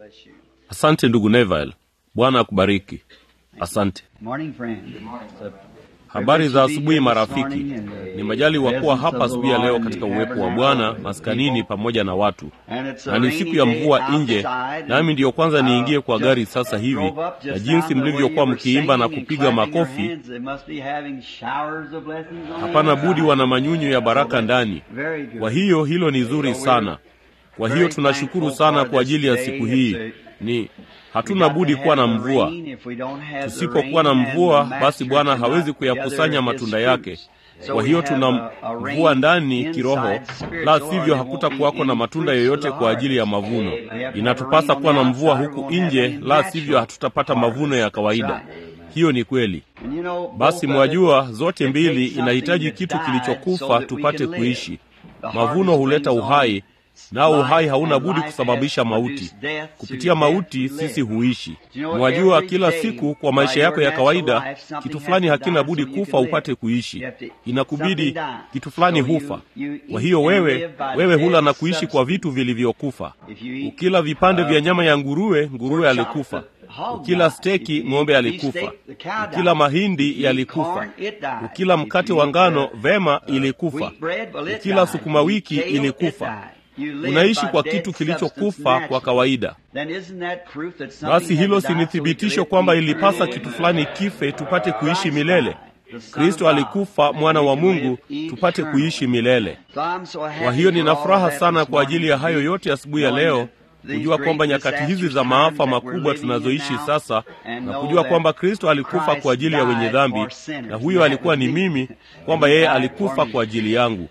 bless you. Asante ndugu Neville, Bwana akubariki. Asante. Morning, friend. It's a Habari za asubuhi privilege to be here this marafiki. morning in the Ni majali wa kuwa presence hapa of the asubuhi ya leo Lord katika and uwepo wa tabernacle Bwana with maskanini people. pamoja na watu, And it's a na ni rainy siku ya day mvua nje, outside, nami ndiyo kwanza and, niingie uh, kwa just gari sasa hivi, drove up na just jinsi now, the way mlivyokuwa you were mkiimba na singing and kupiga clapping your makofi, hands, they must be having showers of blessings on hapana the budi inside. wana manyunyu ya baraka ndani. Very good. Kwa hiyo hilo ni zuri sana. Kwa hiyo tunashukuru sana kwa ajili ya siku hii. Ni hatuna budi kuwa na mvua. Tusipokuwa na mvua, basi Bwana hawezi kuyakusanya matunda yake. Kwa hiyo tuna mvua ndani kiroho, la sivyo hakutakuwako na matunda yoyote kwa ajili ya mavuno. Inatupasa kuwa na mvua huku nje, la sivyo hatutapata mavuno ya kawaida. Hiyo ni kweli. Basi mwajua, zote mbili inahitaji kitu kilichokufa tupate kuishi. Mavuno huleta uhai, nao uhai hauna budi kusababisha mauti. Kupitia mauti sisi huishi. Mwajua, kila siku kwa maisha yako ya kawaida kitu fulani hakina budi kufa upate kuishi. Inakubidi kitu fulani hufa. Kwa hiyo wewe wewe hula na kuishi kwa vitu vilivyokufa. Ukila vipande vya nyama ya nguruwe, nguruwe alikufa. Ukila steki, ng'ombe alikufa. Ukila mahindi, yalikufa. Ukila mkate wa ngano, vema, ilikufa. Ukila sukuma wiki, ilikufa. Unaishi kwa kitu kilichokufa kwa kawaida. Basi hilo si ni thibitisho kwamba ilipasa kitu fulani kife tupate kuishi milele? Kristo alikufa, mwana wa Mungu, tupate kuishi milele. Kwa hiyo nina furaha sana kwa ajili ya hayo yote asubuhi ya leo, kujua kwamba nyakati hizi za maafa makubwa tunazoishi sasa, na kujua kwamba Kristo alikufa kwa ajili ya wenye dhambi, na huyo alikuwa ni mimi, kwamba yeye alikufa kwa ajili yangu.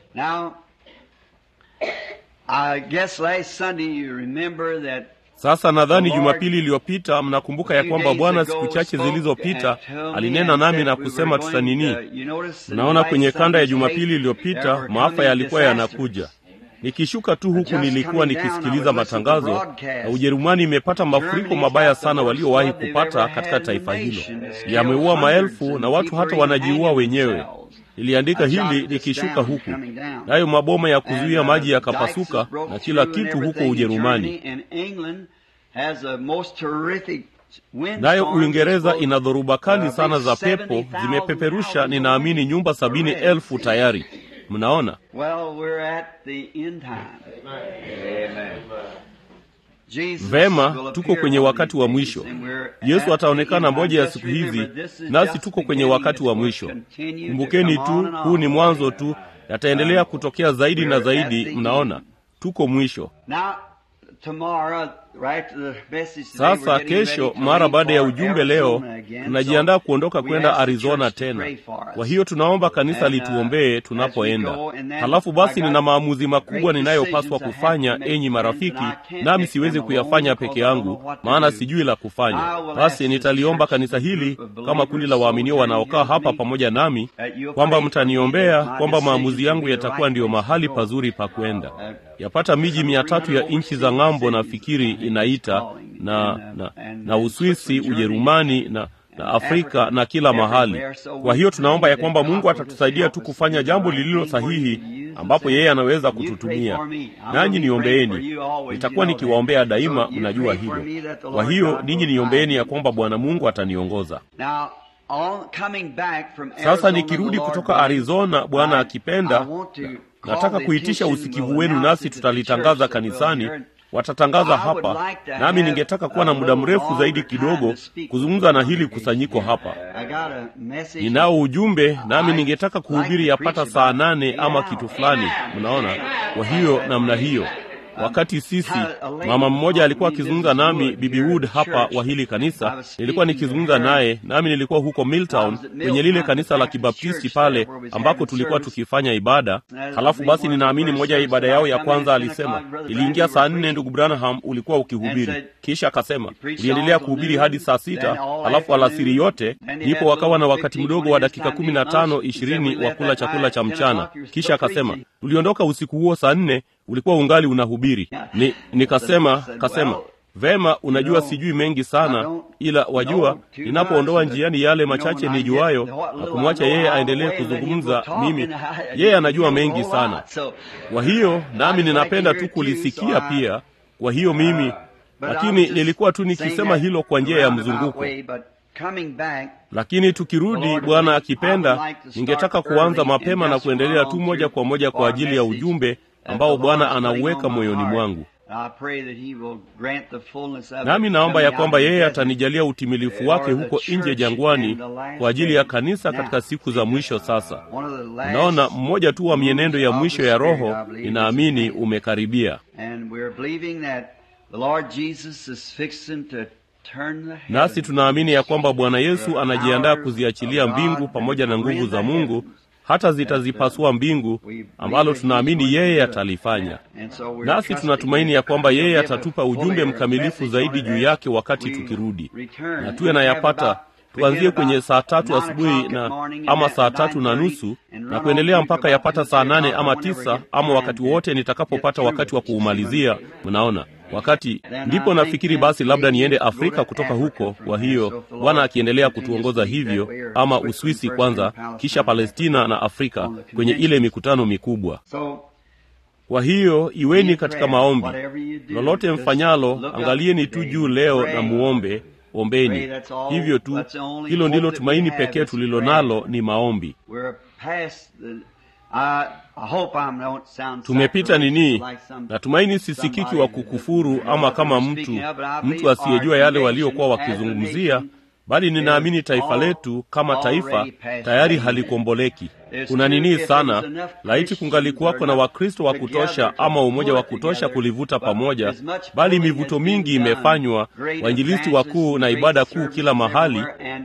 Sasa nadhani Jumapili iliyopita mnakumbuka ya kwamba Bwana siku chache zilizopita alinena nami na kusema tutanini. Mnaona kwenye kanda ya Jumapili iliyopita maafa yalikuwa yanakuja. Nikishuka tu huku nilikuwa nikisikiliza matangazo, na Ujerumani imepata mafuriko mabaya sana waliowahi kupata katika taifa hilo. Yameua maelfu na watu hata wanajiua wenyewe. Niliandika hili nikishuka huku, nayo maboma ya kuzuia maji yakapasuka na kila kitu huko Ujerumani. Nayo Uingereza ina dhoruba kali sana za pepo, zimepeperusha ninaamini nyumba sabini elfu tayari. Mnaona, vema, tuko kwenye wakati wa mwisho. Yesu ataonekana moja ya siku hizi, nasi tuko kwenye wakati wa mwisho. Kumbukeni tu, huu ni mwanzo tu, yataendelea kutokea zaidi na zaidi. Mnaona, tuko mwisho. Sasa kesho, mara baada ya ujumbe leo, tunajiandaa kuondoka kwenda Arizona tena. Kwa hiyo tunaomba kanisa lituombee tunapoenda. Halafu basi, nina maamuzi makubwa ninayopaswa kufanya, enyi marafiki, nami siwezi kuyafanya peke yangu, maana sijui la kufanya. Basi nitaliomba kanisa hili kama kundi la waaminio wanaokaa hapa pamoja nami, kwamba mtaniombea kwamba maamuzi yangu yatakuwa ndiyo mahali pazuri pa kwenda. Yapata miji mia tatu ya nchi za ng'ambo nafikiri inaita na, na, na Uswisi, Ujerumani na, na Afrika na kila mahali. Kwa hiyo tunaomba ya kwamba Mungu atatusaidia tu kufanya jambo lililo sahihi, ambapo yeye anaweza kututumia. Nanyi niombeeni, nitakuwa nikiwaombea daima, mnajua hilo. Kwa hiyo ninyi niombeeni ya kwamba Bwana Mungu ataniongoza. Sasa nikirudi kutoka Arizona, Bwana akipenda, nataka kuitisha usikivu wenu, nasi tutalitangaza kanisani watatangaza hapa, nami ningetaka kuwa na muda mrefu zaidi kidogo kuzungumza na hili kusanyiko hapa. Ninao ujumbe, nami ningetaka kuhubiri yapata saa nane ama kitu fulani, mnaona. Kwa hiyo namna hiyo Wakati sisi mama mmoja alikuwa akizungumza nami, Bibi Wood hapa wa hili kanisa, nilikuwa nikizungumza naye, nami nilikuwa huko Milltown kwenye lile kanisa la Kibaptisti pale ambako tulikuwa tukifanya ibada. Halafu basi, ninaamini moja ya ibada yao ya kwanza alisema, iliingia saa nne, ndugu Branham ulikuwa ukihubiri, kisha akasema uliendelea kuhubiri hadi saa sita, halafu alasiri yote, ndipo wakawa na wakati mdogo wa dakika kumi na tano ishirini wa kula chakula cha mchana. Kisha akasema tuliondoka usiku huo saa nne ulikuwa ungali unahubiri. Ni nikasema kasema vema, unajua sijui mengi sana, ila wajua, ninapoondoa njiani yale machache nijuayo na kumwacha yeye aendelee kuzungumza, mimi yeye anajua mengi sana. Kwa hiyo nami ninapenda tu kulisikia pia. Kwa hiyo mimi lakini nilikuwa tu nikisema hilo kwa njia ya mzunguko. Lakini tukirudi, Bwana akipenda, ningetaka kuanza mapema na kuendelea tu moja kwa moja kwa ajili ya ujumbe ambao Bwana anauweka moyoni mwangu. Nami naomba ya kwamba yeye atanijalia utimilifu wake huko nje jangwani kwa ajili ya kanisa katika siku za mwisho. Sasa naona mmoja tu wa mienendo ya mwisho ya Roho, ninaamini umekaribia, nasi tunaamini ya kwamba Bwana Yesu anajiandaa kuziachilia mbingu pamoja na nguvu za Mungu hata zitazipasua mbingu, ambalo tunaamini yeye atalifanya. Nasi tunatumaini ya kwamba yeye atatupa ujumbe mkamilifu zaidi juu yake wakati tukirudi, na tuwe nayapata tuanzie kwenye saa tatu asubuhi na ama saa tatu na nusu na kuendelea mpaka yapata saa nane ama tisa ama wakati wote nitakapopata wakati wa kuumalizia. Mnaona, wakati ndipo nafikiri basi labda niende Afrika kutoka huko. Kwa hiyo Bwana akiendelea kutuongoza hivyo, ama Uswisi kwanza, kisha Palestina na Afrika kwenye ile mikutano mikubwa. Kwa hiyo iweni katika maombi, lolote mfanyalo, angalieni tu juu leo na muombe Ombeni hivyo tu. Hilo ndilo tumaini pekee tulilo nalo, ni maombi. Tumepita nini? Natumaini sisikiki wa kukufuru ama kama mtu mtu asiyejua yale waliokuwa wakizungumzia, bali ninaamini taifa letu kama taifa tayari halikomboleki. Kuna nini sana, laiti kungalikuwako na Wakristo wa kutosha ama umoja wa kutosha kulivuta pamoja, bali mivuto mingi imefanywa, wainjilisti wakuu na ibada kuu kila mahali,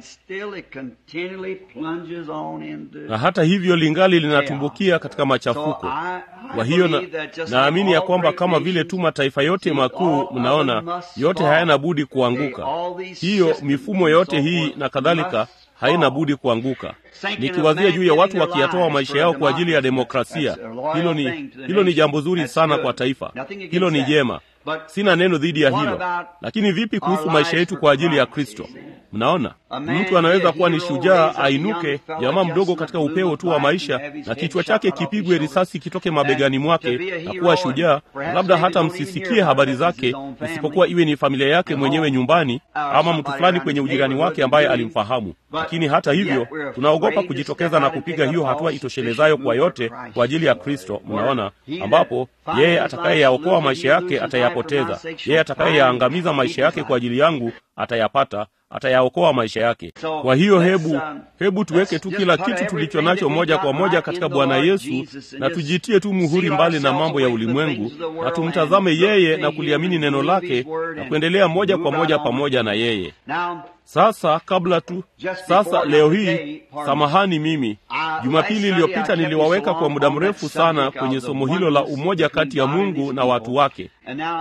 na hata hivyo lingali linatumbukia katika machafuko. Kwa hiyo na, naamini ya kwamba kama vile tu mataifa yote makuu, mnaona, yote hayana budi kuanguka. Hiyo mifumo yote hii na kadhalika haina budi kuanguka. Nikiwazia juu ya watu wakiyatoa maisha yao kwa ajili ya demokrasia, hilo ni, hilo ni jambo zuri sana kwa taifa, hilo ni jema, sina neno dhidi ya hilo. Lakini vipi kuhusu maisha yetu kwa ajili ya Kristo? Mnaona, mtu anaweza kuwa ni shujaa, ainuke jamaa mdogo katika upeo tu wa maisha, na kichwa chake kipigwe risasi kitoke mabegani mwake na kuwa shujaa, labda hata msisikie habari zake, isipokuwa iwe ni familia yake mwenyewe nyumbani, ama mtu fulani kwenye ujirani wake ambaye alimfahamu. Lakini hata hivyo, tunaogopa kujitokeza na kupiga hiyo hatua itoshelezayo kwa yote kwa ajili ya Kristo. Mnaona, ambapo yeye atakayeyaokoa maisha yake atayapoteza, yeye atakayeyaangamiza maisha yake kwa ajili yangu atayapata atayaokoa maisha yake. Kwa hiyo hebu hebu tuweke tu kila kitu tulicho nacho moja kwa moja katika Bwana Yesu, na tujitie tu muhuri mbali na mambo ya ulimwengu, na tumtazame yeye na kuliamini neno lake na kuendelea moja kwa moja pamoja na yeye. Sasa kabla tu sasa, leo hii, samahani, mimi Jumapili iliyopita niliwaweka kwa muda mrefu sana kwenye somo hilo la umoja kati ya Mungu na watu wake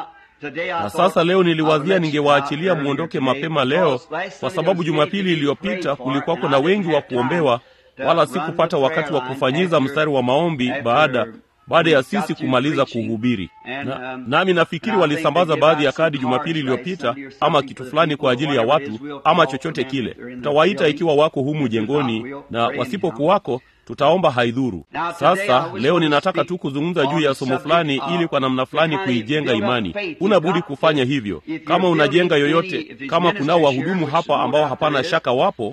na sasa leo niliwazia ningewaachilia mwondoke mapema leo, kwa sababu Jumapili iliyopita kulikuwako na wengi wa kuombewa, wala sikupata wakati wa kufanyiza mstari wa maombi baada baada ya sisi kumaliza kuhubiri. Na, nami nafikiri walisambaza baadhi ya kadi Jumapili iliyopita ama kitu fulani kwa ajili ya watu ama chochote kile. Tutawaita ikiwa wako humu jengoni, na wasipokuwako tutaomba haidhuru. Sasa leo ninataka tu kuzungumza juu ya somo fulani, ili kwa namna fulani kuijenga imani. Huna budi kufanya hivyo kama unajenga yoyote. Kama kunao wahudumu hapa ambao hapana shaka wapo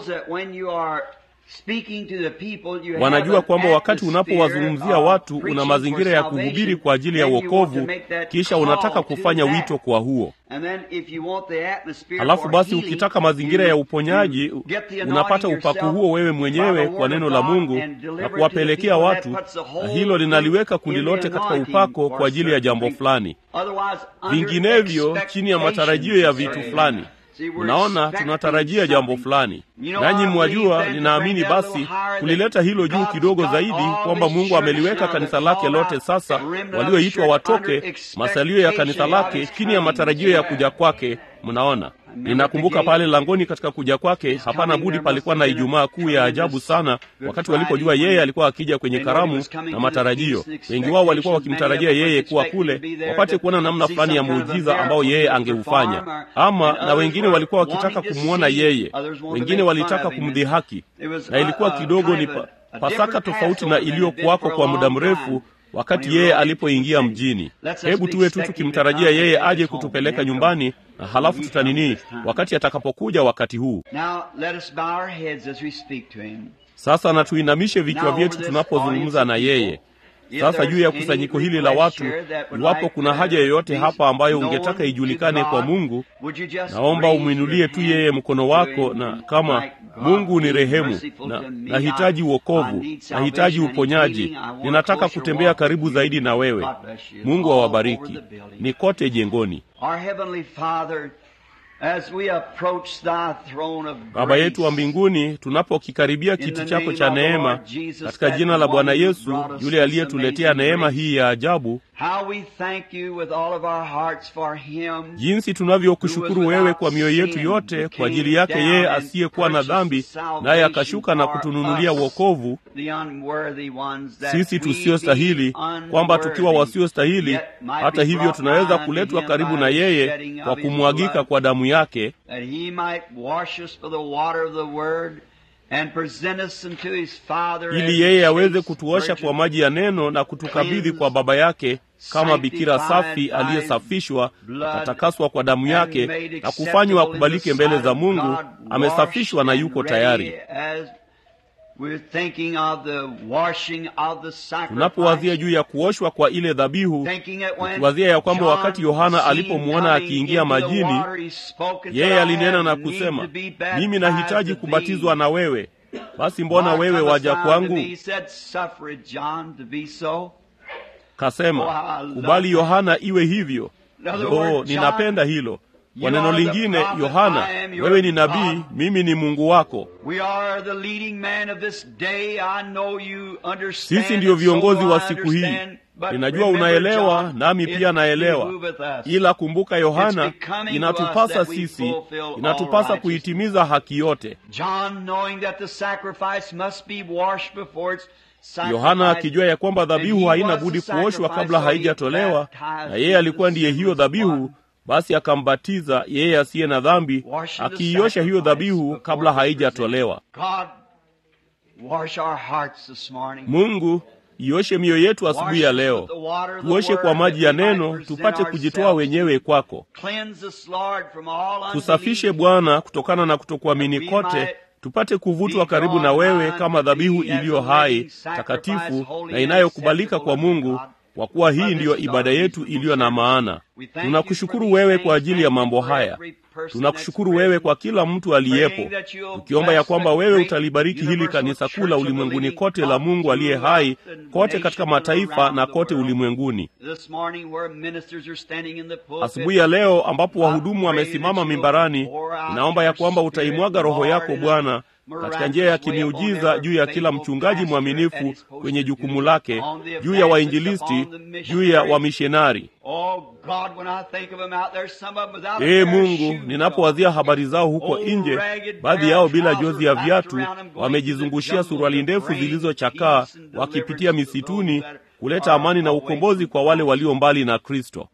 wanajua kwamba wakati unapowazungumzia watu una mazingira ya kuhubiri kwa ajili ya wokovu, kisha unataka kufanya wito kwa huo. Halafu basi, ukitaka mazingira ya uponyaji, unapata upako huo wewe mwenyewe kwa neno la Mungu na kuwapelekea watu, na hilo linaliweka kundi lote katika upako kwa ajili ya jambo fulani, vinginevyo chini ya matarajio ya vitu fulani. Unaona, tunatarajia jambo fulani, nanyi mwajua, ninaamini basi kulileta hilo juu kidogo zaidi, kwamba Mungu ameliweka kanisa lake lote sasa, walioitwa watoke, masalio ya kanisa lake chini ya matarajio ya kuja kwake. Mnaona, ninakumbuka pale langoni katika kuja kwake, hapana budi palikuwa na Ijumaa kuu ya ajabu sana, wakati walipojua yeye alikuwa akija kwenye karamu na matarajio. Wengi wao walikuwa wakimtarajia yeye kuwa kule, wapate kuona namna fulani ya muujiza ambao yeye angeufanya, ama na wengine walikuwa wakitaka kumwona yeye, wengine walitaka kumdhihaki, na ilikuwa kidogo ni pa, Pasaka tofauti na iliyokuwako kwa muda mrefu wakati yeye alipoingia mjini. Hebu tuwe tu tukimtarajia yeye aje kutupeleka nyumbani, na halafu tutanini wakati atakapokuja wakati huu. Sasa na tuinamishe vichwa vyetu tunapozungumza na yeye. Sasa juu ya kusanyiko hili la watu, iwapo kuna haja yoyote hapa ambayo ungetaka ijulikane kwa Mungu, naomba umwinulie tu yeye mkono wako, na kama Mungu ni rehemu, na nahitaji uokovu, nahitaji uponyaji, ninataka kutembea karibu zaidi na wewe. Mungu awabariki. Ni kote jengoni. Baba yetu wa mbinguni, tunapokikaribia kiti chako cha neema, katika jina la Bwana Yesu yule aliyetuletea neema hii ya ajabu, jinsi tunavyokushukuru wewe kwa mioyo yetu yote kwa ajili yake yeye asiyekuwa na dhambi, naye akashuka na kutununulia wokovu sisi tusiostahili, kwamba tukiwa wasiostahili, hata hivyo tunaweza kuletwa karibu na yeye kwa kumwagika kwa damu yake ili yeye aweze kutuosha kwa maji ya neno na kutukabidhi kwa Baba yake kama bikira safi aliyesafishwa akatakaswa kwa damu yake na kufanywa akubalike mbele za Mungu. Amesafishwa na yuko tayari. Tunapowazia juu ya kuoshwa kwa ile dhabihu, tukiwazia ya kwamba wakati Yohana alipomwona akiingia majini, yeye alinena na kusema, mimi nahitaji kubatizwa na wewe, basi mbona wewe waja kwangu? Kasema, kubali Yohana iwe hivyo. Oh, ninapenda hilo. Kwa neno lingine, Yohana, wewe ni nabii, mimi ni Mungu wako. Sisi ndiyo viongozi wa siku hii. Ninajua unaelewa, nami pia naelewa. Ila kumbuka, Yohana, inatupasa sisi, inatupasa kuitimiza haki yote. Yohana akijua ya kwamba dhabihu haina budi kuoshwa kabla haijatolewa, na yeye alikuwa ndiye hiyo dhabihu basi akambatiza yeye asiye na dhambi, akiiosha hiyo dhabihu kabla haijatolewa. Mungu, ioshe mioyo yetu asubuhi ya leo, tuoshe kwa maji ya neno, tupate kujitoa wenyewe kwako. Tusafishe Bwana kutokana na kutokuamini kote, tupate kuvutwa karibu na wewe kama dhabihu iliyo hai, takatifu na inayokubalika kwa Mungu kwa kuwa hii ndiyo ibada yetu iliyo na maana. Tunakushukuru wewe kwa ajili ya mambo haya. Tunakushukuru wewe kwa kila mtu aliyepo, tukiomba ya kwamba wewe utalibariki hili kanisa kuu la ulimwenguni kote la Mungu aliye hai, kote katika mataifa na kote ulimwenguni. Asubuhi ya leo ambapo wahudumu wamesimama mimbarani, ninaomba ya kwamba utaimwaga Roho yako Bwana katika njia ya kimiujiza juu ya kila mchungaji mwaminifu kwenye jukumu lake, juu ya wainjilisti, juu ya wamishonari. Ee Mungu, ninapowazia habari zao huko nje, baadhi yao bila jozi ya viatu, wamejizungushia suruali ndefu zilizochakaa, wakipitia misituni kuleta amani na ukombozi kwa wale walio mbali na Kristo.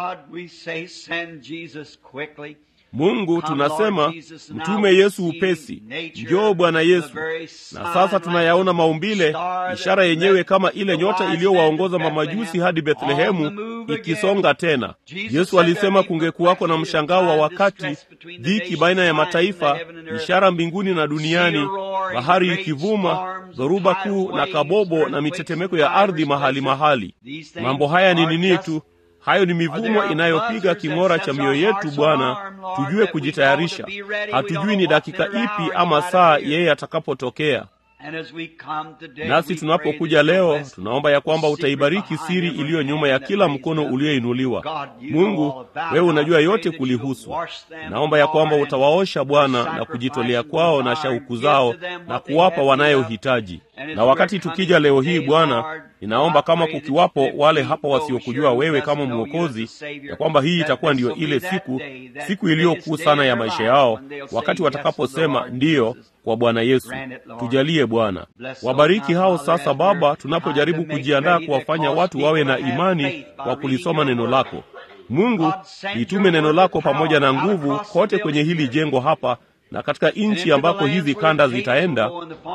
Mungu, tunasema mtume Yesu upesi, njoo Bwana Yesu. Na sasa tunayaona maumbile, ishara yenyewe kama ile nyota iliyowaongoza mamajusi hadi Bethlehemu ikisonga tena. Yesu alisema kungekuwako na mshangao wa wakati, dhiki baina ya mataifa, ishara mbinguni na duniani, bahari ikivuma, dhoruba kuu na kabobo na mitetemeko ya ardhi mahali mahali. Mambo haya ni nini tu Hayo ni mivumo inayopiga king'ora cha mioyo yetu, Bwana, tujue kujitayarisha. Hatujui ni dakika ipi ama saa yeye atakapotokea. Nasi tunapokuja leo, tunaomba ya kwamba utaibariki siri iliyo nyuma ya kila mkono ulioinuliwa. Mungu, wewe unajua yote kulihusu. Naomba ya kwamba utawaosha Bwana na kujitolea kwao na shauku zao na kuwapa wanayohitaji. Na wakati tukija leo hii Bwana, ninaomba kama kukiwapo wale hapa wasiokujua wewe kama Mwokozi, ya kwamba hii itakuwa ndiyo ile siku, siku iliyokuu sana ya maisha yao, wakati watakaposema ndiyo kwa Bwana Yesu. Tujalie Bwana, wabariki hao sasa Baba, tunapojaribu kujiandaa kuwafanya watu wawe na imani kwa kulisoma neno lako. Mungu, litume neno lako pamoja na nguvu kote kwenye hili jengo hapa na katika nchi ambako hizi kanda zitaenda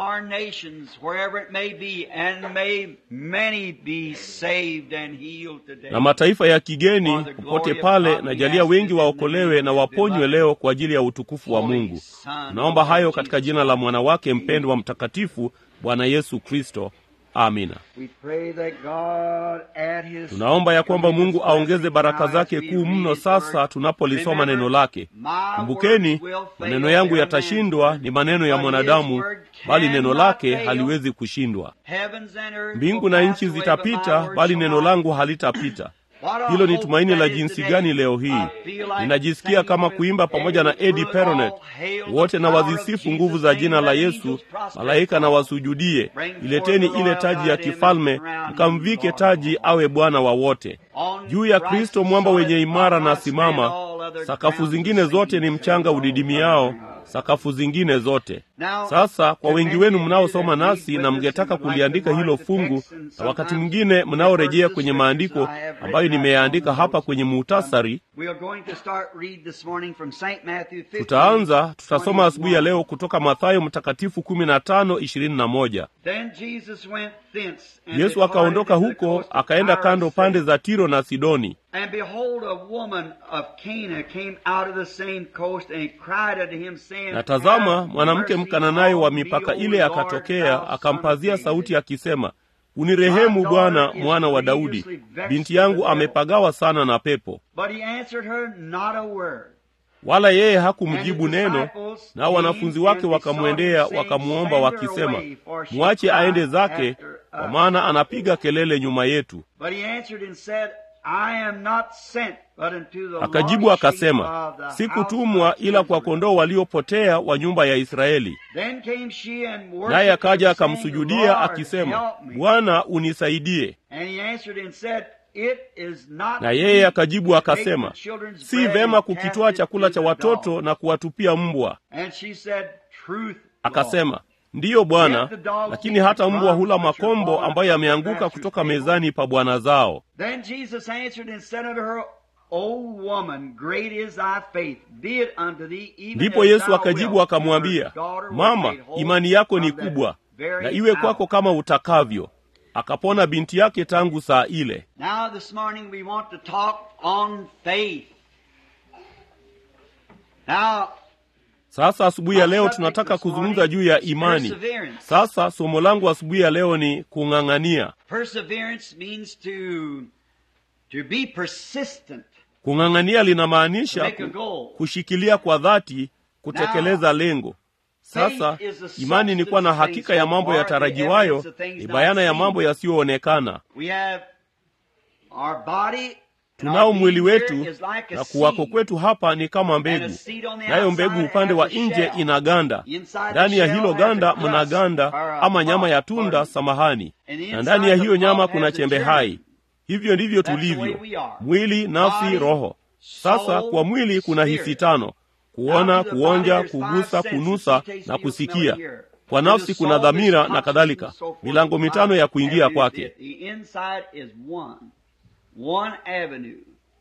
na mataifa ya kigeni popote pale, na jalia wengi waokolewe na waponywe leo kwa ajili ya utukufu wa Mungu. Naomba hayo katika jina la mwana wake mpendwa mtakatifu Bwana Yesu Kristo. Amina. Tunaomba ya kwamba Mungu aongeze baraka zake kuu mno sasa tunapolisoma neno lake. Kumbukeni, maneno yangu yatashindwa, ni maneno ya mwanadamu, bali neno lake haliwezi kushindwa. Mbingu na nchi zitapita, bali neno langu halitapita. Hilo ni tumaini la jinsi gani leo hii! Ninajisikia kama kuimba pamoja na Eddie Peronet, wote na wazisifu nguvu za jina la Yesu, malaika na wasujudie. Ileteni ile taji ya kifalme, mkamvike taji, awe Bwana wa wote. Juu ya Kristo mwamba wenye imara na simama, sakafu zingine zote ni mchanga udidimiao sakafu zingine zote. Sasa kwa wengi wenu mnaosoma nasi na mngetaka kuliandika hilo fungu, na wakati mwingine mnaorejea kwenye maandiko ambayo nimeyaandika hapa kwenye muhtasari, tutaanza tutasoma asubuhi ya leo kutoka Mathayo Mtakatifu kumi na tano ishirini na moja. Yesu akaondoka huko akaenda kando pande za Tiro na Sidoni. And behold, a woman of Cana came out of the same coast and cried unto him saying, Na tazama, mwanamke Mkananayo wa mipaka ile akatokea, akampazia sauti akisema, unirehemu Bwana, mwana wa Daudi, binti yangu amepagawa sana na pepo. But he answered her not a word. Wala yeye hakumjibu neno. Nao wanafunzi wake wakamwendea wakamwomba wakisema, mwache aende zake, kwa maana anapiga kelele nyuma yetu. But he answered and said, I am not sent but unto the Akajibu lost sheep akasema, of the sikutumwa house of ila kwa Israel." kondoo waliopotea wa nyumba ya Israeli. Then came she and worshipped Naye akaja him, saying, akamsujudia Lord, akisema, help me. Bwana unisaidie. And he answered and said, It is not Na yeye meet akajibu to take akasema, the children's si bread vema and kukitwaa cast it chakula to cha the watoto dogs." na kuwatupia mbwa. And she said, Truth, Akasema, ndiyo Bwana, lakini hata mbwa hula makombo ambayo yameanguka kutoka mezani pa bwana zao. Then Jesus answered and said unto her, O woman, great is thy faith, be it unto thee even Ndipo as Yesu thou akajibu wilt. akamwambia, Her daughter was Mama, made whole imani yako ni from that kubwa, very na iwe hour." kwako kama utakavyo. Akapona binti yake tangu saa ile. Now this morning we want to talk on faith. Now, Sasa asubuhi ya leo tunataka kuzungumza juu ya imani. Sasa somo langu asubuhi ya leo ni kung'ang'ania. perseverance means to to be persistent, Kung'ang'ania linamaanisha make a ku- goal. kushikilia kwa dhati, kutekeleza lengo. Sasa imani ni kuwa na hakika ya mambo yatarajiwayo, ni bayana ya mambo yasiyoonekana. We have our body. Tunao mwili wetu Here is like a na kuwako seed. kwetu hapa ni kama mbegu, nayo mbegu upande wa nje ina ganda. Ndani ya hilo ganda mna ganda ama nyama ya tunda, samahani, na ndani ya hiyo nyama kuna chembe hai. Hivyo ndivyo tulivyo, mwili, nafsi, roho. Sasa kwa mwili kuna hisi tano: kuona, kuonja, kugusa, kunusa na kusikia. Kwa nafsi kuna dhamira na kadhalika, milango mitano ya kuingia kwake. The inside is one, one avenue,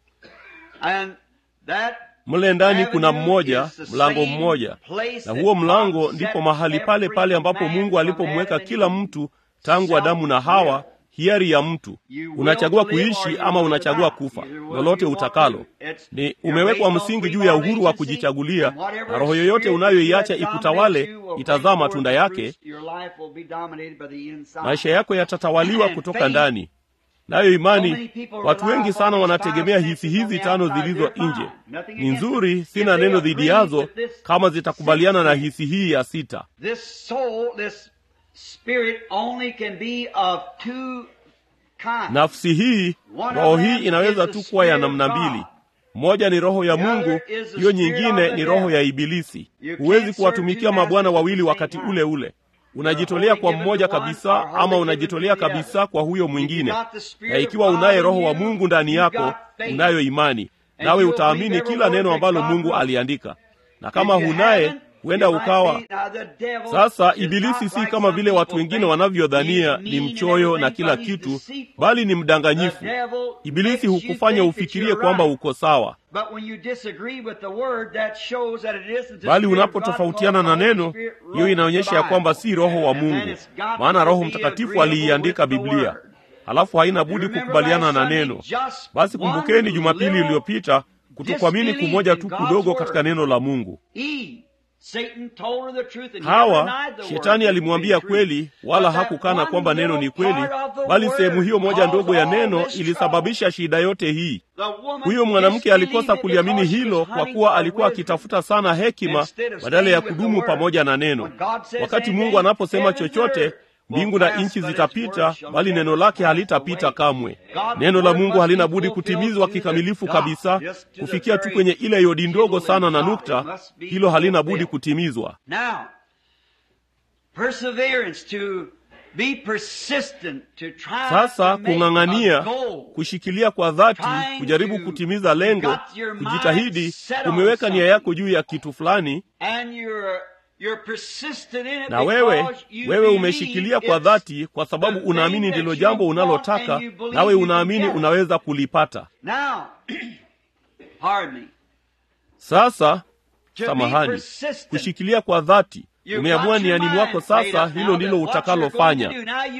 and that Mle ndani kuna avenue mmoja, is the mlango same mmoja, place na that huo mlango God ndipo set mahali pale every pale ambapo man Mungu from alipomweka Adam kila and mtu tangu Adamu na Hawa, hiari ya mtu. You will Unachagua to live or kuishi you ama will unachagua die. kufa, Either will lolote you want utakalo. to. It's- Ni you're umewekwa based on msingi free juu ya moral uhuru wa agency, kujichagulia, and whatever na roho yoyote spirit unayoiacha that ikutawale dominates you will itazaa bring matunda forth yake. fruits. Your life will be dominated by the inside. Maisha yako yatatawaliwa kutoka ndani. Nayo imani, watu wengi sana wanategemea hisi hizi tano zilizo nje. Ni nzuri, sina neno dhidi yazo, kama zitakubaliana na hisi hii ya sita. This soul, this spirit only can be of two kinds. Nafsi hii, roho hii inaweza tu kuwa ya namna mbili. Moja ni roho ya Mungu, hiyo nyingine ni roho ya Ibilisi. Huwezi kuwatumikia mabwana wawili wakati ule ule. Unajitolea kwa mmoja kabisa, ama unajitolea kabisa kwa huyo mwingine. Na ikiwa unaye roho wa Mungu ndani yako, unayo imani, nawe utaamini kila neno ambalo Mungu aliandika. Na kama hunaye, huenda ukawa sasa. Ibilisi si kama vile watu wengine wanavyodhania ni mchoyo na kila kitu, bali ni mdanganyifu. Ibilisi hukufanya ufikirie kwamba uko sawa, bali unapotofautiana na neno, hiyo inaonyesha ya kwamba si Roho wa Mungu, maana Roho Mtakatifu aliiandika Biblia, halafu haina budi kukubaliana na neno. Basi kumbukeni Jumapili iliyopita kutokuamini kumoja tu kudogo katika neno la Mungu. Hawa shetani alimwambia kweli, wala hakukana kwamba neno ni kweli, bali sehemu hiyo moja ndogo ya neno ilisababisha shida yote hii. Huyo mwanamke alikosa kuliamini hilo, kwa kuwa alikuwa akitafuta sana hekima badala ya kudumu pamoja na neno. Wakati Mungu anaposema chochote mbingu na nchi zitapita, bali neno lake halitapita kamwe. Neno la Mungu halina budi kutimizwa kikamilifu kabisa, kufikia tu kwenye ile yodi ndogo sana na nukta. Hilo halina budi kutimizwa. Sasa kung'ang'ania, kushikilia kwa dhati, kujaribu kutimiza lengo, kujitahidi, kumeweka nia yako juu ya kitu fulani na wewe wewe umeshikilia kwa dhati, kwa sababu unaamini ndilo jambo unalotaka, nawe unaamini unaweza kulipata. Sasa samahani, kushikilia kwa dhati, umeamua niani mwako, sasa hilo ndilo utakalofanya.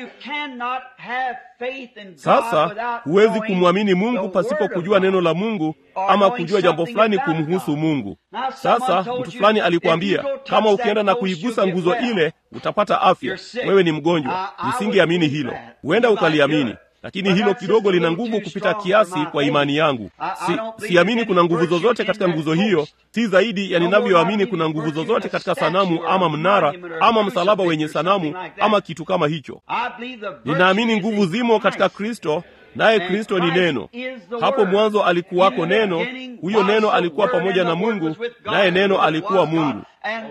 Sasa huwezi kumwamini Mungu pasipo kujua neno la Mungu ama kujua jambo fulani kumhusu Mungu. Sasa mtu fulani alikwambia kama ukienda na kuigusa nguzo ile utapata afya, wewe ni mgonjwa. Nisingeamini hilo, huenda ukaliamini lakini hilo kidogo lina nguvu kupita kiasi kwa imani yangu. Si, siamini kuna nguvu zozote katika nguzo hiyo, si zaidi ya ninavyoamini kuna nguvu zozote katika sanamu ama mnara ama msalaba wenye sanamu ama kitu kama hicho. Ninaamini nguvu zimo katika Kristo, naye Kristo ni neno. Hapo mwanzo alikuwako neno, huyo neno alikuwa pamoja na Mungu, naye neno alikuwa Mungu.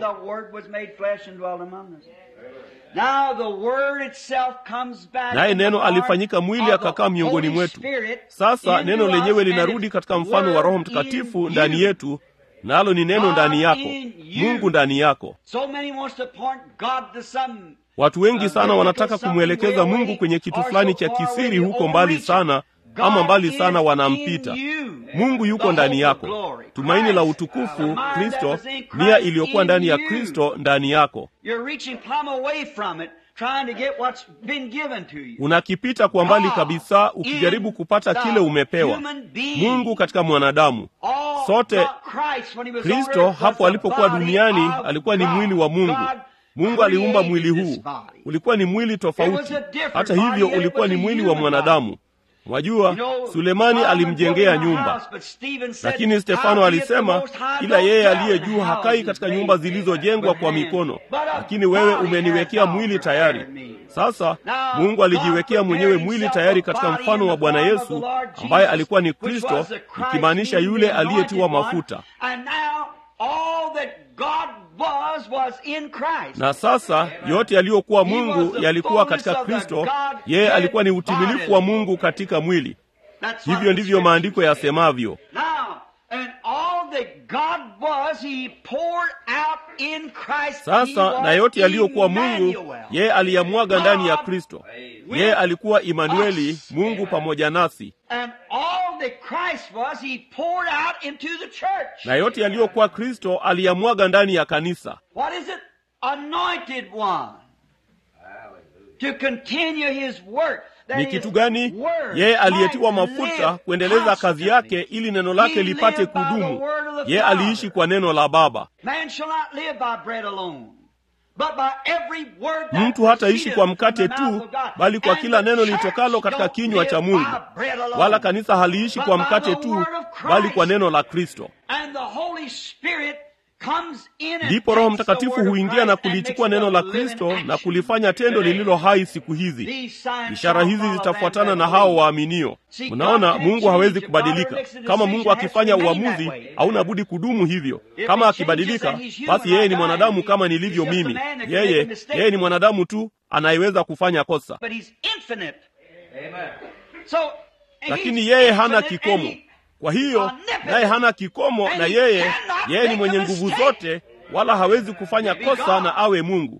Naye neno alifanyika mwili akakaa miongoni mwetu. Sasa neno lenyewe linarudi katika mfano wa Roho Mtakatifu ndani yetu, nalo ni neno ndani yako, Mungu ndani yako. Watu wengi sana wanataka kumwelekeza Mungu kwenye kitu fulani cha kisiri huko mbali sana, ama mbali sana wanampita. Mungu yuko ndani yako, tumaini la utukufu, Kristo, nia iliyokuwa ndani ya Kristo ndani yako. Unakipita kwa mbali kabisa, ukijaribu kupata kile umepewa. Mungu katika mwanadamu, sote. Kristo hapo alipokuwa duniani alikuwa ni mwili wa Mungu. Mungu aliumba mwili huu, ulikuwa ni mwili tofauti. Hata hivyo, ulikuwa ni mwili wa mwanadamu. Mwajua, Sulemani alimjengea nyumba, lakini Stefano alisema, ila yeye aliye juu hakai katika nyumba zilizojengwa kwa mikono, lakini wewe umeniwekea mwili tayari. Sasa Mungu alijiwekea mwenyewe mwili tayari katika mfano wa Bwana Yesu ambaye alikuwa ni Kristo, ikimaanisha yule aliyetiwa mafuta na sasa yote yaliyokuwa Mungu yalikuwa katika Kristo. Yeye alikuwa ni utimilifu wa Mungu katika mwili. Hivyo ndivyo maandiko yasemavyo. Sasa na yote yaliyokuwa Mungu yeye aliyamwaga ndani ya Kristo. Yeye alikuwa Imanueli, Mungu pamoja nasi. Na yote yaliyokuwa Kristo aliyamwaga ndani ya kanisa. Ni kitu gani? Yeye aliyetiwa mafuta kuendeleza kazi yake ili neno lake lipate kudumu. Yeye aliishi kwa neno la Baba. Mtu hataishi kwa mkate tu, bali kwa kila neno litokalo katika kinywa cha Mungu. Wala kanisa haliishi kwa mkate tu, bali kwa neno la Kristo. Ndipo Roho Mtakatifu huingia na kulichukua neno la Kristo na kulifanya tendo lililo hai siku hizi. Ishara hizi zitafuatana na hao waaminio. Mnaona, Mungu hawezi kubadilika. Kama Mungu akifanya uamuzi, hauna budi kudumu hivyo. Kama akibadilika, basi yeye ni mwanadamu kama nilivyo mimi. Yeye yeye ni mwanadamu tu anayeweza kufanya kosa, lakini yeye hana kikomo. Kwa hiyo naye hana kikomo, na yeye yeye ni mwenye nguvu zote, wala hawezi kufanya kosa na awe Mungu.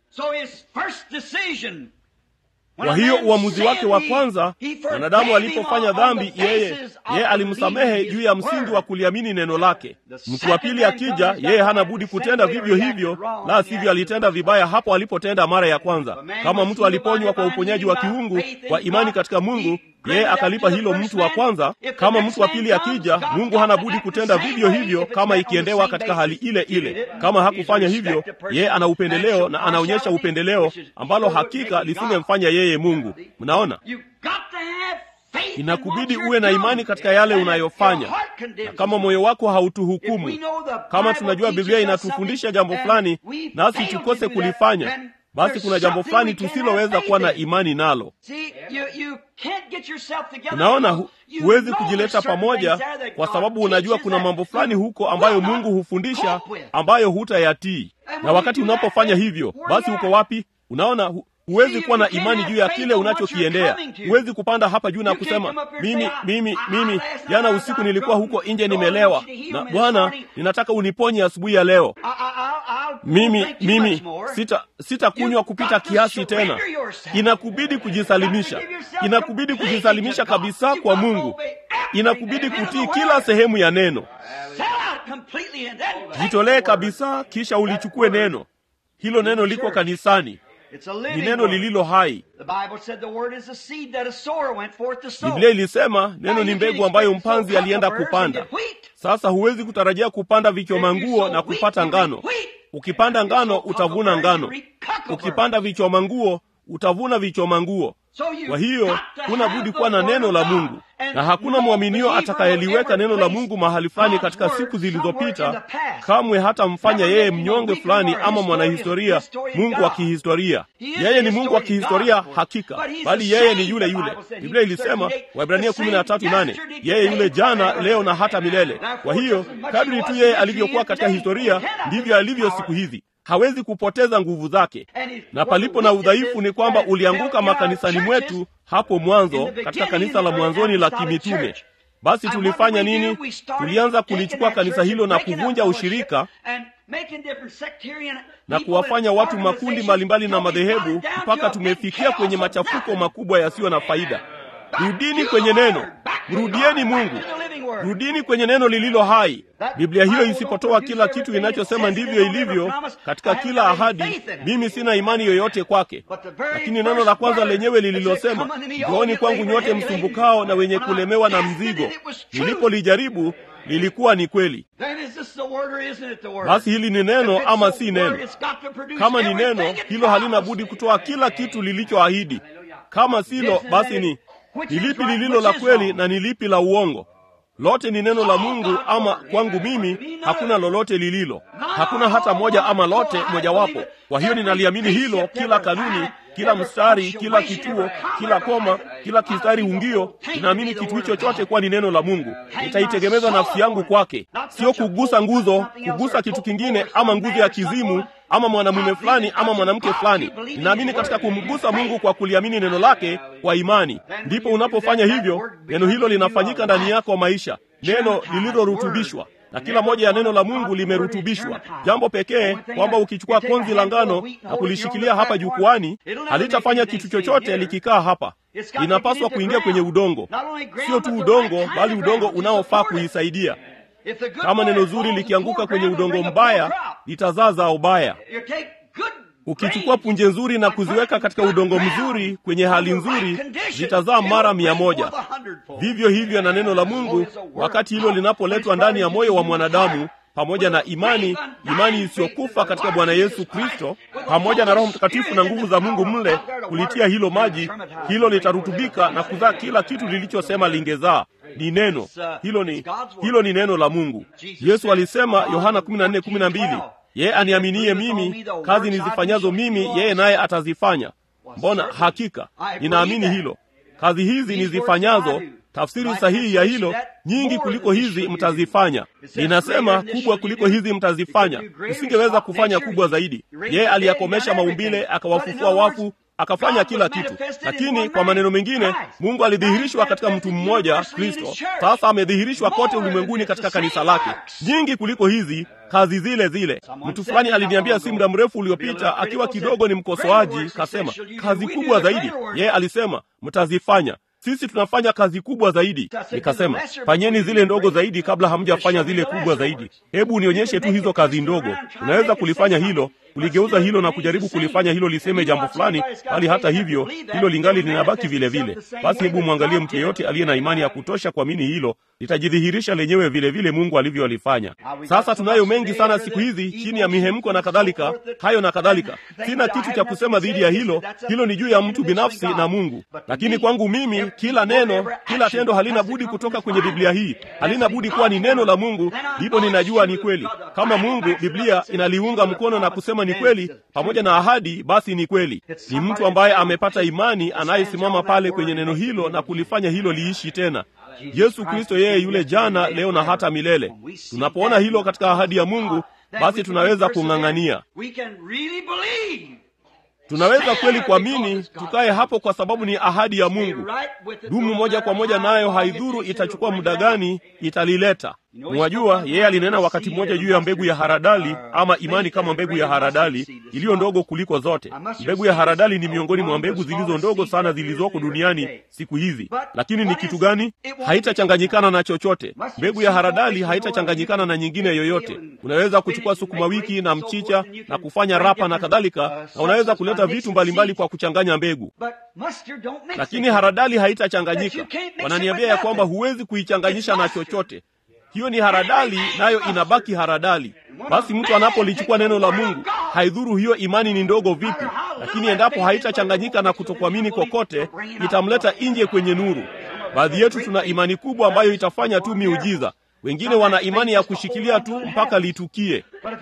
Kwa hiyo uamuzi wake wa kwanza, mwanadamu alipofanya dhambi, yeye yeye alimsamehe juu ya msingi wa kuliamini neno lake. Mtu wa pili akija, yeye hana budi kutenda vivyo hivyo, la sivyo alitenda vibaya hapo alipotenda mara ya kwanza. Kama mtu aliponywa kwa uponyaji wa kiungu kwa imani katika Mungu, yeye akalipa hilo mtu wa kwanza. Kama mtu wa pili akija, Mungu hana budi kutenda vivyo hivyo, kama ikiendewa katika hali ile ile. Kama hakufanya hivyo, yeye ana upendeleo na anaonyesha upendeleo ambalo hakika lisingemfanya yeye Mungu. Mnaona, inakubidi uwe na imani katika yale unayofanya, na kama moyo wako hautuhukumu, kama tunajua Biblia inatufundisha jambo fulani nasi tukose kulifanya basi kuna jambo fulani tusiloweza kuwa na imani nalo. Unaona, hu, huwezi kujileta pamoja kwa sababu unajua kuna mambo fulani huko ambayo Mungu hufundisha ambayo hutayatii, na wakati unapofanya hivyo, basi uko wapi? Unaona hu, huwezi kuwa na imani juu ya kile unachokiendea. Huwezi kupanda hapa juu na kusema mimi, mimi, mimi, jana usiku nilikuwa huko nje nimelewa, na Bwana, ninataka uniponye asubuhi ya leo. Mimi, mimi sita sitakunywa kupita kiasi tena. Inakubidi kujisalimisha, inakubidi kujisalimisha kabisa kwa Mungu, inakubidi kutii kila sehemu ya neno. Jitolee kabisa, kisha ulichukue neno hilo. Neno liko kanisani ni neno lililo hai. Biblia ilisema neno ni mbegu ambayo mpanzi alienda kupanda. Sasa huwezi kutarajia kupanda vichoma nguo na kupata ngano. Ukipanda ngano utavuna ngano, ukipanda vichoma nguo utavuna vichoma nguo. Kwa hiyo huna budi kuwa na neno la Mungu, na hakuna mwaminio atakayeliweka neno la Mungu mahali fulani katika siku zilizopita kamwe hata mfanya yeye mnyonge fulani ama mwanahistoria, Mungu wa kihistoria. Yeye ni Mungu wa kihistoria hakika, bali yeye ni yule yule. Biblia ilisema Waebrania kumi na tatu nane yeye yule jana, leo na hata milele. Kwa hiyo kadri tu yeye alivyokuwa katika historia, ndivyo alivyo siku hizi hawezi kupoteza nguvu zake. Na palipo na udhaifu ni kwamba ulianguka makanisani mwetu hapo mwanzo, katika kanisa la mwanzoni la kimitume. Basi tulifanya nini? Tulianza kulichukua kanisa hilo na kuvunja ushirika na kuwafanya watu makundi mbalimbali na madhehebu, mpaka tumefikia kwenye machafuko makubwa yasiyo na faida. Rudini kwenye neno, mrudieni Mungu, rudini kwenye neno lililo hai. Biblia hiyo isipotoa kila kitu inachosema ndivyo ilivyo katika kila ahadi, mimi sina imani yoyote kwake. Lakini neno la kwanza lenyewe lililosema, njooni kwangu nyote msumbukao na wenye kulemewa na mzigo, nilipolijaribu lilikuwa ni kweli. Basi hili ni neno ama si neno? Kama ni neno, hilo halina budi kutoa kila kitu lilichoahidi. Kama silo, basi ni ni lipi lililo la kweli na ni lipi la uongo? Lote ni neno la Mungu, ama kwangu mimi hakuna lolote lililo, hakuna hata moja ama lote mojawapo. Kwa hiyo ninaliamini hilo, kila kanuni, kila mstari, kila kituo, kila koma, kila kistari ungio, ninaamini kitu hicho chote kuwa ni neno la Mungu. Nitaitegemeza nafsi yangu kwake, sio kugusa nguzo, kugusa kitu kingine, ama nguzo ya kizimu ama mwanamume fulani ama mwanamke fulani. Ninaamini katika kumgusa Mungu kwa kuliamini neno lake kwa imani. Ndipo unapofanya hivyo, neno hilo linafanyika ndani yako maisha, neno lililorutubishwa na kila moja ya neno la Mungu limerutubishwa. Jambo pekee kwamba ukichukua konzi la ngano na kulishikilia hapa jukwani, halitafanya kitu chochote likikaa hapa. Linapaswa kuingia kwenye udongo, sio tu udongo, bali udongo unaofaa kuisaidia. Kama neno zuri likianguka kwenye udongo mbaya, litazaa zao baya. Ukichukua punje nzuri na kuziweka katika udongo mzuri kwenye hali nzuri, zitazaa mara mia moja. Vivyo hivyo na neno la Mungu, wakati hilo linapoletwa ndani ya moyo wa mwanadamu pamoja na imani, imani isiyokufa katika Bwana Yesu Kristo, pamoja na Roho Mtakatifu na nguvu za Mungu mle kulitia hilo maji, hilo litarutubika na kuzaa kila kitu lilichosema lingezaa. Ni neno hilo, ni hilo ni neno la Mungu. Yesu alisema Yohana 14:12, yeye aniaminie mimi, kazi nizifanyazo mimi, yeye naye atazifanya. Mbona hakika ninaamini hilo, kazi hizi nizifanyazo Tafsiri sahihi ya hilo, nyingi kuliko hizi mtazifanya. Linasema kubwa kuliko hizi mtazifanya. Usingeweza kufanya kubwa zaidi. Yeye aliyakomesha maumbile, akawafufua wafu, akafanya kila kitu. Lakini kwa maneno mengine, Mungu alidhihirishwa katika mtu mmoja, Kristo. Sasa amedhihirishwa kote ulimwenguni katika kanisa lake, nyingi kuliko hizi kazi zile zile. Mtu fulani aliniambia si muda mrefu uliopita, akiwa kidogo ni mkosoaji, kasema kazi kubwa zaidi. Yeye alisema mtazifanya sisi tunafanya kazi kubwa zaidi. Nikasema fanyeni zile ndogo zaidi kabla hamjafanya zile kubwa zaidi. Hebu nionyeshe tu hizo kazi ndogo. Unaweza kulifanya hilo, kuligeuza hilo na kujaribu kulifanya hilo liseme jambo fulani, bali hata hivyo hilo lingali linabaki vile vile. Basi hebu mwangalie mtu yeyote aliye na imani ya kutosha kuamini hilo, litajidhihirisha lenyewe vile vile Mungu alivyolifanya. Sasa tunayo mengi sana siku hizi chini ya mihemko na kadhalika, hayo na kadhalika. Sina kitu cha kusema dhidi ya hilo, hilo ni juu ya mtu binafsi na Mungu. Lakini kwangu mimi, kila neno, kila tendo halina budi kutoka kwenye Biblia hii, halina budi kuwa ni neno la Mungu, ndipo ninajua ni kweli. Kama Mungu, Biblia inaliunga mkono na kusema ni kweli, pamoja na ahadi, basi ni kweli. Ni mtu ambaye amepata imani, anayesimama pale kwenye neno hilo na kulifanya hilo liishi tena. Yesu Kristo yeye yule jana, leo na hata milele. Tunapoona hilo katika ahadi ya Mungu, basi tunaweza kung'ang'ania, tunaweza kweli kuamini, tukaye hapo, kwa sababu ni ahadi ya Mungu. Dumu moja kwa moja nayo, haidhuru itachukua muda gani, italileta. Mwajua, yeye alinena wakati mmoja juu ya mbegu ya haradali, ama imani kama mbegu ya haradali iliyo ndogo kuliko zote. Mbegu ya haradali ni miongoni mwa mbegu zilizo ndogo sana zilizoko duniani siku hizi, lakini ni kitu gani? Haitachanganyikana na chochote. Mbegu ya haradali haitachanganyikana na nyingine yoyote. Unaweza kuchukua sukuma wiki na mchicha na kufanya rapa na kadhalika, na unaweza kuleta vitu mbalimbali kwa kuchanganya mbegu, lakini haradali haitachanganyika. Wananiambia ya kwamba huwezi kuichanganyisha na chochote. Hiyo ni haradali, nayo inabaki haradali. Basi mtu anapolichukua neno la Mungu, haidhuru hiyo imani ni ndogo vipi, lakini endapo haitachanganyika na kutokuamini kokote, itamleta nje kwenye nuru. Baadhi yetu tuna imani kubwa ambayo itafanya tu miujiza. Wengine wana imani ya kushikilia tu mpaka litukie.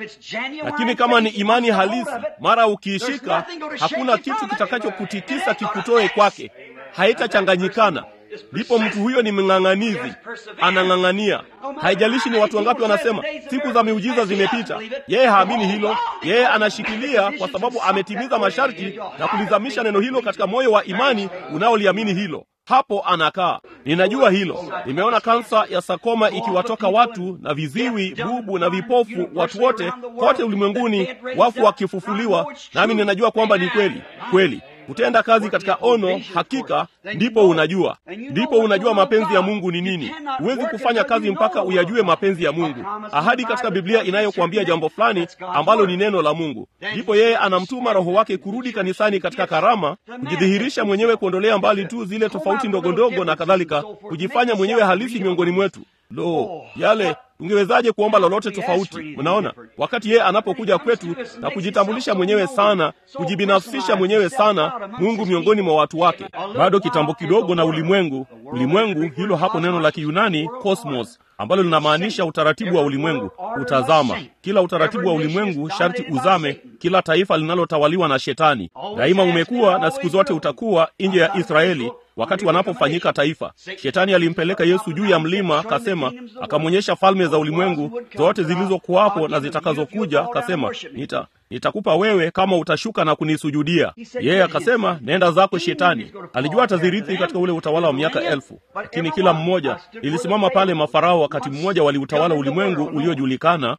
Lakini kama ni imani halisi, mara ukiishika, hakuna kitu kitakachokutikisa kikutoe kwake, haitachanganyikana. Ndipo mtu huyo ni mng'ang'anizi, anang'ang'ania. Haijalishi ni watu wangapi wanasema siku za miujiza zimepita, yeye haamini hilo. Yeye anashikilia kwa sababu ametimiza masharti na kulizamisha neno hilo katika moyo wa imani unaoliamini hilo. Hapo anakaa. Ninajua hilo. Nimeona kansa ya sakoma ikiwatoka watu na viziwi, bubu na vipofu, watu wote kote ulimwenguni, wafu wakifufuliwa, nami ninajua kwamba ni kweli kweli kutenda kazi katika ono, hakika ndipo unajua, ndipo unajua mapenzi ya Mungu ni nini. Huwezi kufanya kazi mpaka uyajue mapenzi ya Mungu. Ahadi katika Biblia inayokuambia jambo fulani ambalo ni neno la Mungu, ndipo yeye anamtuma Roho wake kurudi kanisani katika karama, kujidhihirisha mwenyewe, kuondolea mbali tu zile tofauti ndogo ndogo na kadhalika, kujifanya mwenyewe halisi miongoni mwetu. Lo, yale tungewezaje kuomba lolote tofauti? Mnaona, wakati yeye anapokuja kwetu na kujitambulisha mwenyewe sana, kujibinafsisha mwenyewe sana, Mungu miongoni mwa watu wake. Bado kitambo kidogo na ulimwengu. Ulimwengu, hilo hapo neno la Kiyunani cosmos, ambalo linamaanisha utaratibu wa ulimwengu, utazama. Kila utaratibu wa ulimwengu sharti uzame, kila taifa linalotawaliwa na Shetani. Daima umekuwa na siku zote utakuwa nje ya Israeli wakati wanapofanyika taifa. Shetani alimpeleka Yesu juu ya mlima, kasema, akamwonyesha falme za ulimwengu zote zilizokuwapo na zitakazokuja, kasema, nita nitakupa wewe kama utashuka na kunisujudia. Yeye akasema, nenda zako Shetani. Alijua atazirithi katika ule utawala wa miaka elfu, lakini kila mmoja ilisimama pale. Mafarao wakati mmoja waliutawala ulimwengu uliojulikana,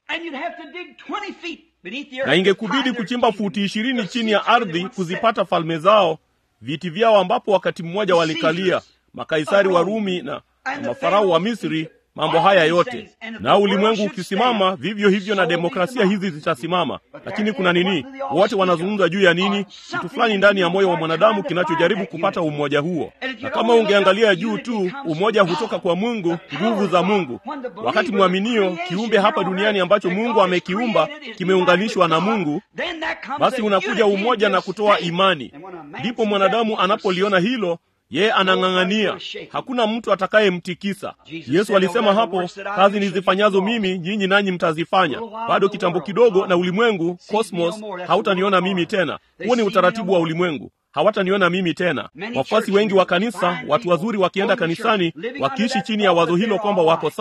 na ingekubidi kuchimba futi ishirini chini ya ardhi kuzipata falme zao viti vyao ambapo wakati mmoja walikalia makaisari wa Rumi na, na mafarao wa Misri. Mambo haya yote na ulimwengu ukisimama vivyo hivyo, na demokrasia hizi zitasimama. Lakini kuna nini? Wote wanazungumza juu ya nini? Kitu fulani ndani ya moyo wa mwanadamu kinachojaribu kupata umoja huo. Na kama ungeangalia juu tu, umoja hutoka kwa Mungu, nguvu za Mungu. Wakati mwaminio, kiumbe hapa duniani ambacho Mungu amekiumba kimeunganishwa na Mungu, basi unakuja umoja na kutoa imani. Ndipo mwanadamu anapoliona hilo yeye anang'ang'ania, hakuna mtu atakayemtikisa. Yesu alisema hapo, kazi nizifanyazo mimi nyinyi nanyi mtazifanya. Bado kitambo kidogo, na ulimwengu cosmos hautaniona mimi tena. Huo ni utaratibu wa ulimwengu, hawataniona mimi tena. Wafuasi wengi wa kanisa, watu wazuri, wakienda kanisani, wakiishi chini ya wazo hilo kwamba wako sawa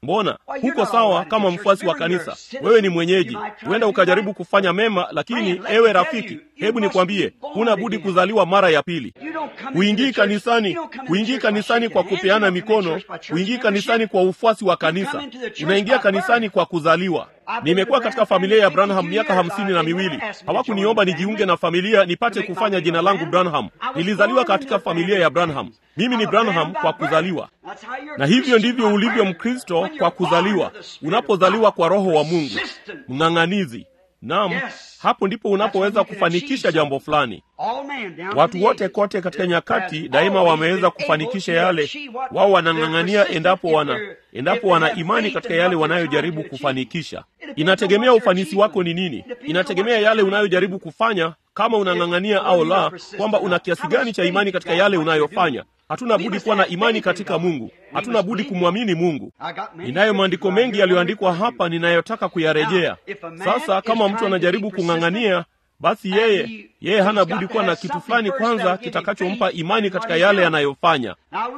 mbona huko sawa kama mfuasi wa kanisa wewe ni mwenyeji huenda ukajaribu kufanya mema lakini ewe rafiki hebu nikwambie huna budi kuzaliwa mara ya pili huingii kanisani huingii kanisani kwa kupeana mikono huingii kanisani kwa ufuasi wa kanisa unaingia kanisani kwa kuzaliwa nimekuwa katika familia ya branham miaka hamsini na miwili hawakuniomba nijiunge na familia nipate kufanya jina langu branham nilizaliwa katika familia ya branham mimi ni branham kwa kuzaliwa na hivyo ndivyo ulivyo mkristo kwa kuzaliwa unapozaliwa kwa roho wa mungu mng'ang'anizi naam hapo ndipo unapoweza kufanikisha jambo fulani watu wote kote katika nyakati daima wameweza kufanikisha yale wao wanang'ang'ania endapo wana endapo wana imani katika yale wanayojaribu kufanikisha inategemea ufanisi wako ni nini inategemea yale unayojaribu kufanya kama unang'ang'ania au la kwamba una kiasi gani cha imani katika yale unayofanya hatuna budi kuwa na imani katika mungu hatuna budi kumwamini mungu ninayo maandiko mengi yaliyoandikwa hapa ninayotaka kuyarejea sasa kama mtu anajaribu kung'ang'ania basi yeye yeye hana budi kuwa na kitu fulani kwanza kitakachompa imani katika yale yanayofanya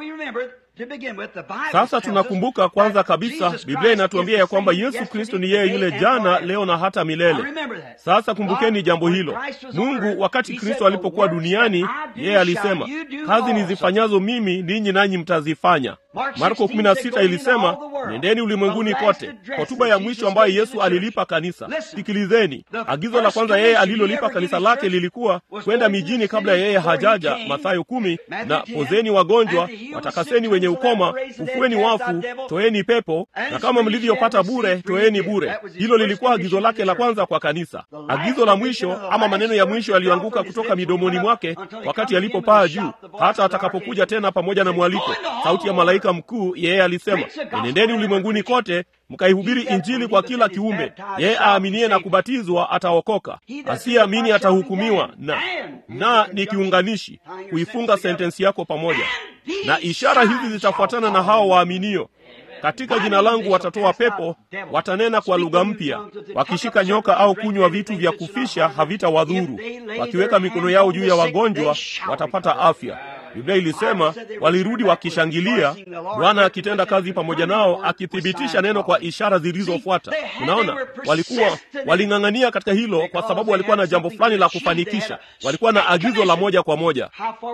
sasa tunakumbuka kwanza kabisa biblia inatuambia ya kwamba yesu kristo ni yeye yule jana leo na hata milele sasa kumbukeni jambo hilo mungu wakati kristo alipokuwa duniani yeye alisema kazi nizifanyazo mimi ninyi nanyi mtazifanya marko 16 ilisema nendeni ulimwenguni kote hotuba ya mwisho ambayo yesu alilipa kanisa sikilizeni agizo la kwanza yeye alilolipa kanisa lake lilikuwa kwenda mijini kabla yeye hajaja mathayo kumi na pozeni wagonjwa watakaseni wenye ukoma ufueni wafu toeni pepo na kama mlivyopata bure toeni bure hilo lilikuwa agizo lake la kwanza kwa kanisa agizo la mwisho ama maneno ya mwisho yaliyoanguka kutoka midomoni mwake wakati alipopaa juu hata atakapokuja tena pamoja na mwaliko sauti ya malaika mkuu yeye alisema enendeni ulimwenguni kote mkaihubiri injili kwa kila kiumbe yeye aaminie na kubatizwa ataokoka asiyeamini atahukumiwa na na ni kiunganishi kuifunga sentensi yako pamoja na ishara hizi zitafuatana na hao waaminio katika jina langu watatoa pepo watanena kwa lugha mpya wakishika nyoka au kunywa vitu vya kufisha havitawadhuru wakiweka mikono yao juu ya wagonjwa watapata afya biblia ilisema walirudi wakishangilia bwana akitenda kazi pamoja nao akithibitisha neno kwa ishara zilizofuata unaona walikuwa waling'ang'ania katika hilo kwa sababu walikuwa na jambo fulani la kufanikisha walikuwa na agizo la moja kwa moja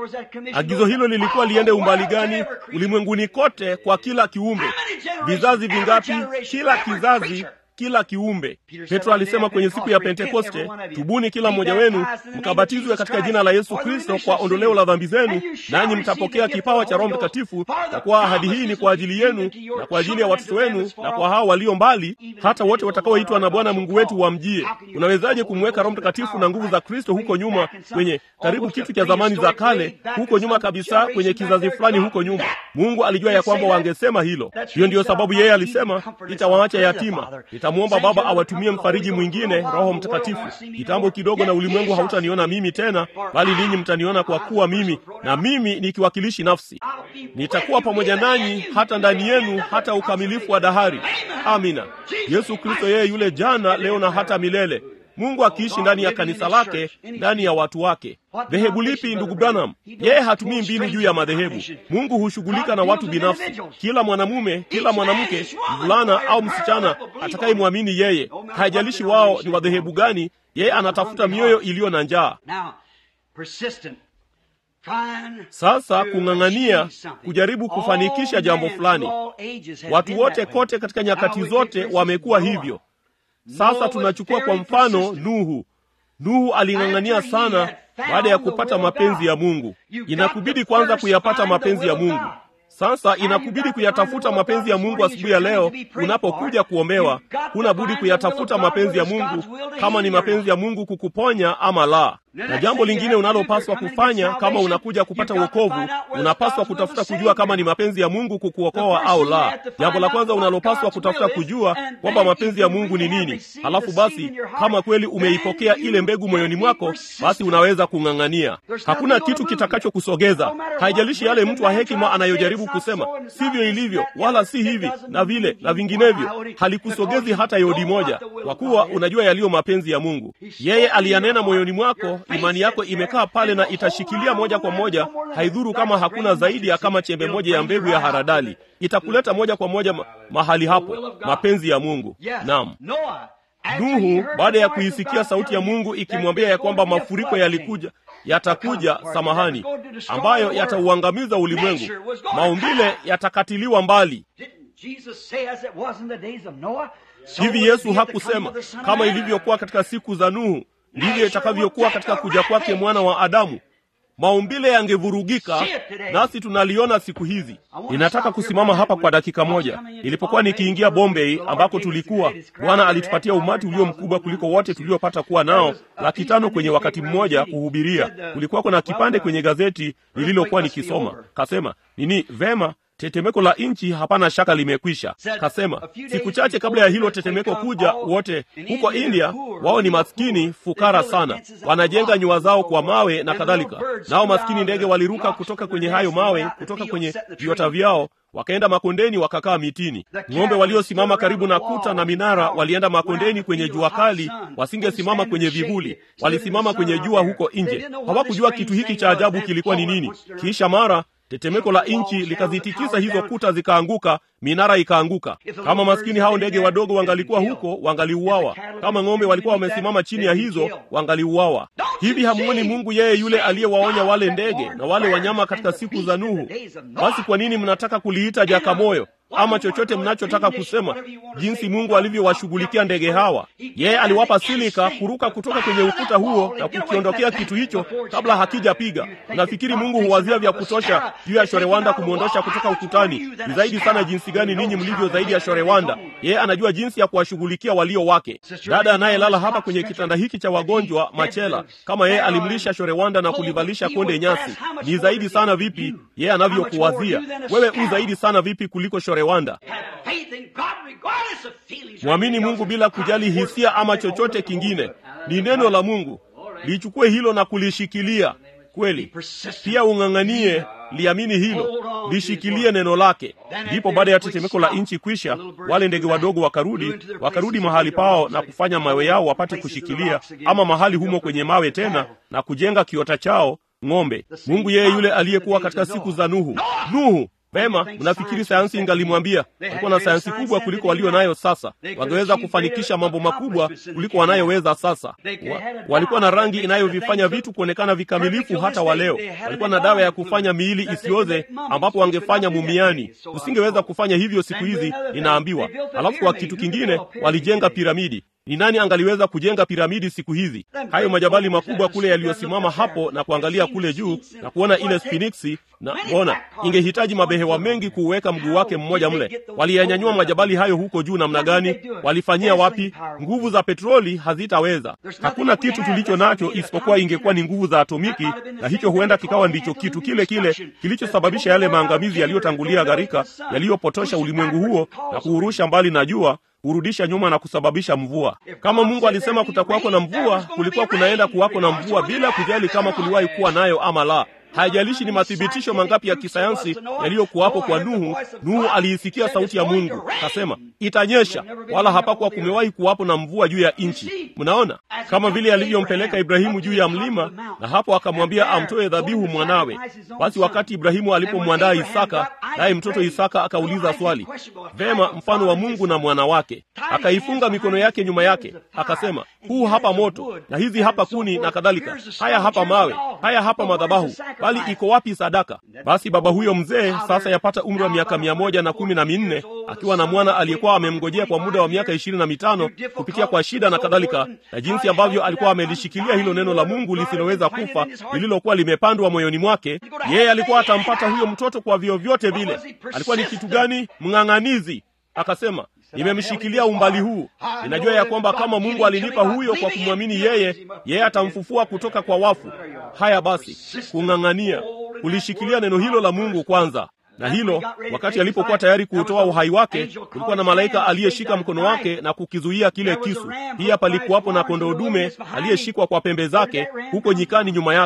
agizo hilo lilikuwa liende umbali gani ulimwenguni kote kwa kila kiumbe vizazi vingapi kila kizazi kila kiumbe petro alisema kwenye siku ya pentekoste tubuni kila mmoja wenu mkabatizwe katika jina la yesu kristo kwa ondoleo la dhambi zenu nanyi mtapokea kipawa cha roho mtakatifu na kuwa ahadi hii ni kwa ajili yenu na kwa ajili ya watoto wenu na kwa hao walio mbali hata wote watakaoitwa na bwana mungu wetu wamjie unawezaje kumweka roho mtakatifu na nguvu za kristo huko nyuma kwenye karibu kitu cha zamani za kale huko nyuma kabisa kwenye kizazi fulani huko nyuma mungu alijua ya kwamba wangesema hilo hiyo ndiyo sababu yeye alisema nitawaacha yatima nitamwomba baba awatumie mfariji mwingine roho mtakatifu kitambo kidogo na ulimwengu hautaniona mimi tena bali ninyi mtaniona kwa kuwa mimi na mimi nikiwakilishi nafsi nitakuwa pamoja nanyi hata ndani yenu hata ukamilifu wa dahari amina yesu kristo yeye yule jana leo na hata milele mungu akiishi ndani ya kanisa lake ndani ya watu wake dhehebu lipi ndugu branham yeye hatumii mbinu juu ya madhehebu mungu hushughulika na watu binafsi kila mwanamume kila mwanamke mvulana au msichana atakayemwamini yeye haijalishi wao ni wadhehebu gani yeye anatafuta mioyo iliyo na njaa sasa kung'ang'ania kujaribu kufanikisha jambo fulani watu wote kote katika nyakati zote wamekuwa hivyo sasa tunachukua kwa mfano nuhu nuhu aling'ang'ania sana baada ya kupata mapenzi ya mungu inakubidi kwanza kuyapata mapenzi ya mungu sasa inakubidi kuyatafuta mapenzi ya mungu asubuhi ya leo unapokuja kuombewa huna budi kuyatafuta mapenzi ya mungu kama ni mapenzi ya mungu kukuponya ama la na jambo lingine unalopaswa kufanya kama unakuja kupata uokovu unapaswa kutafuta kujua kama ni mapenzi ya mungu kukuokoa au la jambo la kwanza unalopaswa kutafuta kujua kwamba mapenzi ya mungu ni nini halafu basi kama kweli umeipokea ile mbegu moyoni mwako basi unaweza kung'ang'ania hakuna kitu kitakachokusogeza haijalishi yale mtu wa hekima anayojaribu kusema sivyo ilivyo wala si hivi na vile na vinginevyo halikusogezi hata yodi moja kwa kuwa unajua yaliyo mapenzi ya mungu yeye aliyanena moyoni mwako imani yako imekaa pale na itashikilia moja kwa moja, haidhuru kama hakuna zaidi ya kama chembe moja ya mbegu ya haradali, itakuleta moja kwa moja ma mahali hapo, mapenzi ya Mungu. Naam. Nuhu baada ya kuisikia sauti ya Mungu ikimwambia ya kwamba mafuriko yalikuja yatakuja, samahani, ambayo yatauangamiza ulimwengu, maumbile yatakatiliwa mbali. Hivi Yesu hakusema kama ilivyokuwa katika siku za Nuhu ndivyo itakavyokuwa katika kuja kwake mwana wa Adamu? Maumbile yangevurugika, nasi tunaliona siku hizi. Ninataka kusimama hapa kwa dakika moja. Nilipokuwa nikiingia Bombay ambako tulikuwa, Bwana alitupatia umati ulio mkubwa kuliko wote tuliopata kuwa nao, laki tano kwenye wakati mmoja kuhubiria. Kulikuwa kuna kipande kwenye gazeti lililokuwa nikisoma, kasema nini, vema tetemeko la nchi hapana shaka limekwisha. Kasema siku chache kabla ya hilo tetemeko kuja, wote huko India, wao ni maskini fukara sana, wanajenga nyua zao kwa mawe na kadhalika. Nao maskini ndege waliruka kutoka kwenye hayo mawe, kutoka kwenye viota vyao wakaenda makondeni wakakaa mitini. Ng'ombe waliosimama karibu na kuta na minara walienda makondeni kwenye jua kali, wasingesimama kwenye vivuli, walisimama kwenye jua huko nje. Hawakujua kitu hiki cha ajabu kilikuwa ni nini. Kisha mara tetemeko la nchi likazitikisa hizo kuta, zikaanguka, minara ikaanguka. Kama maskini hao ndege wadogo wangalikuwa huko, wangaliuawa. Kama ng'ombe walikuwa wamesimama chini ya hizo, wangaliuawa. Hivi hamuoni Mungu yeye yule aliyewaonya wale ndege na wale wanyama katika siku za Nuhu? Basi kwa nini mnataka kuliita jakamoyo ama chochote mnachotaka kusema, jinsi Mungu alivyowashughulikia ndege hawa. Yeye aliwapa silika kuruka kutoka kwenye ukuta huo na kukiondokea kitu hicho kabla hakijapiga. Nafikiri Mungu huwazia vya kutosha juu ya shorewanda kumwondosha kutoka ukutani. Ni zaidi sana jinsi gani ninyi mlivyo zaidi ya shorewanda. Yeye anajua jinsi ya kuwashughulikia walio wake. Dada anayelala hapa kwenye kitanda hiki cha wagonjwa machela, kama yeye alimlisha shorewanda na kulivalisha konde nyasi, ni zaidi sana vipi yeye anavyokuwazia wewe? U zaidi sana vipi kuliko shore Rwanda. Mwamini Mungu bila kujali hisia ama chochote kingine. Ni neno la Mungu, lichukue hilo na kulishikilia kweli. Pia ung'ang'anie, liamini hilo, lishikilie neno lake. Ndipo baada ya tetemeko la nchi kwisha, wale ndege wadogo wakarudi, wakarudi mahali pao na kufanya mawe yao wapate kushikilia, ama mahali humo kwenye mawe tena, na kujenga kiota chao ng'ombe. Mungu yeye yule aliyekuwa katika siku za Nuhu. Nuhu Vema, mnafikiri sayansi ingalimwambia? Walikuwa na sayansi kubwa kuliko walio nayo sasa, wangeweza kufanikisha mambo makubwa kuliko wanayoweza sasa. Wa, walikuwa na rangi inayovifanya vitu kuonekana vikamilifu hata wa leo. Walikuwa na dawa ya kufanya miili isioze, ambapo wangefanya mumiani. Usingeweza kufanya hivyo siku hizi, ninaambiwa. Alafu kwa kitu kingine, walijenga piramidi. Ni nani angaliweza kujenga piramidi siku hizi? Hayo majabali makubwa kule yaliyosimama hapo na kuangalia kule juu na kuona ile sphinxi na ona, ingehitaji mabehewa mengi kuuweka mguu wake mmoja mle. Waliyanyanyua majabali hayo huko juu namna gani? Walifanyia wapi? Nguvu za petroli hazitaweza. Hakuna kitu tulicho nacho isipokuwa ingekuwa ni nguvu za atomiki, na hicho huenda kikawa ndicho kitu kile kile kilichosababisha yale maangamizi yaliyotangulia gharika, yaliyopotosha ulimwengu huo na kuurusha mbali na jua hurudisha nyuma na kusababisha mvua. Kama Mungu alisema kutakuwako na mvua, kulikuwa kunaenda kuwako na mvua bila kujali kama kuliwahi kuwa nayo ama la. Haijalishi ni mathibitisho mangapi ya kisayansi yaliyokuwapo kwa Nuhu. Nuhu aliisikia sauti ya Mungu, kasema itanyesha, wala hapakuwa kumewahi kuwapo na mvua juu ya nchi. Mnaona, kama vile alivyompeleka Ibrahimu juu ya mlima, na hapo akamwambia amtoe dhabihu mwanawe. Basi wakati Ibrahimu alipomwandaa Isaka, naye mtoto Isaka akauliza swali, vema, mfano wa Mungu na mwana wake, akaifunga mikono yake nyuma yake, akasema, huu hapa moto na hizi hapa kuni na kadhalika, haya hapa mawe, haya hapa madhabahu bali iko wapi sadaka? Basi baba huyo mzee sasa yapata umri wa miaka mia moja na kumi na minne akiwa na mwana aliyekuwa amemngojea kwa muda wa miaka ishirini na mitano kupitia kwa shida na kadhalika, na jinsi ambavyo alikuwa amelishikilia hilo neno la Mungu lisiloweza kufa lililokuwa limepandwa moyoni mwake. Yeye alikuwa atampata huyo mtoto kwa vyovyote vile. Alikuwa ni kitu gani? Mng'ang'anizi. Akasema, nimemshikilia umbali huu, ninajua ya kwamba kama Mungu alinipa huyo kwa kumwamini yeye, yeye atamfufua kutoka kwa wafu. Haya basi, kung'ang'ania, kulishikilia neno hilo la Mungu kwanza. Na hilo wakati alipokuwa tayari kuutoa uhai wake, kulikuwa na malaika aliyeshika mkono wake na kukizuia kile kisu. Pia palikuwapo na kondoo dume aliyeshikwa kwa pembe zake huko nyikani nyuma yake.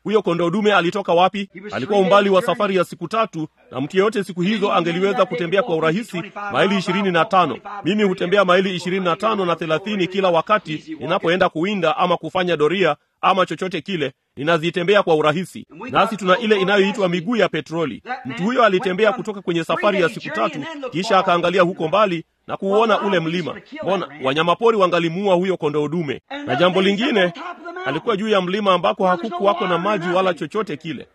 huyo kondoo dume alitoka wapi? Alikuwa umbali wa safari ya siku tatu, na mtu yeyote siku hizo angeliweza kutembea kwa urahisi maili ishirini na tano. Mimi hutembea maili ishirini na tano na thelathini kila wakati ninapoenda kuwinda ama kufanya doria ama chochote kile, ninazitembea kwa urahisi. Nasi tuna ile inayoitwa miguu ya petroli. Mtu huyo alitembea kutoka kwenye safari ya siku tatu, kisha akaangalia huko mbali na kuuona ule mlima. Mbona wanyamapori wangalimuua huyo kondoo dume? Na jambo lingine, alikuwa juu ya mlima ambako hakukuwako na maji wala chochote kile.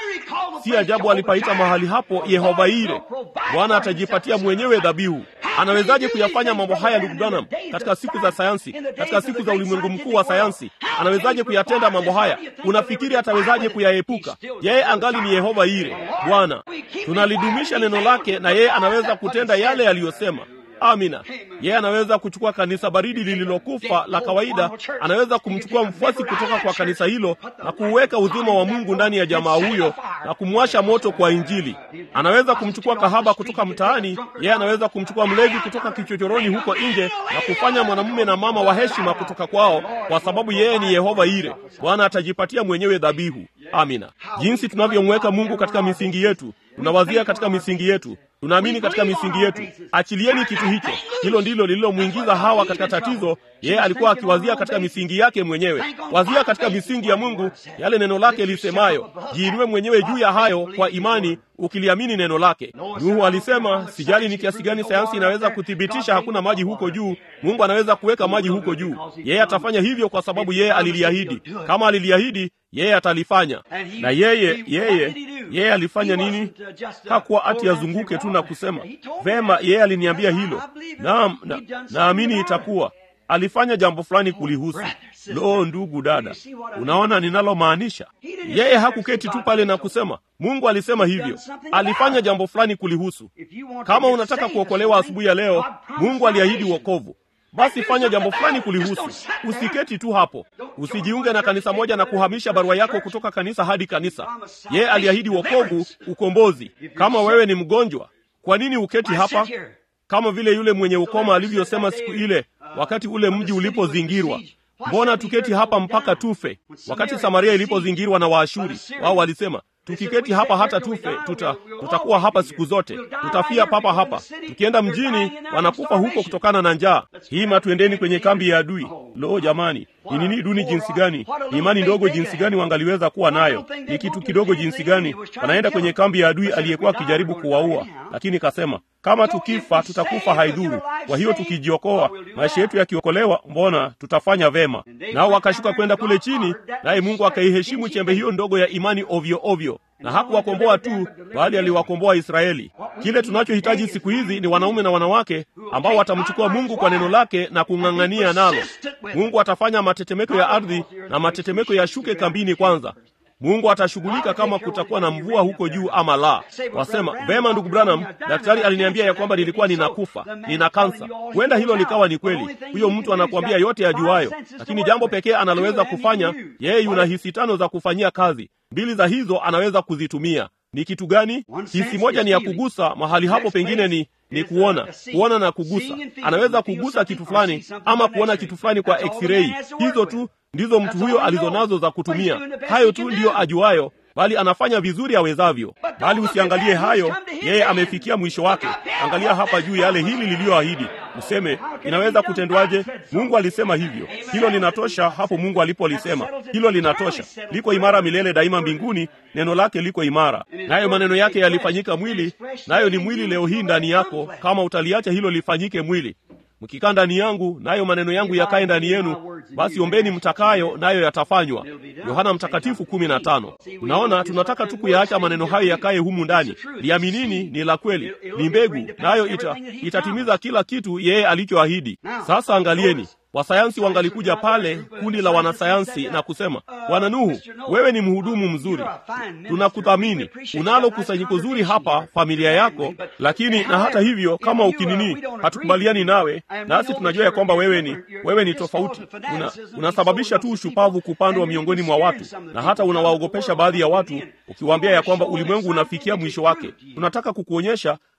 Si ajabu alipaita mahali hapo Yehova Ire, Bwana atajipatia mwenyewe dhabihu. Anawezaje kuyafanya mambo haya, ndugu Branham, katika siku za sayansi, katika siku za ulimwengu mkuu wa sayansi? Anawezaje kuyatenda mambo haya? Unafikiri atawezaje kuyaepuka? Yeye angali ni Yehova Ire, Bwana. Tunalidumisha neno lake, na yeye anaweza kutenda yale yaliyosema. Amina. Yeye anaweza kuchukua kanisa baridi lililokufa la kawaida, anaweza kumchukua mfuasi kutoka kwa kanisa hilo na kuuweka uzima wa Mungu ndani ya jamaa huyo na kumwasha moto kwa Injili. Anaweza kumchukua kahaba kutoka mtaani, yeye anaweza kumchukua mlevi kutoka kichochoroni huko nje na kufanya mwanamume na mama wa heshima kutoka kwao, kwa sababu yeye ni Yehova Ire. Bwana atajipatia mwenyewe dhabihu. Amina. Jinsi tunavyomweka Mungu katika misingi yetu, tunawazia katika misingi yetu tunaamini katika misingi yetu. Achilieni kitu hicho. Hilo ndilo lililomwingiza Hawa katika tatizo. Yeye alikuwa akiwazia katika misingi yake mwenyewe. Wazia katika misingi ya Mungu, yale neno lake lisemayo. Jiinue mwenyewe juu ya hayo kwa imani, ukiliamini neno lake. Nuhu alisema, sijali ni kiasi gani sayansi inaweza kuthibitisha hakuna maji huko juu, Mungu anaweza kuweka maji huko juu. Yeye atafanya hivyo kwa sababu yeye aliliahidi. Kama aliliahidi, yeye atalifanya. Na yeye yeye yeye alifanya nini? Hakuwa ati azunguke tu na kusema vema, yeye aliniambia hilo, naam, na, naamini itakuwa. Alifanya jambo fulani kulihusu. Lo, ndugu dada, unaona ninalomaanisha? Yeye hakuketi tu pale na kusema Mungu alisema hivyo. Alifanya jambo fulani kulihusu. Kama unataka kuokolewa asubuhi ya leo, Mungu aliahidi wokovu basi fanya jambo fulani kulihusu. Usiketi tu hapo, usijiunge na kanisa moja na kuhamisha barua yako kutoka kanisa hadi kanisa. Yeye aliahidi wokovu, ukombozi. Kama wewe ni mgonjwa, kwa nini uketi hapa? Kama vile yule mwenye ukoma alivyosema siku ile, wakati ule mji ulipozingirwa, mbona tuketi hapa mpaka tufe? Wakati Samaria ilipozingirwa na Waashuri, wao walisema tukiketi hapa hata tufe, tuta tutakuwa hapa siku zote, tutafia papa hapa. Tukienda mjini, wanakufa huko kutokana na njaa. Hima, tuendeni kwenye kambi ya adui. Lo, jamani, ni nini duni jinsi gani! Ni imani ndogo jinsi gani wangaliweza kuwa nayo! Ni kitu kidogo jinsi gani! Wanaenda kwenye kambi ya adui aliyekuwa akijaribu kuwaua, lakini kasema kama tukifa tutakufa haidhuru. Kwa hiyo tukijiokoa, maisha yetu yakiokolewa, mbona tutafanya vema. Nao wakashuka kwenda kule chini, naye Mungu akaiheshimu chembe hiyo ndogo ya imani ovyo ovyo na hakuwakomboa tu, bali aliwakomboa Israeli. Kile tunachohitaji siku hizi ni wanaume na wanawake ambao watamchukua Mungu kwa neno lake na kung'ang'ania nalo. Mungu atafanya matetemeko ya ardhi na matetemeko yashuke kambini kwanza. Mungu atashughulika kama kutakuwa na mvua huko juu ama la. Wasema vema, ndugu Branham, daktari aliniambia ya kwamba nilikuwa ninakufa, nina kansa. Huenda hilo likawa ni kweli. Huyo mtu anakuambia yote yajuayo, lakini jambo pekee analoweza kufanya yeye, yuna hisi tano za kufanyia kazi, mbili za hizo anaweza kuzitumia. Ni kitu gani? Hisi moja ni ya kugusa mahali hapo, pengine ni ni kuona, kuona na kugusa. Anaweza kugusa kitu fulani ama kuona kitu fulani kwa x-ray. Hizo tu ndizo mtu huyo alizonazo za kutumia. Hayo tu ndiyo ajuayo, bali anafanya vizuri awezavyo. Bali usiangalie hayo, yeye amefikia mwisho wake. Angalia hapa juu yale hili liliyoahidi, useme inaweza kutendwaje? Mungu alisema hivyo, hilo linatosha. Hapo Mungu alipolisema hilo linatosha, liko imara milele daima mbinguni. Neno lake liko imara, nayo maneno yake yalifanyika mwili, nayo ni mwili leo hii ndani yako, kama utaliacha hilo lifanyike mwili mkikaa ndani yangu nayo maneno yangu yakae ndani yenu, basi ombeni mtakayo, nayo yatafanywa. Yohana Mtakatifu kumi na tano. Unaona, tunataka tu kuyaacha maneno hayo yakae humu ndani. Liaminini ni la kweli, ni mbegu, nayo ita, itatimiza kila kitu yeye alichoahidi. Sasa angalieni, wasayansi wangalikuja pale, kundi la wanasayansi na kusema, Bwana Nuhu, wewe ni mhudumu mzuri, tunakuthamini, unalo kusanyiko zuri hapa, familia yako, lakini na hata hivyo, kama ukinini, hatukubaliani nawe, nasi tunajua ya kwamba wewe ni wewe ni tofauti, una, unasababisha tu ushupavu kupandwa miongoni mwa watu, na hata unawaogopesha baadhi ya watu ukiwaambia ya kwamba ulimwengu unafikia mwisho wake. Tunataka kukuonyesha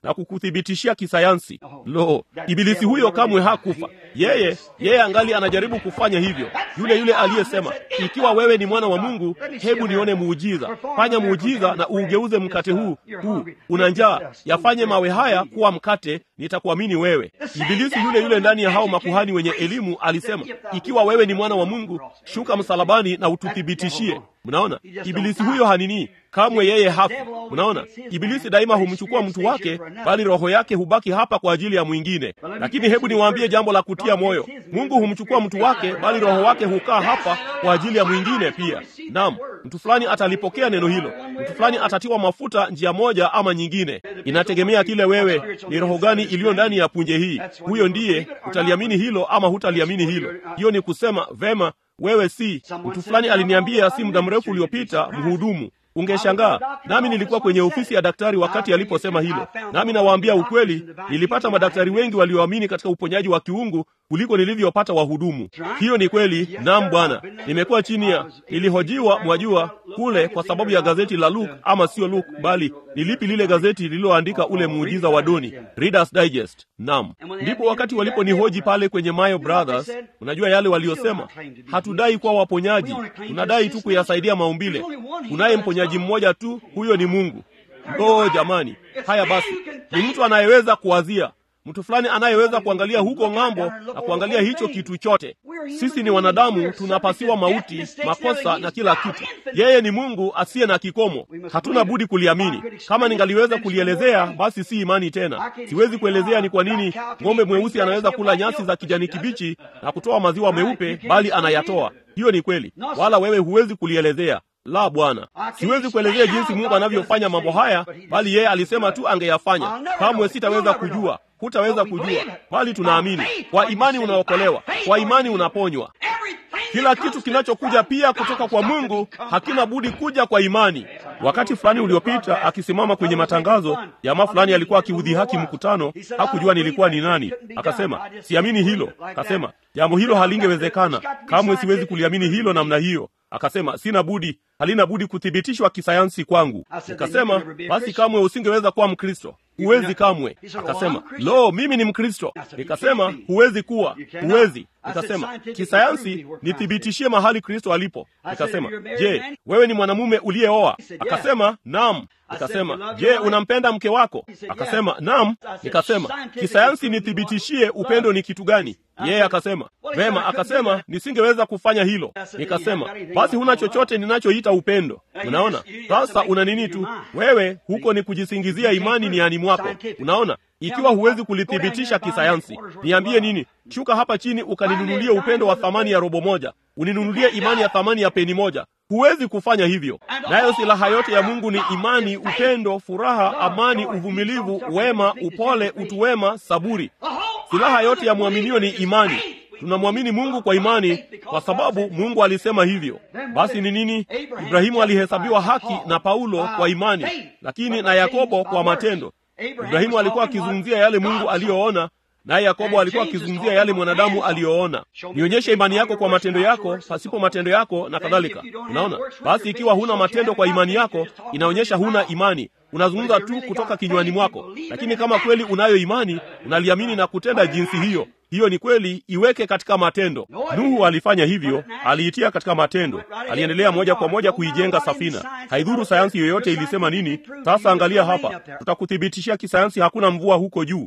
na kukuthibitishia kisayansi. Lo, ibilisi huyo kamwe hakufa. Yeye yeye angali anajaribu kufanya hivyo. Yule yule aliyesema, ikiwa wewe ni mwana wa Mungu, hebu nione muujiza. Fanya muujiza na uugeuze mkate huu huu, una njaa, yafanye mawe haya kuwa mkate, nitakuamini wewe. Ibilisi yule yule ndani ya hao makuhani wenye elimu alisema, ikiwa wewe ni mwana wa Mungu, shuka msalabani na ututhibitishie. Mnaona, ibilisi huyo hanini kamwe, yeye hafi. Mnaona, ibilisi daima humchukua mtu wake, bali roho yake hubaki hapa kwa ajili ya mwingine. Lakini hebu niwaambie jambo la kutia moyo, Mungu humchukua mtu wake, bali roho wake hukaa hapa kwa ajili ya mwingine pia. Naam, mtu fulani atalipokea neno hilo, mtu fulani atatiwa mafuta njia moja ama nyingine. Inategemea kile wewe ni roho gani iliyo ndani ya punje hii. Huyo ndiye utaliamini hilo ama hutaliamini hilo. Hiyo ni kusema vema, wewe si mtu fulani. Aliniambia si muda mrefu uliopita, mhudumu Ungeshangaa, nami nilikuwa kwenye ofisi ya daktari wakati aliposema hilo. Nami nawaambia ukweli, nilipata madaktari wengi walioamini katika uponyaji wa kiungu kuliko nilivyopata wahudumu. Hiyo ni kweli. Naam Bwana, nimekuwa chini ya, nilihojiwa, mwajua kule, kwa sababu ya gazeti la Luke, ama sio Luke, bali ni lipi lile gazeti lililoandika ule muujiza wa Doni, Reader's Digest. Naam, ndipo wakati waliponihoji pale kwenye Mayo Brothers, unajua yale waliosema, hatudai kuwa waponyaji, tunadai tu kuyasaidia maumbile. Kunaye mponyaji mmoja tu, huyo ni Mungu. Ndoo jamani! Haya basi, ni mtu anayeweza kuwazia mtu fulani anayeweza kuangalia huko ng'ambo na kuangalia hicho kitu chote. Sisi ni wanadamu, tunapasiwa mauti, makosa na kila kitu. Yeye ni Mungu asiye na kikomo, hatuna budi kuliamini. Kama ningaliweza kulielezea, basi si imani tena. Siwezi kuelezea ni kwa nini ng'ombe mweusi anaweza kula nyasi za kijani kibichi na kutoa maziwa meupe, bali anayatoa. Hiyo ni kweli, wala wewe huwezi kulielezea. La, Bwana, siwezi kuelezea jinsi Mungu anavyofanya mambo haya, bali yeye alisema tu angeyafanya. Kamwe sitaweza kujua, hutaweza kujua, bali tunaamini. Kwa imani unaokolewa, kwa imani unaponywa. Kila kitu kinachokuja pia kutoka kwa Mungu hakina budi kuja kwa imani. Wakati fulani uliopita, akisimama kwenye matangazo, jamaa fulani alikuwa akiudhihaki mkutano. Hakujua nilikuwa ni nani. Akasema, siamini hilo. Akasema, jambo hilo halingewezekana kamwe, siwezi kuliamini hilo namna hiyo. Akasema, sina budi, halina budi kuthibitishwa kisayansi kwangu. Nikasema, basi kamwe usingeweza kuwa Mkristo, huwezi kamwe. Akasema, lo, mimi ni Mkristo. Nikasema, huwezi kuwa, huwezi. Nikasema, kisayansi nithibitishie mahali Kristo alipo. Nikasema, je, wewe ni mwanamume uliyeoa? Akasema, naam. Nikasema, je, unampenda mke wako? Akasema, naam. Nikasema, kisayansi nithibitishie upendo ni kitu gani? Yeye akasema, vema. Akasema, nisingeweza kufanya hilo. Nikasema, basi huna chochote ninachoita upendo. Unaona, sasa una nini tu wewe, huko ni kujisingizia imani ni ani mwako. Unaona, ikiwa huwezi kulithibitisha kisayansi, niambie nini? Shuka hapa chini ukaninunulie upendo wa thamani ya robo moja, uninunulie imani ya thamani ya peni moja. Huwezi kufanya hivyo. Nayo silaha yote ya Mungu ni imani, upendo, furaha, amani, uvumilivu, wema, upole, utu wema, saburi. Silaha yote ya mwaminio ni imani. Tunamwamini Mungu kwa imani kwa sababu Mungu alisema hivyo. Basi ni nini? Ibrahimu alihesabiwa haki na Paulo kwa imani, lakini na Yakobo kwa matendo. Ibrahimu alikuwa akizungumzia yale Mungu aliyoona, naye Yakobo alikuwa akizungumzia yale mwanadamu aliyoona. Nionyeshe imani yako kwa matendo yako, pasipo matendo yako na kadhalika. Unaona, basi ikiwa huna matendo kwa imani yako, inaonyesha huna imani. Unazungumza tu kutoka kinywani mwako, lakini kama kweli unayo imani, unaliamini na kutenda jinsi hiyo hiyo ni kweli, iweke katika matendo. Nuhu alifanya hivyo, aliitia katika matendo, aliendelea moja kwa moja kuijenga safina. Haidhuru sayansi yoyote ilisema nini. Sasa angalia hapa, tutakuthibitishia kisayansi, hakuna mvua huko juu.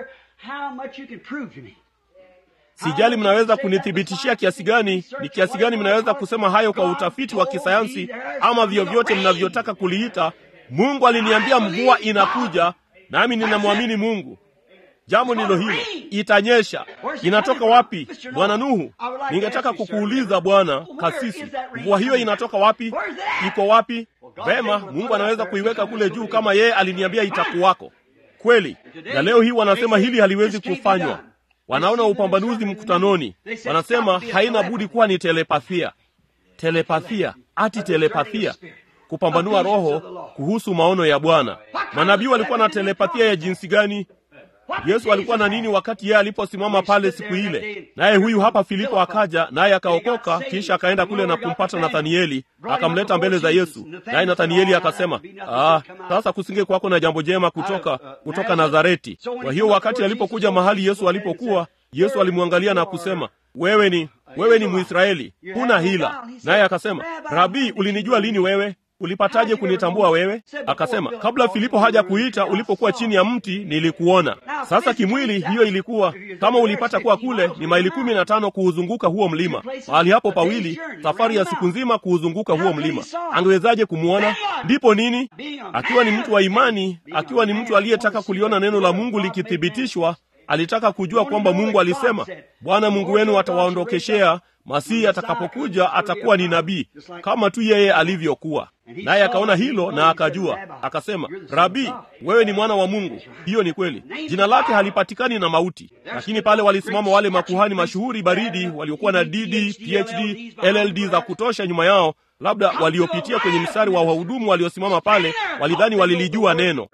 Sijali mnaweza kunithibitishia kiasi gani, ni kiasi gani mnaweza kusema hayo kwa utafiti wa kisayansi ama vyovyote mnavyotaka kuliita. Mungu aliniambia mvua inakuja, nami ninamwamini Mungu. Jambo ndilo hilo, itanyesha. Inatoka wapi, bwana Nuhu? Ningetaka kukuuliza bwana kasisi, mvua hiyo inatoka wapi? Iko wapi? Vema, Mungu anaweza kuiweka kule juu kama yeye aliniambia itakuwako kweli. Na leo hii wanasema hili haliwezi kufanywa. Wanaona upambanuzi mkutanoni, wanasema haina budi kuwa ni telepathia. Telepathia ati telepathia kupambanua roho kuhusu maono ya Bwana. Manabii walikuwa na telepathia ya jinsi gani? Yesu alikuwa na nini wakati yeye aliposimama pale siku ile? Naye huyu hapa Filipo akaja naye akaokoka, kisha akaenda kule na kumpata Nathanieli, akamleta mbele za Yesu. Naye Nathanieli akasema, ah, sasa kusinge kwako na jambo jema kutoka kutoka Nazareti. Kwa hiyo wakati alipokuja mahali Yesu alipokuwa, Yesu alimwangalia na kusema, wewe ni wewe ni Mwisraeli, huna hila. Naye akasema, Rabii, ulinijua lini wewe? Ulipataje kunitambua wewe? Akasema, kabla Filipo haja kuita, ulipokuwa chini ya mti nilikuona. Sasa kimwili, hiyo ilikuwa kama ulipata kuwa kule, ni maili kumi na tano kuuzunguka huo mlima, mahali hapo pawili, safari ya siku nzima kuuzunguka huo mlima. Angewezaje kumwona? Ndipo nini? Akiwa ni mtu wa imani, akiwa ni mtu aliyetaka kuliona neno la Mungu likithibitishwa, alitaka kujua kwamba Mungu alisema, Bwana Mungu wenu atawaondokeshea Masihi atakapokuja atakuwa ni nabii kama tu yeye alivyokuwa. Naye akaona hilo na akajua, akasema, Rabii, wewe ni mwana wa Mungu. Hiyo ni kweli. Jina lake halipatikani na mauti. Lakini pale walisimama wale makuhani mashuhuri baridi waliokuwa na DD, PhD, LLD za kutosha nyuma yao, labda waliopitia kwenye mstari wa wahudumu waliosimama pale, walidhani walilijua neno,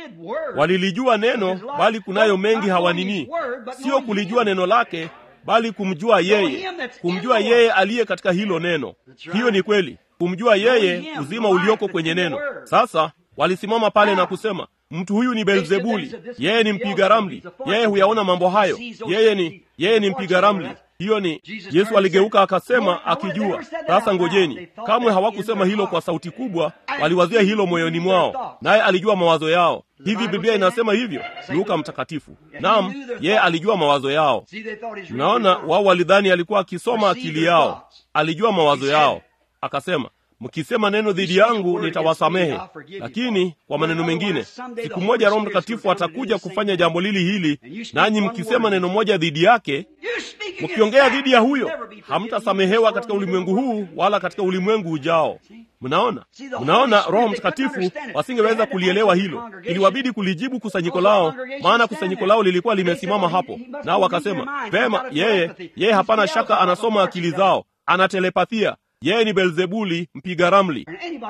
walilijua neno, bali kunayo mengi hawanini, sio kulijua neno lake bali kumjua yeye, kumjua yeye aliye katika hilo neno. Hiyo ni kweli, kumjua yeye, uzima ulioko kwenye neno. Sasa walisimama pale na kusema, mtu huyu ni Beelzebuli, yeye ni mpiga ramli, yeye huyaona mambo hayo, yeye ni yeye ni mpiga ramli. Hiyo ni Yesu aligeuka akasema, akijua. Sasa ngojeni, kamwe hawakusema hilo kwa sauti kubwa, waliwazia hilo moyoni mwao, naye alijua mawazo yao. Hivi Biblia inasema hivyo, Luka Mtakatifu. Naam, yeye alijua mawazo yao. Mnaona, wao walidhani alikuwa akisoma akili yao. Alijua mawazo yao, akasema mkisema neno dhidi yangu nitawasamehe, lakini kwa maneno mengine, siku moja Roho Mtakatifu atakuja kufanya jambo lili hili, nanyi mkisema neno moja dhidi yake, mkiongea dhidi ya huyo, hamtasamehewa katika ulimwengu huu wala katika ulimwengu ujao. Mnaona, mnaona, Roho Mtakatifu wasingeweza kulielewa hilo, iliwabidi kulijibu kusanyiko lao, maana kusanyiko lao lilikuwa limesimama hapo, nao wakasema vema, yeye yeye, hapana shaka anasoma akili zao, ana telepathia yeye ni Beelzebuli mpiga ramli,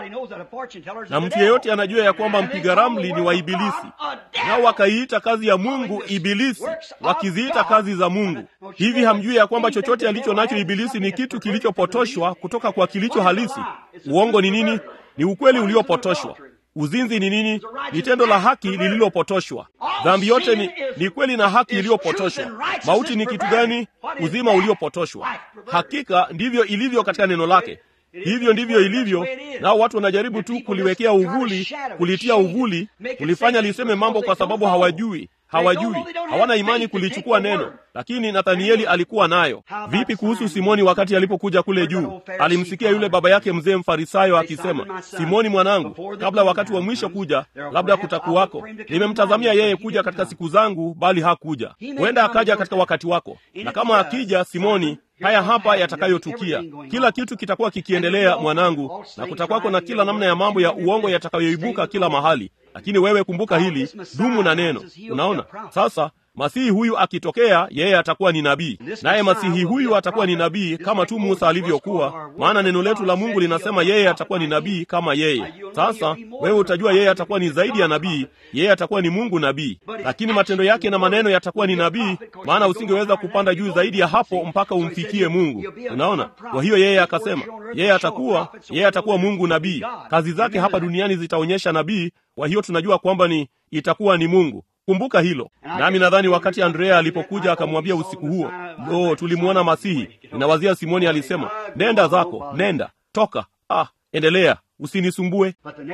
na mtu yeyote anajua ya kwamba mpiga ramli ni wa Ibilisi. Nao wakaiita kazi ya Mungu Ibilisi, wakiziita kazi za Mungu. Hivi hamjui ya kwamba chochote alicho nacho Ibilisi ni kitu kilichopotoshwa kutoka kwa kilicho halisi? Uongo ni nini? Ni ukweli uliopotoshwa. Uzinzi ni nini? Ni tendo la haki lililopotoshwa. Dhambi yote ni, ni kweli na haki iliyopotoshwa. Mauti ni kitu gani? Uzima uliopotoshwa. Hakika ndivyo ilivyo katika neno lake. Hivyo ndivyo ilivyo, nao watu wanajaribu tu kuliwekea uvuli, kulitia uvuli, kulifanya liseme mambo kwa sababu hawajui hawajui, hawana imani kulichukua neno. Lakini Nathanieli alikuwa nayo. Vipi kuhusu Simoni? Wakati alipokuja kule juu, alimsikia yule baba yake mzee Mfarisayo akisema, Simoni mwanangu, kabla wakati wa mwisho kuja, labda kutakuwako. Nimemtazamia yeye kuja katika siku zangu, bali hakuja. Huenda akaja katika wakati wako, na kama akija, Simoni, haya hapa yatakayotukia. Kila kitu kitakuwa kikiendelea, mwanangu, na kutakwako na kila namna ya mambo ya uongo yatakayoibuka kila mahali lakini wewe kumbuka hili, dumu na neno. Unaona sasa, masihi huyu akitokea, yeye atakuwa ni nabii, naye masihi huyu atakuwa ni nabii kama tu Musa alivyokuwa, maana neno letu la Mungu linasema yeye atakuwa ni nabii kama yeye. Sasa wewe utajua yeye atakuwa ni zaidi ya nabii, yeye atakuwa ni Mungu nabii, lakini matendo yake na maneno yatakuwa ni nabii, maana usingeweza kupanda juu zaidi ya hapo mpaka umfikie Mungu. Unaona, kwa hiyo yeye akasema yeye atakuwa yeye atakuwa Mungu nabii, kazi zake hapa duniani zitaonyesha nabii. Kwa hiyo tunajua kwamba ni itakuwa ni Mungu. Kumbuka hilo. Nami nadhani wakati Andrea alipokuja akamwambia usiku huo, lo, tulimwona Masihi. Ninawazia Simoni alisema, nenda zako, nenda, toka, ah, endelea, usinisumbue.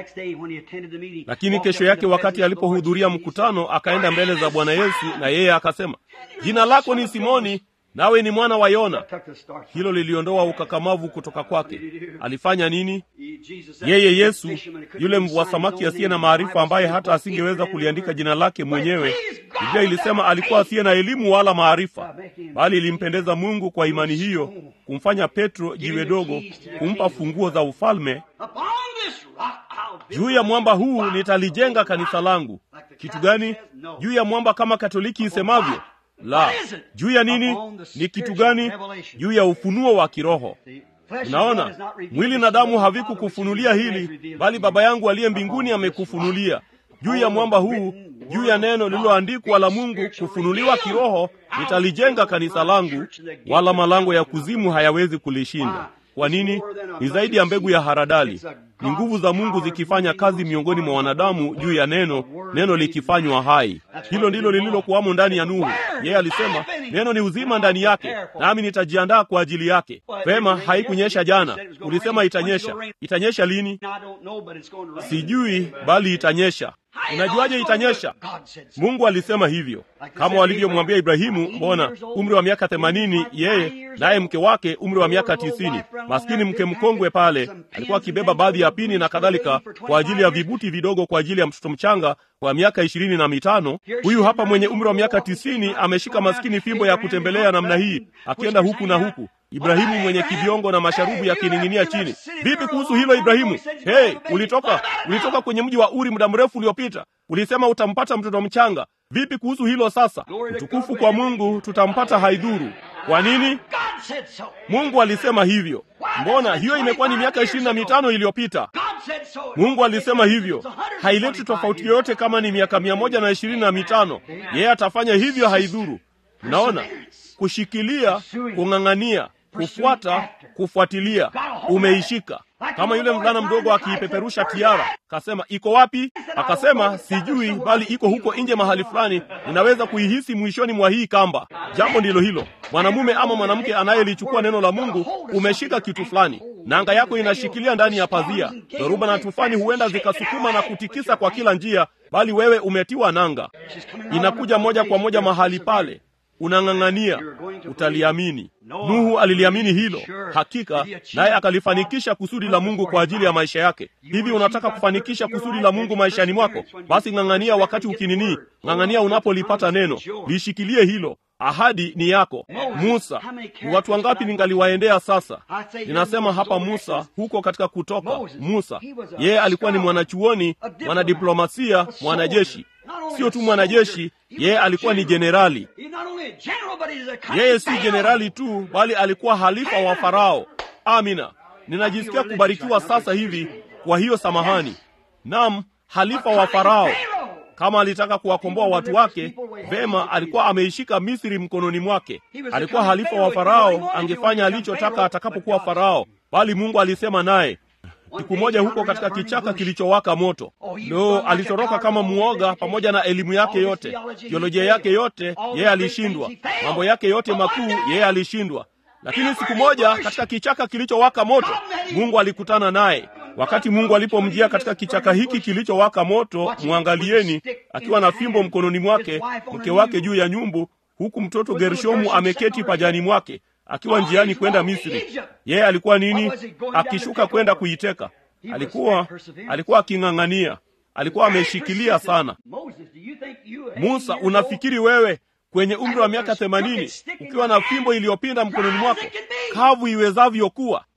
Lakini kesho yake wakati alipohudhuria mkutano, akaenda mbele za Bwana Yesu, na yeye akasema, jina lako ni Simoni, nawe ni mwana wa Yona. Hilo liliondoa ukakamavu kutoka kwake. Alifanya nini? Yeye Yesu, yule mvua samaki asiye na maarifa, ambaye hata asingeweza kuliandika jina lake mwenyewe, Biblia ilisema alikuwa asiye na elimu wala maarifa, bali ilimpendeza Mungu kwa imani hiyo kumfanya Petro jiwe dogo, kumpa funguo za ufalme. Juu ya mwamba huu nitalijenga kanisa langu. Kitu gani? Juu ya mwamba, kama Katoliki isemavyo la juu ya nini? Ni kitu gani? Juu ya ufunuo wa kiroho. Unaona, mwili na damu havikukufunulia hili, bali Baba yangu aliye mbinguni amekufunulia. Juu ya mwamba huu juu ya neno lililoandikwa la Mungu kufunuliwa kiroho, nitalijenga kanisa langu, wala malango ya kuzimu hayawezi kulishinda. Kwa nini? Ni zaidi ya mbegu ya haradali. Ni nguvu za Mungu zikifanya kazi miongoni mwa wanadamu juu ya neno, neno likifanywa hai. Hilo ndilo lililokuwamo ndani ya Nuhu. Yeye alisema neno ni uzima ndani yake, nami nitajiandaa kwa ajili yake. Vema, haikunyesha jana. Ulisema itanyesha. Itanyesha lini? Sijui, bali itanyesha. Unajuaje itanyesha? Mungu alisema hivyo, kama walivyomwambia Ibrahimu. Mbona umri wa miaka themanini yeye naye mke wake umri wa miaka tisini. Maskini mke mkongwe pale alikuwa akibeba baadhi ya pini na kadhalika kwa ajili ya vibuti vidogo kwa ajili ya mtoto mchanga wa miaka ishirini na mitano. Huyu hapa mwenye umri wa miaka tisini ameshika maskini fimbo ya kutembelea namna hii, akienda huku na huku. Ibrahimu mwenye kiviongo na masharubu yakining'inia chini. Vipi kuhusu hilo Ibrahimu? Hey, ulitoka ulitoka kwenye mji wa Uri muda mrefu uliopita, ulisema utampata mtoto mchanga. Vipi kuhusu hilo sasa? Utukufu kwa Mungu, tutampata haidhuru. Kwa nini? Mungu alisema hivyo. Mbona hiyo imekuwa ni miaka ishirini na mitano iliyopita? Mungu alisema hivyo. Haileti tofauti yoyote kama ni miaka mia moja na ishirini na mitano. Yeye atafanya hivyo, haidhuru. Mnaona, kushikilia, kung'ang'ania kufuata, kufuatilia, umeishika. Kama yule mvulana mdogo akiipeperusha tiara, akasema iko wapi? Akasema sijui, bali iko huko nje mahali fulani, ninaweza kuihisi mwishoni mwa hii kamba. Jambo ndilo hilo. Mwanamume ama mwanamke anayelichukua neno la Mungu, umeshika kitu fulani, nanga yako inashikilia ndani ya pazia. Dhoruba na tufani huenda zikasukuma na kutikisa kwa kila njia, bali wewe umetiwa nanga, inakuja moja kwa moja mahali pale unang'ang'ania, utaliamini. Nuhu aliliamini hilo hakika, naye akalifanikisha kusudi la Mungu kwa ajili ya maisha yake. Hivi unataka kufanikisha kusudi la Mungu maishani mwako? Basi ng'ang'ania wakati ukininii, ng'ang'ania unapolipata neno, lishikilie hilo. Ahadi ni yako. Musa, ni watu wangapi ningaliwaendea sasa? Ninasema hapa Musa, huko katika Kutoka. Musa yeye alikuwa ni mwanachuoni, mwanadiplomasia, mwanajeshi Sio tu mwanajeshi, yeye alikuwa ni jenerali. Yeye si jenerali tu, bali alikuwa halifa wa Farao. Amina, ninajisikia kubarikiwa sasa hivi. Kwa hiyo samahani, nam, halifa wa Farao. Kama alitaka kuwakomboa watu wake vema, alikuwa ameishika Misri mkononi mwake. Alikuwa halifa wa Farao, angefanya alichotaka atakapokuwa Farao, bali Mungu alisema naye siku moja huko katika kichaka kilichowaka moto. Ndo alitoroka kama muoga, pamoja na elimu yake yote, teolojia yake yote, yeye alishindwa. Mambo yake yote makuu, yeye alishindwa. Lakini siku moja katika kichaka kilichowaka moto, Mungu alikutana naye. Wakati Mungu alipomjia katika kichaka hiki kilichowaka moto, mwangalieni, akiwa na fimbo mkononi mwake, mke wake juu ya nyumbu, huku mtoto Gershomu ameketi pajani mwake akiwa njiani kwenda Misri. Yeye alikuwa nini? Akishuka kwenda kuiteka. Alikuwa alikuwa aking'ang'ania, alikuwa ameshikilia sana. Musa, unafikiri wewe kwenye umri wa miaka themanini ukiwa na fimbo iliyopinda mkononi mwako, kavu iwezavyo kuwa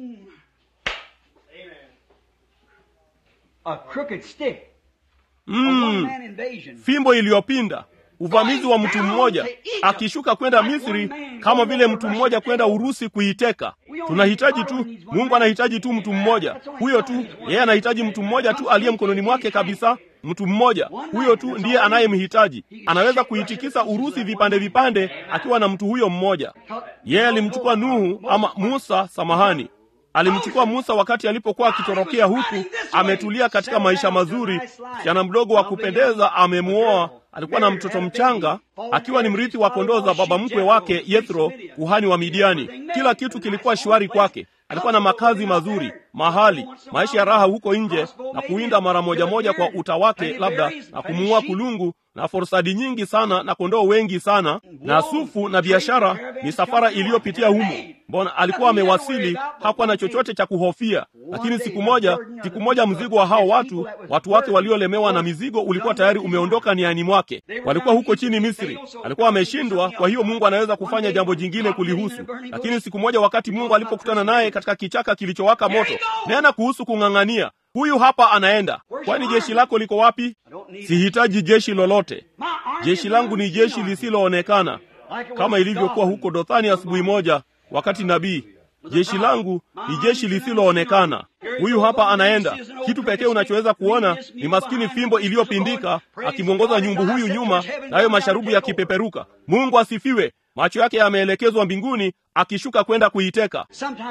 mm, fimbo iliyopinda uvamizi wa mtu mmoja akishuka kwenda Misri kama vile mtu mmoja kwenda Urusi kuiteka. Tunahitaji tu, Mungu anahitaji tu mtu mmoja, huyo tu. Yeye anahitaji mtu mmoja tu aliye mkononi mwake kabisa, mtu mmoja huyo tu ndiye anayemhitaji. Anaweza kuitikisa Urusi vipande vipande akiwa na mtu huyo mmoja. Yeye alimchukua Nuhu ama Musa, samahani alimchukua Musa wakati alipokuwa akitorokea huku, ametulia katika maisha mazuri, msichana mdogo wa kupendeza amemwoa, alikuwa na mtoto mchanga, akiwa ni mrithi wa kondoo za baba mkwe wake Yethro, kuhani wa Midiani. Kila kitu kilikuwa shwari kwake. Alikuwa na makazi mazuri, mahali, maisha ya raha huko nje, na kuwinda mara moja moja kwa uta wake, labda na kumuua kulungu na forsadi nyingi sana na kondoo wengi sana na sufu na biashara, misafara iliyopitia humo. Mbona alikuwa amewasili, hakuwa na chochote cha kuhofia. Lakini siku moja, siku moja mzigo wa hao watu, watu wake waliolemewa na mizigo ulikuwa tayari umeondoka niani mwake. Walikuwa huko chini Misri, alikuwa ameshindwa. Kwa hiyo Mungu anaweza kufanya jambo jingine kulihusu. Lakini siku moja, wakati Mungu alipokutana naye katika kichaka kilichowaka moto, nena kuhusu kung'ang'ania Huyu hapa anaenda. Kwani jeshi lako liko wapi? Sihitaji jeshi lolote. Jeshi langu ni jeshi lisiloonekana, kama ilivyokuwa huko Dothani asubuhi moja, wakati nabii jeshi langu ni jeshi lisiloonekana. Huyu hapa anaenda. Kitu pekee unachoweza kuona ni maskini fimbo iliyopindika akimwongoza nyumbu huyu nyuma, nayo masharubu yakipeperuka. Mungu asifiwe! Macho yake yameelekezwa mbinguni, akishuka kwenda kuiteka.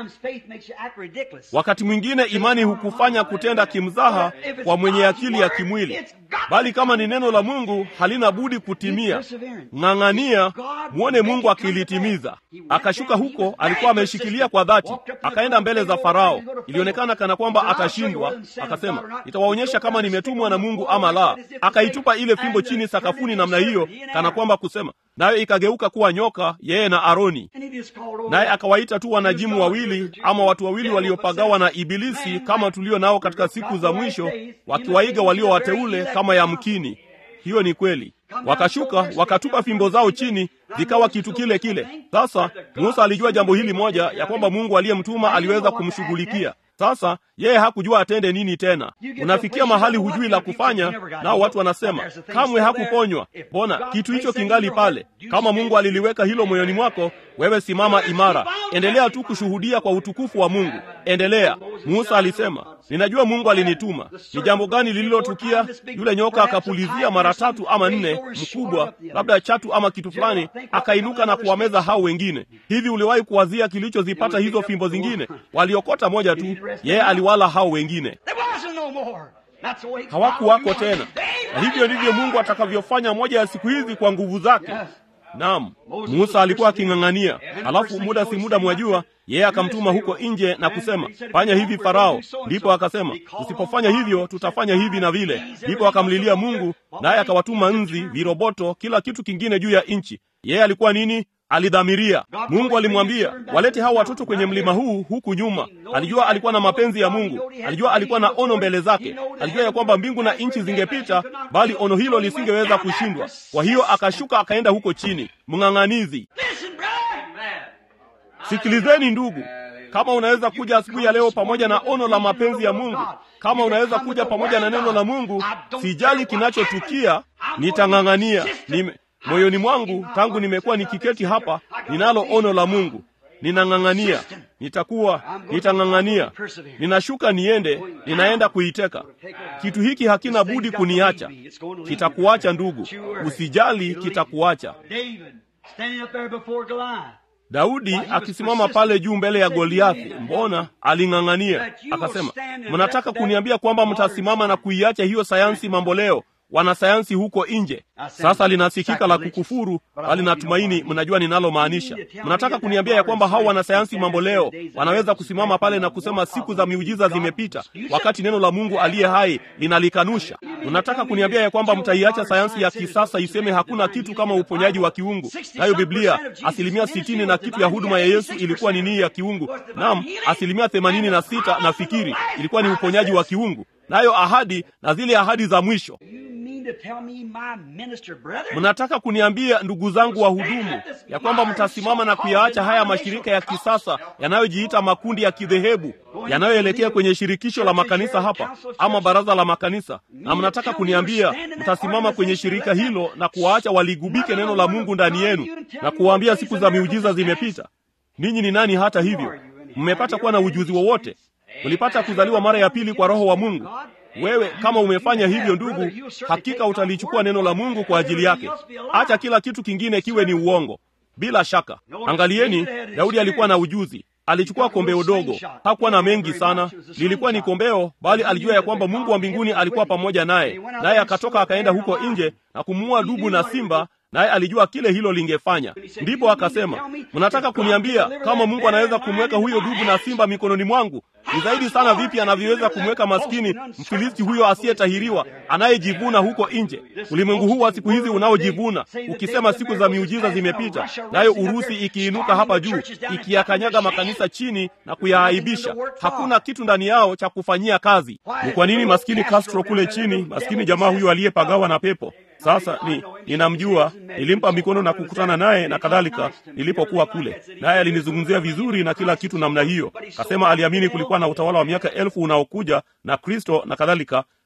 Wakati mwingine imani hukufanya kutenda kimzaha kwa mwenye akili ya kimwili, bali kama ni neno la Mungu halina budi kutimia. Ng'ang'ania mwone Mungu akilitimiza. Akashuka huko, alikuwa ameshikilia kwa dhati, akaenda mbele za Farao. Ilionekana kana kwamba atashindwa. Akasema, nitawaonyesha kama nimetumwa na Mungu ama la. Akaitupa ile fimbo chini sakafuni namna hiyo, kana kwamba kusema, nayo ikageuka kuwa nyoka, yeye na Aroni. Naye akawaita tu wanajimu wawili ama watu wawili waliopagawa na Ibilisi, kama tulio nao katika siku za mwisho, wakiwaiga walio wateule kama yamkini. Hiyo ni kweli. Wakashuka wakatupa fimbo zao chini, zikawa kitu kile kile. Sasa Musa alijua jambo hili moja, ya kwamba Mungu aliyemtuma aliweza kumshughulikia. Sasa yeye hakujua atende nini tena. Unafikia mahali hujui la kufanya, nao watu wanasema kamwe hakuponywa. Mbona kitu hicho kingali pale? Kama Mungu aliliweka hilo moyoni mwako, wewe simama imara, endelea tu kushuhudia kwa utukufu wa Mungu, endelea. Musa alisema, ninajua Mungu alinituma. Ni jambo gani lililotukia? Yule nyoka akapulizia mara tatu ama nne, mkubwa labda chatu ama kitu fulani, akainuka na kuwameza hao wengine. Hivi uliwahi kuwazia kilichozipata hizo fimbo zingine? Waliokota moja tu, yeye aliwala hao wengine hawakuwako tena. Na hivyo ndivyo Mungu atakavyofanya moja ya siku hizi kwa nguvu zake. Naam, Musa alikuwa aking'ang'ania, alafu muda si muda, mwajua, yeye akamtuma huko nje na kusema, fanya hivi Farao. Ndipo akasema, usipofanya hivyo tutafanya hivi na vile. Ndipo akamlilia Mungu, naye akawatuma nzi, viroboto, kila kitu kingine juu ya nchi. Yeye alikuwa nini? Alidhamiria. Mungu alimwambia walete hao watoto kwenye mlima huu huku nyuma. Alijua alikuwa na mapenzi ya Mungu, alijua alikuwa na ono mbele zake, alijua ya kwamba mbingu na nchi zingepita, bali ono hilo lisingeweza kushindwa. Kwa hiyo akashuka akaenda huko chini, mng'ang'anizi. Sikilizeni ndugu, kama unaweza kuja asubuhi ya leo pamoja na ono la mapenzi ya Mungu, kama unaweza kuja pamoja na neno la Mungu, sijali kinachotukia, nitang'ang'ania nime moyoni mwangu tangu nimekuwa nikiketi hapa, ninalo ono la Mungu. Ninang'ang'ania, nitakuwa, nitang'ang'ania, ninashuka niende, ninaenda kuiteka. Kitu hiki hakina budi kuniacha, kitakuacha ndugu, usijali, kitakuacha. Daudi akisimama pale juu mbele ya Goliathi, mbona aling'ang'ania, akasema, mnataka kuniambia kwamba mtasimama na kuiacha hiyo sayansi mambo leo wanasayansi huko nje. Sasa linasikika la kukufuru, bali natumaini mnajua ninalomaanisha. Mnataka kuniambia ya kwamba hao wanasayansi mambo leo wanaweza kusimama pale na kusema siku za miujiza zimepita, wakati neno la Mungu aliye hai linalikanusha? Mnataka kuniambia ya kwamba mtaiacha sayansi ya kisasa iseme hakuna kitu kama uponyaji wa kiungu? Nayo Biblia, asilimia sitini na kitu ya huduma ya Yesu ilikuwa ni nini ya kiungu? Naam, asilimia themanini na sita nafikiri ilikuwa ni uponyaji wa kiungu nayo ahadi na zile ahadi za mwisho. Mnataka kuniambia ndugu zangu wa hudumu ya kwamba mtasimama na kuyaacha haya mashirika ya kisasa yanayojiita makundi ya kidhehebu yanayoelekea kwenye shirikisho la makanisa hapa ama baraza la makanisa, na mnataka kuniambia mtasimama kwenye shirika hilo na kuwaacha waligubike neno la Mungu ndani yenu na kuwaambia siku za miujiza zimepita? Ninyi ni nani hata hivyo? Mmepata kuwa na ujuzi wowote? Ulipata kuzaliwa mara ya pili kwa Roho wa Mungu? Wewe kama umefanya hivyo, ndugu, hakika utalichukua neno la Mungu kwa ajili yake. Acha kila kitu kingine kiwe ni uongo. Bila shaka, angalieni, Daudi alikuwa na ujuzi. Alichukua kombeo dogo, hakuwa na mengi sana, lilikuwa ni kombeo, bali alijua ya kwamba Mungu wa mbinguni alikuwa pamoja naye, naye akatoka akaenda huko nje na kumuua dubu na simba naye alijua kile hilo lingefanya. Ndipo akasema, mnataka kuniambia kama Mungu anaweza kumweka huyo dubu na simba mikononi mwangu, ni zaidi sana vipi anavyoweza kumweka maskini Mfilisti huyo asiyetahiriwa anayejivuna huko nje? Ulimwengu huu wa siku hizi unaojivuna ukisema siku za miujiza zimepita, nayo Urusi ikiinuka hapa juu ikiyakanyaga makanisa chini na kuyaaibisha, hakuna kitu ndani yao cha kufanyia kazi. Ni kwa nini maskini Castro kule chini, maskini jamaa huyo aliyepagawa na pepo sasa ni ninamjua, nilimpa mikono na kukutana naye na kadhalika nilipokuwa kule, naye alinizungumzia vizuri na kila kitu namna hiyo. Kasema aliamini kulikuwa na utawala wa miaka elfu unaokuja na Kristo na kadhalika,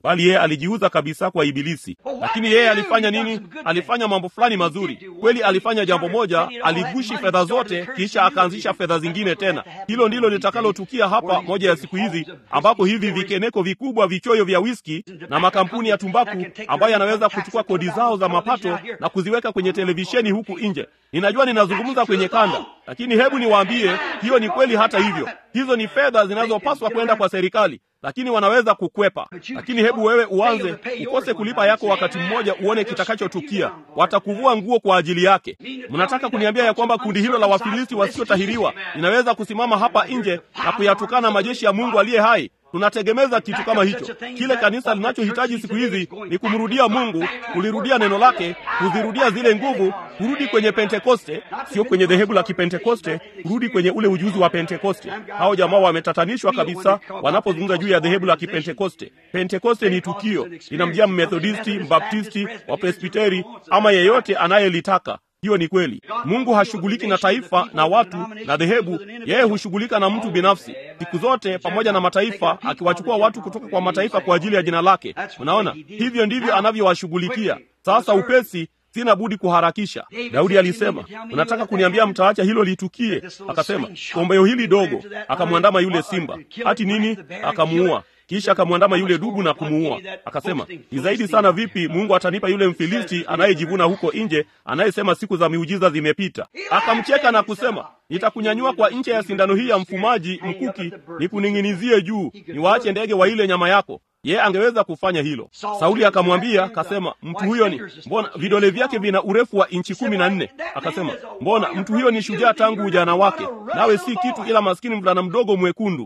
bali yeye alijiuza kabisa kwa Ibilisi. Lakini yeye alifanya nini? Alifanya mambo fulani mazuri kweli. Alifanya jambo moja, aligushi fedha zote, kisha akaanzisha fedha zingine tena. Hilo ndilo litakalotukia hapa moja ya siku hizi, ambapo hivi vikeneko vikubwa vichoyo vya wiski na makampuni ya tumbaku ambayo yanaweza kuchukua kodi zao za mapato na kuziweka kwenye televisheni huku nje. Ninajua ninazungumza kwenye kanda, lakini hebu niwaambie, hiyo ni kweli. Hata hivyo, hizo ni fedha zinazopaswa kwenda kwa serikali lakini wanaweza kukwepa. Lakini hebu wewe uanze ukose kulipa yako wakati mmoja, uone kitakachotukia. Watakuvua nguo kwa ajili yake. Mnataka kuniambia ya kwamba kundi hilo la Wafilisti wasiotahiriwa linaweza kusimama hapa nje na kuyatukana majeshi ya Mungu aliye hai? Tunategemeza kitu kama hicho. Kile kanisa linachohitaji siku hizi ni kumrudia Mungu, kulirudia neno lake, kuzirudia zile nguvu, kurudi kwenye Pentekoste, sio kwenye dhehebu la Kipentekoste, kurudi kwenye ule ujuzi wa Pentekoste. Hao jamaa wametatanishwa kabisa wanapozungumza juu ya dhehebu la Kipentekoste. Pentekoste ni tukio, linamjia Mmethodisti, Mbaptisti, Wapresbiteri ama yeyote anayelitaka. Hiyo ni kweli. Mungu hashughuliki na taifa na watu na dhehebu, yeye hushughulika na mtu binafsi siku zote, pamoja na mataifa, akiwachukua watu kutoka kwa mataifa kwa ajili ya jina lake. Unaona, hivyo ndivyo anavyowashughulikia. Sasa upesi Sina budi kuharakisha. Daudi alisema, unataka kuniambia mtaacha hilo litukie? Akasema, kombeo hili dogo. Akamwandama yule simba, hati nini? Akamuua. Kisha akamwandama yule dubu na kumuua. Akasema, ni zaidi sana vipi Mungu atanipa yule Mfilisti anayejivuna huko nje, anayesema siku za miujiza zimepita. Akamcheka na kusema, nitakunyanyua kwa ncha ya sindano hii ya mfumaji mkuki, nikuning'inizie juu, niwaache ndege wa ile nyama yako. Yeye angeweza kufanya hilo. Sauli akamwambia, akasema, mtu huyo ni mbona, vidole vyake vina urefu wa inchi kumi na nne. Akasema, mbona mtu huyo ni shujaa tangu ujana wake, nawe si kitu ila maskini mvulana mdogo mwekundu.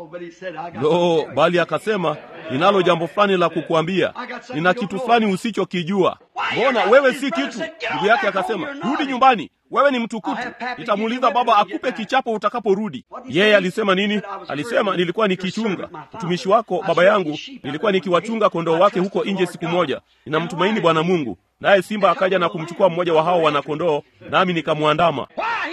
Lo, bali akasema, ninalo jambo fulani la kukuambia, nina kitu fulani usichokijua. Mbona wewe si kitu? Ndugu yake akasema, rudi nyumbani wewe ni mtukutu. Nitamuuliza baba akupe kichapo utakaporudi. Yeye alisema nini? Alisema, nilikuwa nikichunga mtumishi wako baba yangu, nilikuwa nikiwachunga kondoo wake huko nje siku moja. Ninamtumaini Bwana Mungu. Naye simba akaja na kumchukua mmoja wa hao wanakondoo, nami nikamwandama.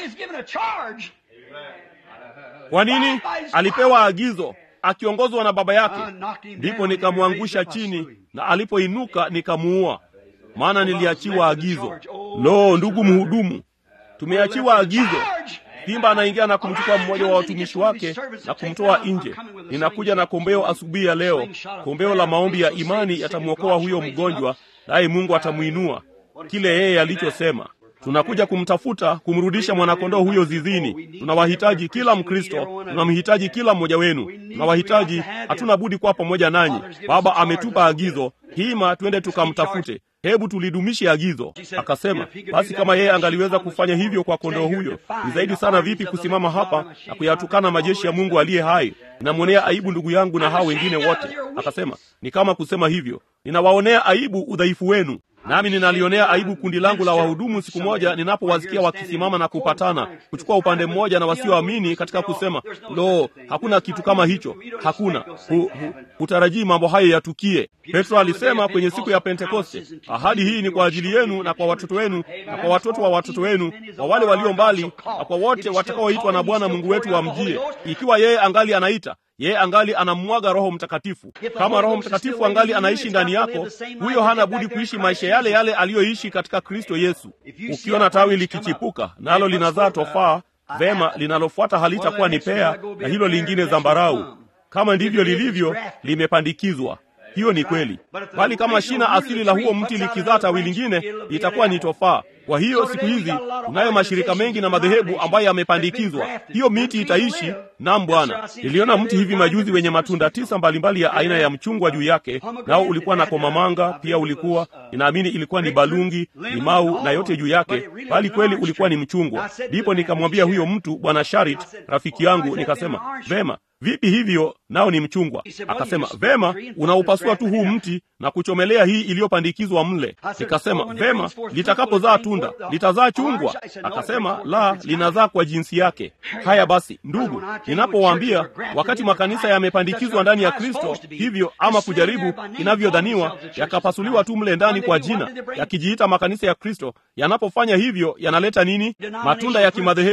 Kwa nini? Alipewa agizo akiongozwa na baba yake. Ndipo nikamwangusha chini, na alipoinuka nikamuua, maana niliachiwa agizo. Lo, ndugu mhudumu, tumeachiwa agizo. Simba anaingia na kumchukua mmoja wa watumishi wake na kumtoa nje. Ninakuja na kombeo asubuhi ya leo, kombeo la maombi ya imani yatamwokoa huyo mgonjwa, naye Mungu atamwinua kile yeye alichosema. Tunakuja kumtafuta kumrudisha mwanakondoo huyo zizini. Tunawahitaji kila Mkristo, tunamhitaji kila mmoja wenu, tunawahitaji. Hatuna budi kuwa pamoja nanyi. Baba ametupa agizo hima, twende tukamtafute. Hebu tulidumishe agizo. Akasema, basi kama yeye angaliweza kufanya hivyo kwa kondoo huyo, ni zaidi sana vipi kusimama hapa na kuyatukana majeshi ya Mungu aliye hai? Ninamwonea aibu ndugu yangu na hao wengine wote. Akasema, ni kama kusema hivyo, ninawaonea aibu udhaifu wenu nami ninalionea aibu kundi langu la wahudumu siku moja ninapowasikia wakisimama na kupatana kuchukua upande mmoja na wasioamini katika kusema lo, hakuna kitu kama hicho, hakuna hu, hu, hutarajii mambo hayo yatukie. Petro alisema kwenye siku ya Pentekoste, ahadi hii ni kwa ajili yenu na kwa watoto wenu na kwa watoto wa watoto wenu, kwa wale walio mbali na kwa wote watakaoitwa na Bwana Mungu wetu wamjie. Ikiwa yeye angali anaita yeye angali anamwaga Roho Mtakatifu. Kama Roho Mtakatifu angali anaishi ndani yako, huyo hana budi kuishi maisha yale yale aliyoishi katika Kristo Yesu. Ukiona tawi likichipuka nalo linazaa tofaa, vema, linalofuata halitakuwa ni pea na hilo lingine zambarau. Kama ndivyo lilivyo, limepandikizwa. Hiyo ni kweli, bali kama shina asili la huo mti likizaa tawi lingine, litakuwa ni tofaa. Kwa hiyo siku hizi tunayo mashirika mengi na madhehebu ambayo yamepandikizwa. Hiyo miti itaishi. Naam Bwana, niliona mti hivi majuzi wenye matunda tisa mbalimbali ya aina ya mchungwa juu yake, nao ulikuwa na komamanga pia, ulikuwa ninaamini ilikuwa ni balungi, limau na yote juu yake, bali kweli ulikuwa ni mchungwa. Ndipo nikamwambia huyo mtu, Bwana Sharit, rafiki yangu, nikasema vema Vipi hivyo? Nao ni mchungwa. Akasema vema, unaupasua tu huu mti na kuchomelea hii iliyopandikizwa mle. Nikasema vema, litakapozaa tunda litazaa chungwa? Akasema la, linazaa kwa jinsi yake. Haya basi, ndugu, ninapowaambia wakati makanisa yamepandikizwa ndani ya Kristo hivyo, ama kujaribu inavyodhaniwa, yakapasuliwa tu mle ndani kwa jina, yakijiita makanisa ya Kristo, yanapofanya hivyo yanaleta nini? Matunda ya kimadhehebu.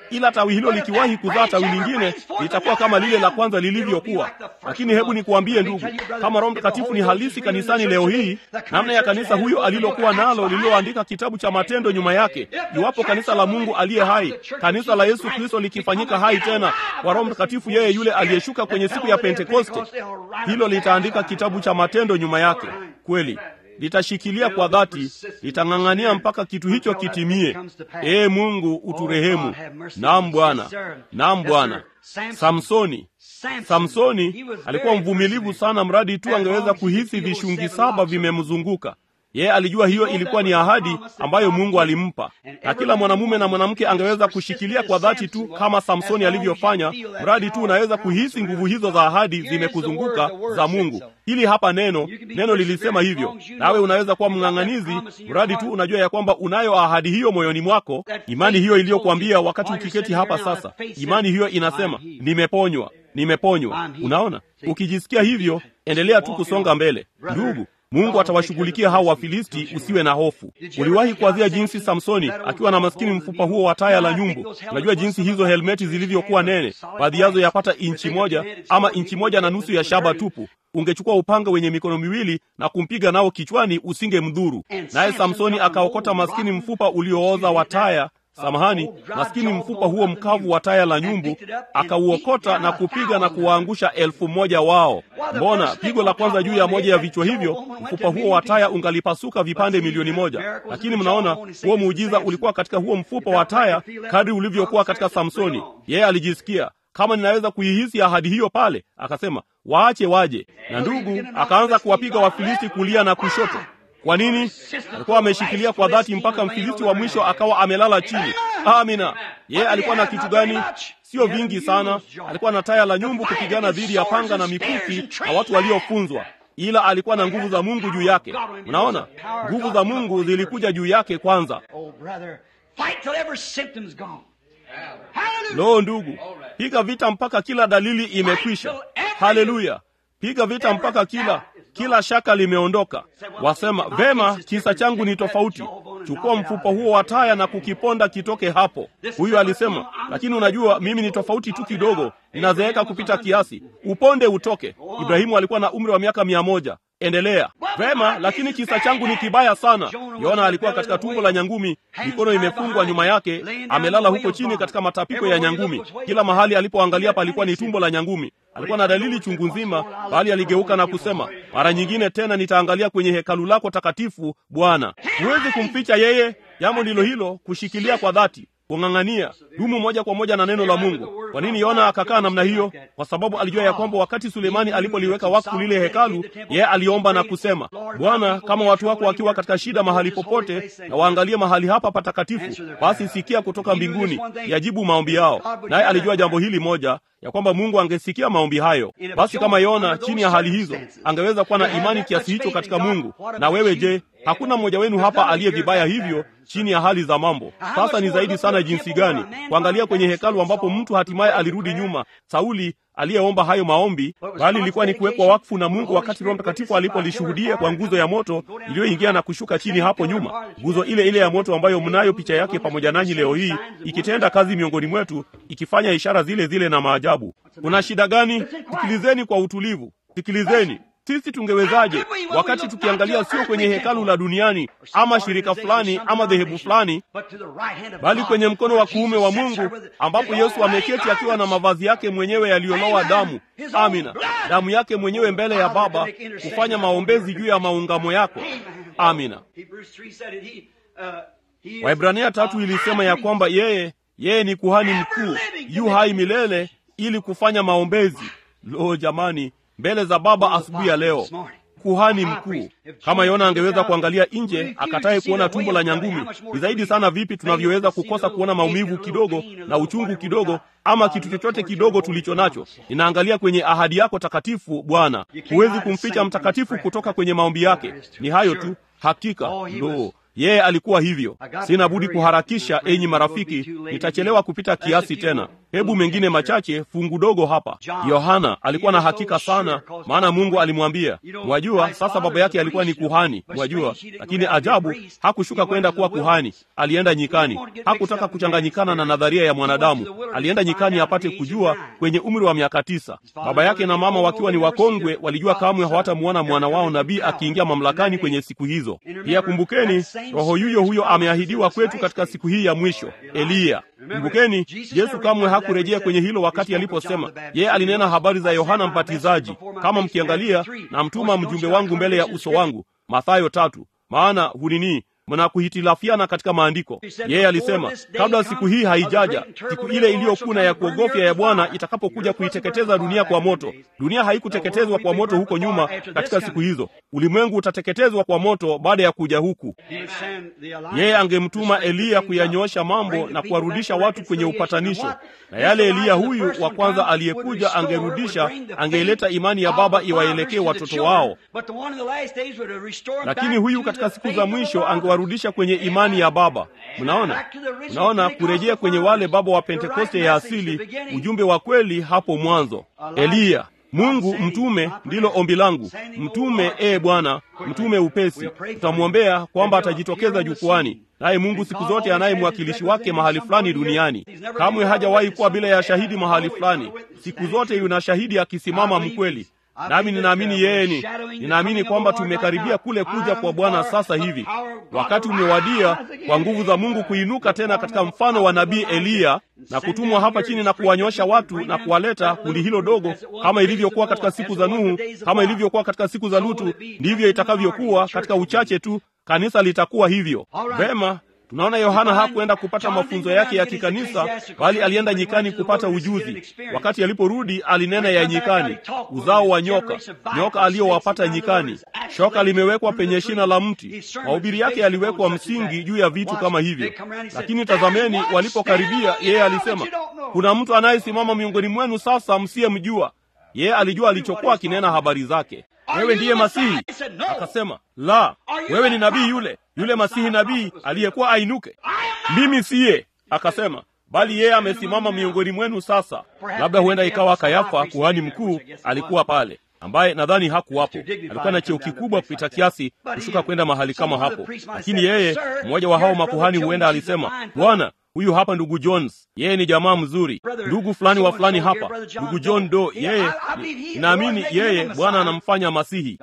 ila tawi hilo likiwahi kuzaa tawi lingine litakuwa kama lile la kwanza lilivyokuwa. Lakini hebu nikuambie ndugu, kama Roho Mtakatifu ni halisi kanisani leo hii, namna ya kanisa huyo alilokuwa nalo lililoandika kitabu cha Matendo nyuma yake, iwapo kanisa la Mungu aliye hai, kanisa la Yesu Kristo likifanyika hai tena kwa Roho Mtakatifu, yeye yule aliyeshuka kwenye siku ya Pentekoste, hilo litaandika kitabu cha Matendo nyuma yake. Kweli litashikilia kwa dhati, litang'ang'ania mpaka kitu hicho kitimie. Ee Mungu uturehemu. Naam Bwana, naam Bwana. Samsoni, Samsoni alikuwa mvumilivu sana, mradi tu angeweza kuhisi vishungi saba vimemzunguka yeye. Alijua hiyo ilikuwa ni ahadi ambayo Mungu alimpa, na kila mwanamume na mwanamke angeweza kushikilia kwa dhati tu kama Samsoni alivyofanya, mradi tu unaweza kuhisi nguvu hizo za ahadi zimekuzunguka za Mungu. Hili hapa neno, neno lilisema hivyo, nawe unaweza kuwa mng'ang'anizi, mradi tu unajua ya kwamba unayo ahadi hiyo moyoni mwako, imani hiyo iliyokuambia wakati ukiketi hapa sasa. Imani hiyo inasema nimeponywa, nimeponywa. Unaona, ukijisikia hivyo, endelea tu kusonga mbele, ndugu. Mungu atawashughulikia hao Wafilisti, usiwe na hofu. Uliwahi kuwazia jinsi Samsoni akiwa na maskini mfupa huo wa taya la nyumbu? Unajua jinsi hizo helmeti zilivyokuwa nene, baadhi yazo yapata inchi moja ama inchi moja na nusu ya shaba tupu. Ungechukua upanga wenye mikono miwili na kumpiga nao kichwani, usingemdhuru. Naye Samsoni akaokota maskini mfupa uliooza wa taya Samahani, maskini mfupa huo mkavu wa taya la nyumbu akauokota na kupiga na kuwaangusha elfu moja wao. Mbona pigo la kwanza juu ya moja ya vichwa hivyo, mfupa huo wa taya ungalipasuka vipande milioni moja. Lakini mnaona huo muujiza ulikuwa katika huo mfupa wa taya, kadri ulivyokuwa katika Samsoni. Yeye alijisikia kama ninaweza kuihisi ahadi hiyo pale, akasema waache waje, na ndugu akaanza kuwapiga Wafilisti kulia na kushoto. Kwa nini? Alikuwa ameshikilia kwa dhati mpaka Mfilisti wa mwisho akawa amelala chini. Amina. Yeye alikuwa na kitu gani? Sio vingi sana. Alikuwa na taya la nyumbu kupigana dhidi ya panga na mikuki na watu waliofunzwa, ila alikuwa na nguvu za Mungu juu yake. Unaona, nguvu za Mungu zilikuja juu yake kwanza. Lo, ndugu, piga vita mpaka kila dalili imekwisha. Haleluya! Piga vita mpaka kila kila shaka limeondoka. Wasema vema, kisa changu ni tofauti. Chukua mfupa huo wa taya na kukiponda kitoke hapo. Huyu alisema, lakini unajua mimi ni tofauti tu kidogo, ninazeeka kupita kiasi. Uponde utoke. Ibrahimu alikuwa na umri wa miaka mia moja. Endelea. Vema, lakini kisa changu ni kibaya sana. Yona alikuwa katika tumbo la nyangumi, mikono imefungwa nyuma yake, amelala huko chini katika matapiko ya nyangumi. Kila mahali alipoangalia palikuwa ni tumbo la nyangumi. Alikuwa na dalili chungu nzima, bali aligeuka na kusema, mara nyingine tena nitaangalia kwenye hekalu lako takatifu, Bwana. Huwezi kumficha yeye. Jambo ndilo hilo, kushikilia kwa dhati kung'ang'ania dumu moja kwa moja na neno la Mungu. Kwa nini Yona akakaa namna hiyo? Kwa sababu alijua ya kwamba wakati Sulemani alipoliweka wakfu lile hekalu, yeye aliomba na kusema, Bwana, kama watu wako wakiwa katika shida mahali popote na waangalie mahali hapa patakatifu, basi sikia kutoka mbinguni, yajibu maombi yao. Naye alijua jambo hili moja ya kwamba Mungu angesikia maombi hayo. Basi kama Yona chini ya hali hizo angeweza kuwa na imani kiasi hicho katika Mungu, na wewe je? Hakuna mmoja wenu hapa aliye vibaya hivyo chini ya hali za mambo. Sasa ni zaidi sana jinsi gani kuangalia kwenye hekalu ambapo mtu hatimaye alirudi nyuma, Sauli aliyeomba hayo maombi, bali ilikuwa ni kuwekwa wakfu na Mungu wakati Roho Mtakatifu alipolishuhudia kwa nguzo ya moto iliyoingia na kushuka chini hapo nyuma, nguzo ile ile ya moto ambayo mnayo picha yake pamoja nanyi leo hii, ikitenda kazi miongoni mwetu, ikifanya ishara zile zile na maajabu. Kuna shida gani? Sikilizeni kwa utulivu, sikilizeni. Sisi tungewezaje wakati tukiangalia sio kwenye hekalu la duniani ama shirika fulani ama dhehebu fulani, bali kwenye mkono wa kuume wa Mungu ambapo Yesu ameketi akiwa na mavazi yake mwenyewe yaliyolowa damu. Amina, damu yake mwenyewe mbele ya Baba kufanya maombezi juu ya maungamo yako. Amina. Waibrania tatu ilisema ya kwamba yeye yeye ni kuhani mkuu yu hai milele ili kufanya maombezi. Lo, jamani mbele za Baba asubuhi ya leo, kuhani mkuu. Kama Yona angeweza kuangalia nje akataye kuona tumbo la nyangumi, ni zaidi sana vipi tunavyoweza kukosa kuona maumivu kidogo na uchungu kidogo, ama kitu chochote kidogo tulicho nacho. Ninaangalia kwenye ahadi yako takatifu, Bwana. Huwezi kumficha mtakatifu kutoka kwenye maombi yake. Ni hayo tu, hakika. Lo, yeye alikuwa hivyo. Sina budi kuharakisha, enyi marafiki, nitachelewa kupita kiasi tena. hebu mengine machache, fungu dogo hapa. Yohana alikuwa na hakika sana, maana Mungu alimwambia, mwajua, sasa baba yake alikuwa ni kuhani, mwajua. Lakini ajabu, hakushuka kwenda kuwa kuhani, alienda nyikani. Hakutaka kuchanganyikana na nadharia ya mwanadamu, alienda nyikani apate kujua kwenye umri wa miaka tisa. Baba yake na mama wakiwa ni wakongwe, walijua kamwe hawatamuona mwana wao nabii akiingia mamlakani kwenye siku hizo. Pia kumbukeni, roho yuyo huyo ameahidiwa kwetu katika siku hii ya mwisho, Eliya. Kumbukeni, Yesu kamwe hakurejea kwenye hilo wakati aliposema, yeye alinena habari za Yohana Mbatizaji, kama mkiangalia, na mtuma mjumbe wangu mbele ya uso wangu, Mathayo tatu. Maana hunini mnakuhitilafiana katika maandiko. Yeye alisema kabla siku hii haijaja, siku ile iliyokuna ya kuogofya ya Bwana itakapokuja kuiteketeza dunia kwa moto. Dunia haikuteketezwa kwa moto huko nyuma katika siku hizo, ulimwengu utateketezwa kwa moto baada ya kuja huku. Yeye angemtuma Eliya kuyanyoosha mambo na kuwarudisha watu kwenye upatanisho, na yale Eliya huyu wa kwanza aliyekuja angerudisha, angeileta imani ya baba iwaelekee watoto wao, lakini huyu katika siku za mwisho angewarudisha kwenye imani ya baba. Mnaona, mnaona kurejea kwenye wale baba wa Pentekoste ya asili, ujumbe wa kweli hapo mwanzo. Eliya Mungu mtume, ndilo ombi langu, mtume ee Bwana, mtume upesi. Tutamwombea kwamba atajitokeza jukwani, naye Mungu siku zote anaye mwakilishi wake mahali fulani duniani. Kamwe hajawahi kuwa bila ya shahidi mahali fulani, siku zote yuna shahidi akisimama mkweli nami ninaamini yeye ni ninaamini kwamba tumekaribia kule kuja kwa Bwana sasa hivi. Wakati umewadia kwa nguvu za Mungu kuinuka tena katika mfano wa nabii Eliya na kutumwa hapa chini na kuwanyosha watu na kuwaleta kundi hilo dogo, kama ilivyokuwa katika siku za Nuhu, kama ilivyokuwa katika siku za Lutu, ndivyo itakavyokuwa katika uchache tu. Kanisa litakuwa hivyo. Vema. Tunaona Yohana hakuenda kupata mafunzo yake ya kikanisa, bali alienda nyikani kupata ujuzi. Wakati aliporudi, alinena ya nyikani, uzao wa nyoka, nyoka aliyowapata nyikani. Shoka limewekwa penye shina la mti. Mahubiri yake yaliwekwa msingi juu ya vitu kama hivyo. Lakini tazameni, walipokaribia, yeye alisema, kuna mtu anayesimama miongoni mwenu sasa msiyemjua. Yeye alijua alichokuwa akinena habari zake. Wewe ndiye Masihi? Akasema, la. Wewe ni nabii yule yule Masihi nabii aliyekuwa ainuke? Mimi siye. Akasema, bali yeye amesimama miongoni mwenu sasa. Labda huenda ikawa Kayafa kuhani mkuu alikuwa pale, ambaye nadhani hakuwapo. Alikuwa na cheo kikubwa kupita kiasi kushuka kwenda mahali kama hapo, lakini yeye, mmoja wa hao makuhani, huenda alisema, Bwana, huyu hapa ndugu Jones, yeye ni jamaa mzuri, ndugu fulani wa fulani hapa, ndugu John Doe, yeye naamini yeye Bwana anamfanya Masihi.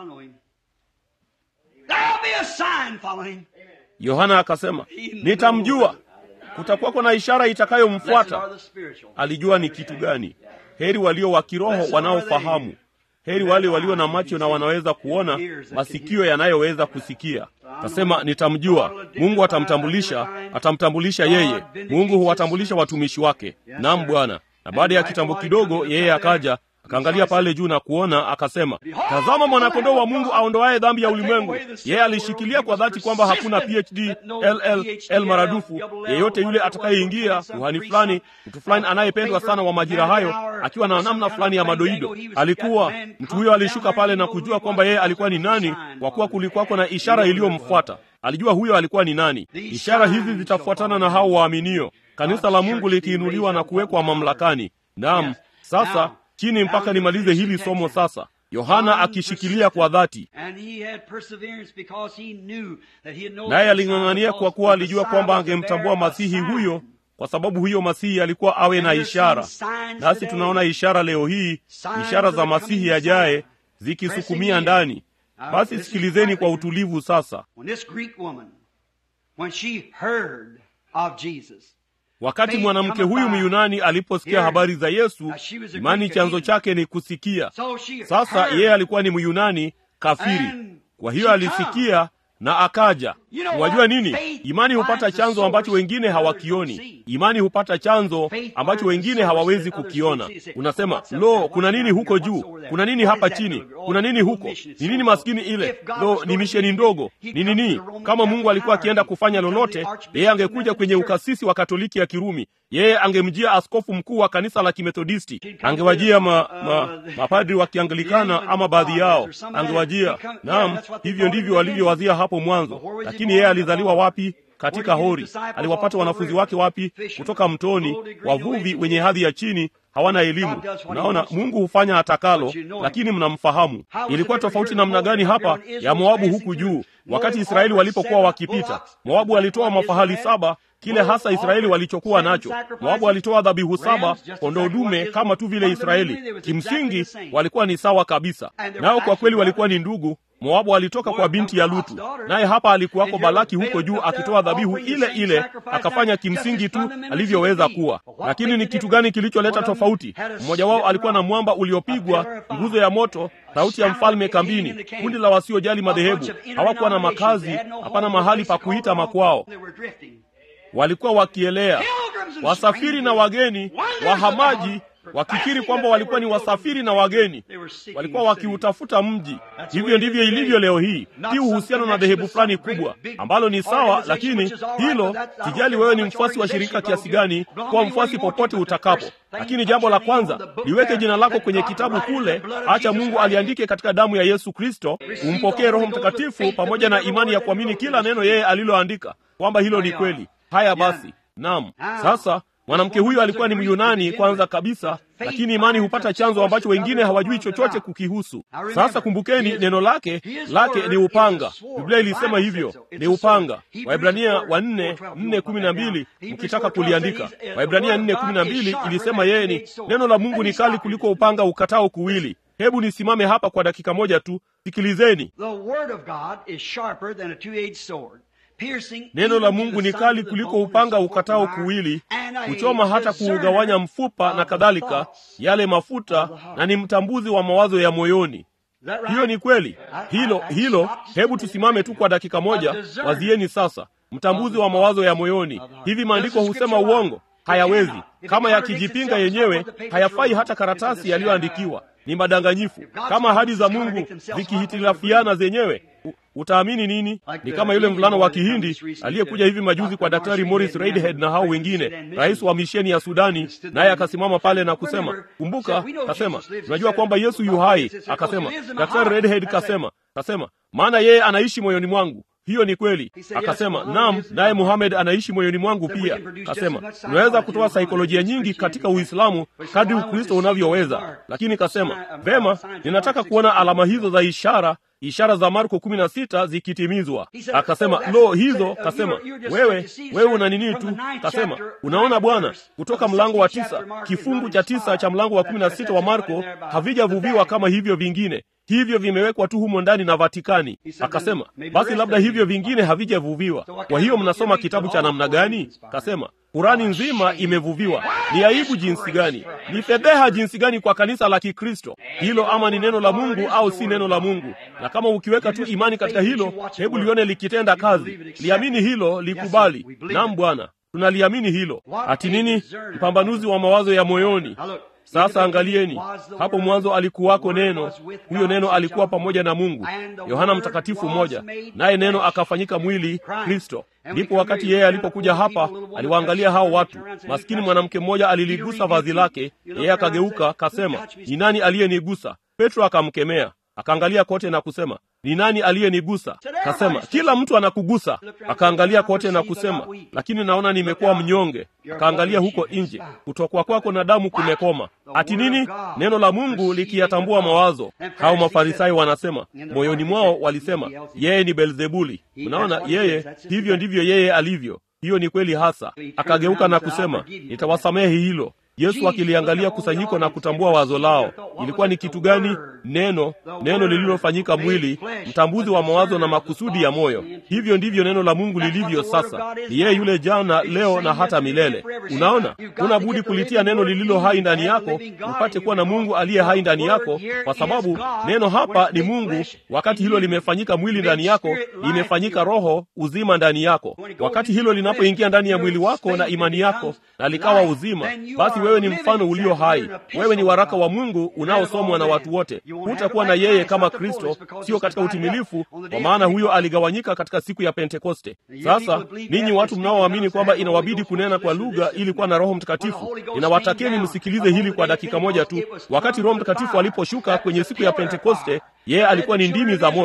Yohana akasema, nitamjua, kutakuwako na ishara itakayomfuata. Alijua ni kitu gani. Heri walio wa kiroho wanaofahamu, heri wale walio na macho na wanaweza kuona, masikio yanayoweza kusikia. Akasema, nitamjua. Mungu atamtambulisha, atamtambulisha yeye. Mungu huwatambulisha watumishi wake. Naam, Bwana. Na baada ya kitambo kidogo, yeye akaja akaangalia pale juu na kuona, akasema, tazama mwanakondoo wa Mungu aondoaye dhambi ya ulimwengu. Yeye alishikilia kwa dhati kwamba hakuna PhD LLL maradufu yeyote yule atakayeingia, kuhani fulani, mtu fulani anayependwa sana wa majira hayo, akiwa na namna fulani ya madoido. Alikuwa mtu huyo, alishuka pale na kujua kwamba yeye alikuwa ni nani, kwa kuwa kulikuwako na ishara iliyomfuata. Alijua huyo alikuwa ni nani. Ishara hizi zitafuatana na hao waaminio, kanisa la Mungu likiinuliwa na kuwekwa mamlakani. Naam, sasa chini mpaka nimalize hili somo sasa. Yohana akishikilia kwa dhati, naye aling'ang'ania kwa kuwa alijua kwamba angemtambua masihi huyo, kwa sababu huyo masihi alikuwa awe na ishara. Nasi tunaona ishara leo hii, ishara za masihi yajaye zikisukumia ndani. Basi sikilizeni kwa utulivu sasa. Wakati mwanamke huyu Myunani aliposikia habari za Yesu, imani chanzo chake ni kusikia. Sasa yeye alikuwa ni Myunani kafiri, kwa hiyo alisikia na akaja. Wajua nini? Imani hupata chanzo ambacho wengine hawakioni. Imani hupata chanzo ambacho wengine hawawezi kukiona. Unasema, lo, kuna nini huko juu? Kuna nini hapa chini? Kuna nini huko? Ni nini maskini ile? Lo, ni misheni ndogo. Ni nini? Kama Mungu alikuwa akienda kufanya lolote, yeye angekuja kwenye ukasisi wa Katoliki ya Kirumi. Yeye angemjia askofu mkuu wa kanisa la Kimethodisti, angewajia ma, ma, mapadri wa Kianglikana ama baadhi yao, angewajia. Naam, hivyo ndivyo walivyowazia hapo mwanzo. Lakini yeye alizaliwa wapi? katika hori. Aliwapata wanafunzi wake wapi? Kutoka mtoni, wavuvi wenye hadhi ya chini hawana elimu. Unaona, Mungu hufanya atakalo, lakini mnamfahamu. Ilikuwa tofauti namna gani hapa ya Moabu huku juu, wakati Israeli walipokuwa wakipita? Moabu alitoa mafahali saba, kile hasa Israeli walichokuwa nacho. Moabu alitoa dhabihu saba, kondoo dume, kama tu vile Israeli. Kimsingi walikuwa ni sawa kabisa, nao kwa kweli walikuwa ni ndugu. Moabu alitoka kwa binti ya Lutu, naye hapa alikuwako Balaki huko juu akitoa dhabihu ile ile, akafanya kimsingi tu alivyoweza kuwa. Lakini ni kitu gani kilicholeta tofauti? Mmoja wao alikuwa na mwamba uliopigwa, nguzo ya moto, sauti ya mfalme kambini, kundi la wasiojali madhehebu. Hawakuwa na makazi, hapana mahali pa kuita makwao, walikuwa wakielea, wasafiri na wageni, wahamaji wakifikiri kwamba walikuwa ni wasafiri na wageni, walikuwa wakiutafuta mji. Hivyo ndivyo ilivyo leo hii, si uhusiano na dhehebu fulani kubwa ambalo ni sawa, lakini hilo sijali wewe ni mfuasi wa shirika kiasi gani, kuwa mfuasi popote utakapo. Lakini jambo la kwanza, liweke jina lako kwenye kitabu kule, acha Mungu aliandike katika damu ya Yesu Kristo, umpokee Roho Mtakatifu pamoja na imani ya kuamini kila neno yeye aliloandika, kwamba hilo ni kweli. Haya basi, naam, sasa mwanamke huyu alikuwa ni Myunani kwanza kabisa, lakini imani hupata chanzo ambacho wengine hawajui chochote kukihusu. Sasa kumbukeni, neno lake lake ni upanga. Biblia ilisema hivyo, ni upanga. Waibrania wa nne nne kumi na mbili mkitaka kuliandika, Waibrania nne kumi na mbili ilisema yeye ni neno la Mungu ni kali kuliko upanga ukatao kuwili. Hebu nisimame hapa kwa dakika moja tu, sikilizeni. Neno la Mungu ni kali kuliko upanga ukatao kuwili, kuchoma hata kuugawanya mfupa na kadhalika, yale mafuta, na ni mtambuzi wa mawazo ya moyoni. Hiyo ni kweli, hilo hilo. Hebu tusimame tu kwa dakika moja, wazieni sasa, mtambuzi wa mawazo ya moyoni. Hivi maandiko husema uongo? Hayawezi. Kama yakijipinga yenyewe, hayafai hata karatasi yaliyoandikiwa. Ni madanganyifu. Kama ahadi za Mungu zikihitilafiana zenyewe utaamini nini? Ni kama yule mvulana wa Kihindi aliyekuja hivi majuzi kwa Daktari Morris Reidhead na hao wengine, rais wa misheni ya Sudani, naye akasimama pale na kusema, kumbuka, kasema, unajua kwamba Yesu yu hai. Akasema, Daktari Reidhead kasema, kasema, maana yeye anaishi moyoni mwangu. Hiyo ni kweli. Akasema naam, naye Muhamed anaishi moyoni mwangu pia. Akasema unaweza kutoa saikolojia nyingi katika Uislamu kadri Ukristo unavyoweza, lakini kasema vema, ninataka kuona alama hizo za ishara ishara za Marko kumi na sita zikitimizwa. Akasema lo, hizo. Kasema wewe wewe una nini tu? Kasema unaona bwana, kutoka mlango wa tisa kifungu cha tisa cha mlango wa kumi na sita wa Marko havijavuviwa kama hivyo vingine hivyo vimewekwa tu humo ndani na Vatikani. Akasema basi labda hivyo vingine havijavuviwa. Kwa hiyo mnasoma kitabu cha namna gani? Kasema Kurani nzima imevuviwa. Ni aibu jinsi gani, ni fedheha jinsi gani kwa kanisa la Kikristo hilo, ama ni neno la Mungu au si neno la Mungu. Na kama ukiweka tu imani katika hilo, hebu lione likitenda kazi, liamini hilo, likubali. Naam Bwana, tunaliamini hilo. Ati nini? Mpambanuzi wa mawazo ya moyoni. Sasa angalieni, hapo mwanzo alikuwako Neno, huyo Neno alikuwa pamoja na Mungu. Yohana Mtakatifu mmoja, naye Neno akafanyika mwili, Kristo. Ndipo wakati yeye alipokuja hapa, aliwaangalia hao watu. Maskini mwanamke mmoja aliligusa vazi lake, yeye akageuka, kasema, ni nani aliyenigusa? Petro akamkemea, akaangalia kote na kusema ni nani aliyenigusa? Kasema kila mtu anakugusa. Akaangalia kote na kusema, lakini naona nimekuwa mnyonge. Akaangalia huko nje, kutokwa kwako na damu kumekoma. Ati nini? Neno la Mungu likiyatambua mawazo. Hao Mafarisayo wanasema moyoni mwao, walisema yeye ni Belzebuli. Unaona, yeye hivyo ndivyo yeye alivyo. Hiyo ni kweli hasa. Akageuka na kusema, nitawasamehe hilo. Yesu akiliangalia kusanyiko na kutambua wazo lao. Ilikuwa ni kitu gani? Neno, neno lililofanyika mwili, mtambuzi wa mawazo na makusudi ya moyo. Hivyo ndivyo neno la Mungu lilivyo sasa. Ni yeye yule jana, leo na hata milele. Unaona, una budi kulitia neno lililo hai ndani yako, upate kuwa na Mungu aliye hai ndani yako, kwa sababu neno hapa ni Mungu. Wakati hilo limefanyika mwili ndani yako, limefanyika roho uzima ndani yako. Wakati hilo linapoingia ndani ya mwili wako na imani yako, na likawa uzima, basi wewe ni mfano ulio hai. Wewe ni waraka wa Mungu unaosomwa na watu wote. Hutakuwa na yeye kama Kristo, sio katika utimilifu, kwa maana huyo aligawanyika katika siku ya Pentekoste. Sasa ninyi watu mnaoamini kwamba inawabidi kunena kwa lugha ili kuwa na Roho Mtakatifu, ninawatakeni msikilize hili kwa dakika moja tu. Wakati Roho Mtakatifu aliposhuka kwenye siku ya Pentekoste, yeye alikuwa ni ndimi za moto.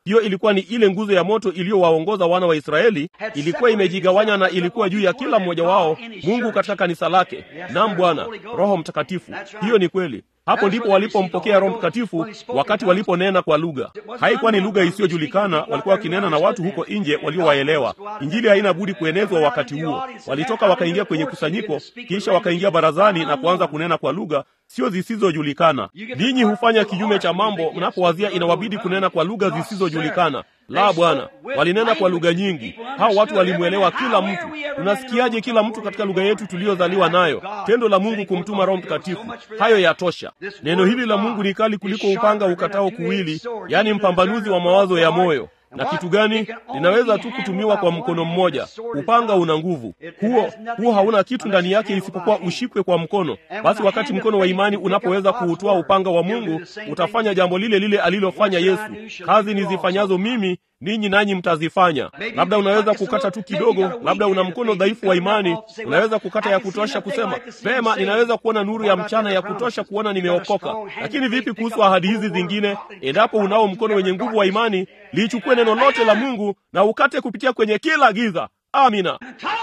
hiyo ilikuwa ni ile nguzo ya moto iliyowaongoza wana wa Israeli, ilikuwa imejigawanya na ilikuwa juu ya kila mmoja wao, Mungu katika kanisa lake. Naam Bwana, Roho Mtakatifu. Hiyo ni kweli. Hapo ndipo walipompokea Roho Mtakatifu wakati waliponena kwa lugha. Haikuwa ni lugha isiyojulikana, walikuwa wakinena na watu huko nje waliowaelewa. Injili haina budi kuenezwa wakati huo. Walitoka wakaingia kwenye kusanyiko, kisha wakaingia barazani na kuanza kunena kwa lugha sio zisizojulikana. Ninyi hufanya kinyume cha mambo mnapowazia inawabidi kunena kwa lugha zisizojulikana. La, Bwana, walinena kwa lugha nyingi. Hao watu walimwelewa kila mtu. Tunasikiaje kila mtu katika lugha yetu tuliyozaliwa nayo? Tendo la Mungu kumtuma Roho Mtakatifu, hayo yatosha. Neno hili la Mungu ni kali kuliko upanga ukatao kuwili, yaani mpambanuzi wa mawazo ya moyo na kitu gani linaweza tu kutumiwa kwa mkono mmoja. Upanga una nguvu, huo huo hauna kitu ndani yake isipokuwa ushikwe kwa mkono. Basi wakati mkono wa imani unapoweza kuutoa upanga wa Mungu, utafanya jambo lile lile alilofanya Yesu. Kazi nizifanyazo mimi ninyi nanyi mtazifanya. Labda unaweza kukata tu kidogo, labda una mkono dhaifu wa imani, unaweza kukata ya kutosha kusema vema, ninaweza kuona nuru ya mchana ya kutosha kuona nimeokoka. Lakini vipi kuhusu ahadi hizi zingine? Endapo unao mkono wenye nguvu wa imani, liichukue neno lote la Mungu na ukate kupitia kwenye kila giza. Amina,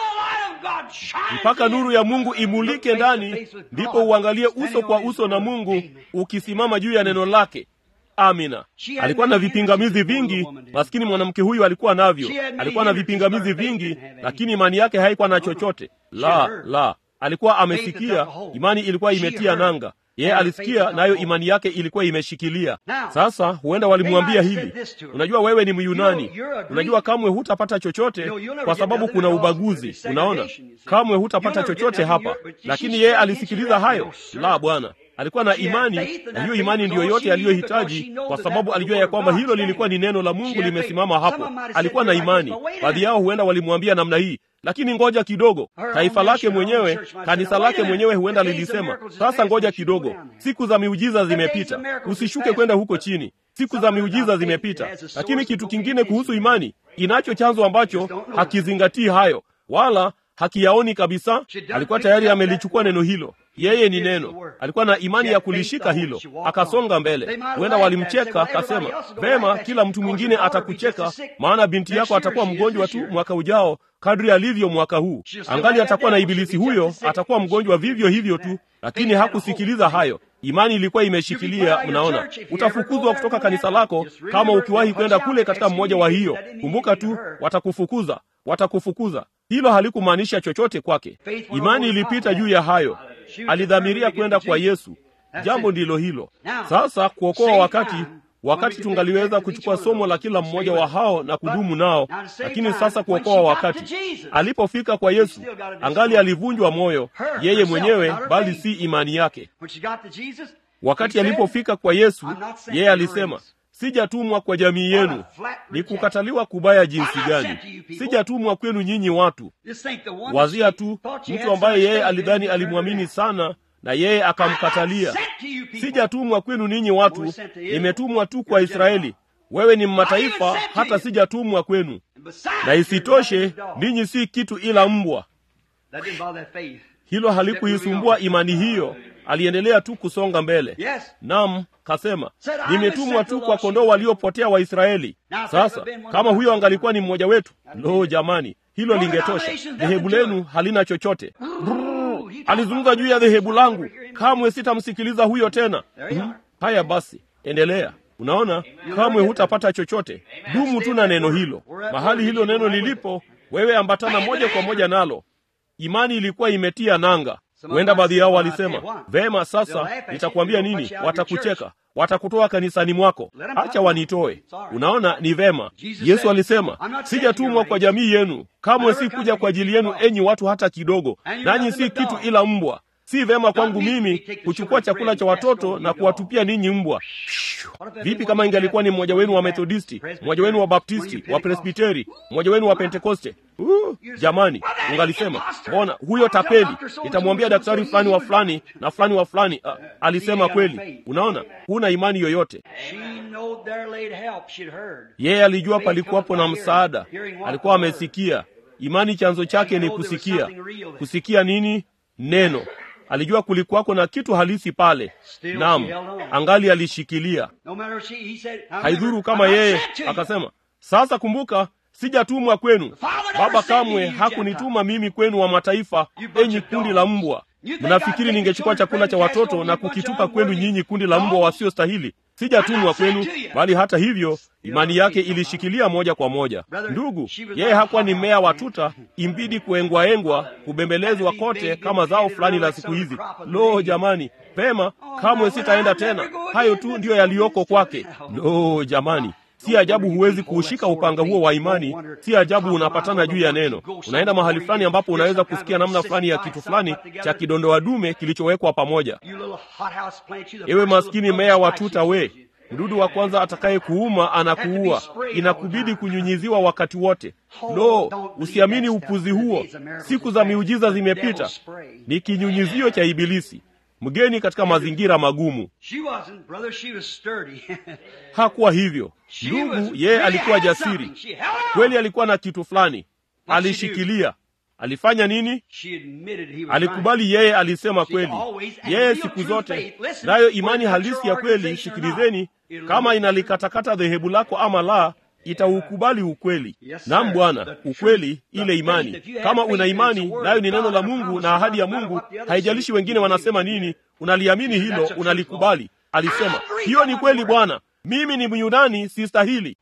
mpaka nuru ya Mungu imulike ndani, ndipo uangalie uso kwa uso na Mungu ukisimama juu ya neno lake. Amina. Alikuwa na vipingamizi vingi, maskini mwanamke huyu alikuwa navyo. Alikuwa na vipingamizi vingi, lakini imani yake haikuwa na chochote. La, la, alikuwa amesikia, imani ilikuwa imetia nanga. Yeye alisikia, nayo imani yake ilikuwa imeshikilia. Sasa huenda walimwambia hili, unajua wewe ni Myunani, unajua kamwe hutapata chochote kwa sababu kuna ubaguzi. Unaona, kamwe hutapata chochote hapa. Lakini yeye alisikiliza hayo. La, Bwana alikuwa na imani, na hiyo imani ndiyo yote aliyohitaji, kwa sababu alijua ya kwamba hilo lilikuwa ni neno la Mungu limesimama hapo. Alikuwa na imani. Baadhi yao huenda walimwambia namna hii, lakini ngoja kidogo. Taifa lake mwenyewe, kanisa lake mwenyewe huenda lilisema, sasa ngoja kidogo, siku za miujiza zimepita, usishuke kwenda huko chini, siku za miujiza zimepita. Lakini kitu kingine kuhusu imani, inacho chanzo ambacho hakizingatii hayo wala hakiyaoni kabisa. Alikuwa tayari amelichukua neno hilo. Yeye ni neno, alikuwa na imani ya kulishika hilo, akasonga mbele. Huenda walimcheka, akasema vema, kila mtu mwingine atakucheka, maana binti yako atakuwa mgonjwa tu mwaka ujao kadri alivyo mwaka huu. Angali atakuwa na ibilisi huyo, atakuwa mgonjwa vivyo hivyo tu. Lakini hakusikiliza hayo. Imani ilikuwa imeshikilia. Mnaona, utafukuzwa kutoka kanisa lako kama ukiwahi kwenda kule katika mmoja wa hiyo. Kumbuka tu, watakufukuza, watakufukuza. Hilo halikumaanisha chochote kwake. Imani ilipita juu ya hayo. Alidhamiria kwenda kwa Yesu. Jambo ndilo hilo. Sasa kuokoa wakati wakati tungaliweza kuchukua somo la kila mmoja wa hao na kudumu nao, lakini sasa kuokoa wakati, alipofika kwa Yesu angali alivunjwa moyo yeye mwenyewe, bali si imani yake. Wakati alipofika kwa Yesu, yeye alisema sijatumwa kwa jamii yenu. Ni kukataliwa kubaya jinsi gani! Sijatumwa kwenu nyinyi watu. Wazia tu mtu ambaye yeye alidhani alimwamini sana na yeye akamkatalia. Sijatumwa kwenu ninyi watu, nimetumwa tu kwa Israeli. Wewe ni mataifa, hata sijatumwa kwenu. Na isitoshe ninyi si kitu ila mbwa. Hilo halikuisumbua imani hiyo, aliendelea tu kusonga mbele. Naam, kasema nimetumwa tu kwa kondoo waliopotea wa Israeli. Sasa kama huyo angalikuwa ni mmoja wetu, lo, jamani, hilo lingetosha. Dhehebu lenu halina chochote. Brrr, alizungumza juu ya dhehebu langu, kamwe sitamsikiliza huyo tena. Hmm? Haya basi, endelea. Unaona, kamwe hutapata chochote. Dumu tu na neno hilo. Mahali hilo neno lilipo, wewe ambatana moja kwa moja nalo. Imani ilikuwa imetia nanga. Huenda baadhi yao walisema, vema, sasa nitakuambia nini? Watakucheka, watakutoa kanisani mwako, acha wanitoe. Unaona, ni vema. Yesu alisema, sijatumwa kwa jamii yenu, kamwe si kuja kwa ajili yenu, enyi watu hata kidogo, nanyi si kitu ila mbwa. Si vema kwangu mimi kuchukua chakula cha watoto na kuwatupia ninyi mbwa. Vipi kama ingalikuwa ni mmoja wenu wa Methodisti, mmoja wenu wa Baptisti, wa Presbiteri, mmoja wenu wa Pentekoste? Uh, jamani, ungalisema mbona huyo tapeli, nitamwambia daktari fulani wa fulani na fulani wa fulani. Uh, alisema kweli. Unaona, huna imani yoyote. Yeye alijua palikuwapo na msaada, alikuwa amesikia. Imani chanzo chake ni kusikia. Kusikia nini? Neno. alijua kulikuwako na kitu halisi pale. Naam, angali alishikilia. Haidhuru kama yeye akasema, sasa kumbuka, sijatumwa kwenu. Baba kamwe hakunituma mimi kwenu wa mataifa, enyi kundi la mbwa. Mnafikiri ningechukua chakula cha watoto na kukitupa kwenu nyinyi kundi la mbwa wasiostahili? Sijatumwa kwenu, bali hata hivyo imani yake ilishikilia moja kwa moja. Ndugu, yeye hakuwa ni mmea wa tuta, imbidi kuengwaengwa, kubembelezwa kote kama zao fulani la siku hizi. Lo, jamani, pema, kamwe sitaenda tena. Hayo tu ndiyo yaliyoko kwake. Lo, jamani, si ajabu huwezi kuushika upanga huo wa imani. Si ajabu unapatana juu ya neno. Unaenda mahali fulani ambapo unaweza kusikia namna fulani ya kitu fulani cha kidondoa dume kilichowekwa pamoja. Ewe maskini mmea wa tuta, we mdudu wa kwanza atakaye kuuma anakuua, inakubidi kunyunyiziwa wakati wote. Lo, usiamini upuzi huo. Siku za miujiza zimepita, ni kinyunyizio cha Ibilisi, mgeni katika mazingira magumu. Hakuwa hivyo ndugu, yeye alikuwa jasiri kweli, alikuwa na kitu fulani, alishikilia. Alifanya nini? Alikubali. Yeye alisema kweli. Yeye siku zote, nayo imani halisi ya kweli, sikilizeni, kama inalikatakata dhehebu lako ama la, itaukubali ukweli. Naam Bwana, ukweli, ile imani. Kama una imani nayo ni neno la Mungu na ahadi ya Mungu, haijalishi wengine wanasema nini, unaliamini hilo, unalikubali. Alisema hiyo ni kweli, Bwana, mimi ni Myunani, sistahili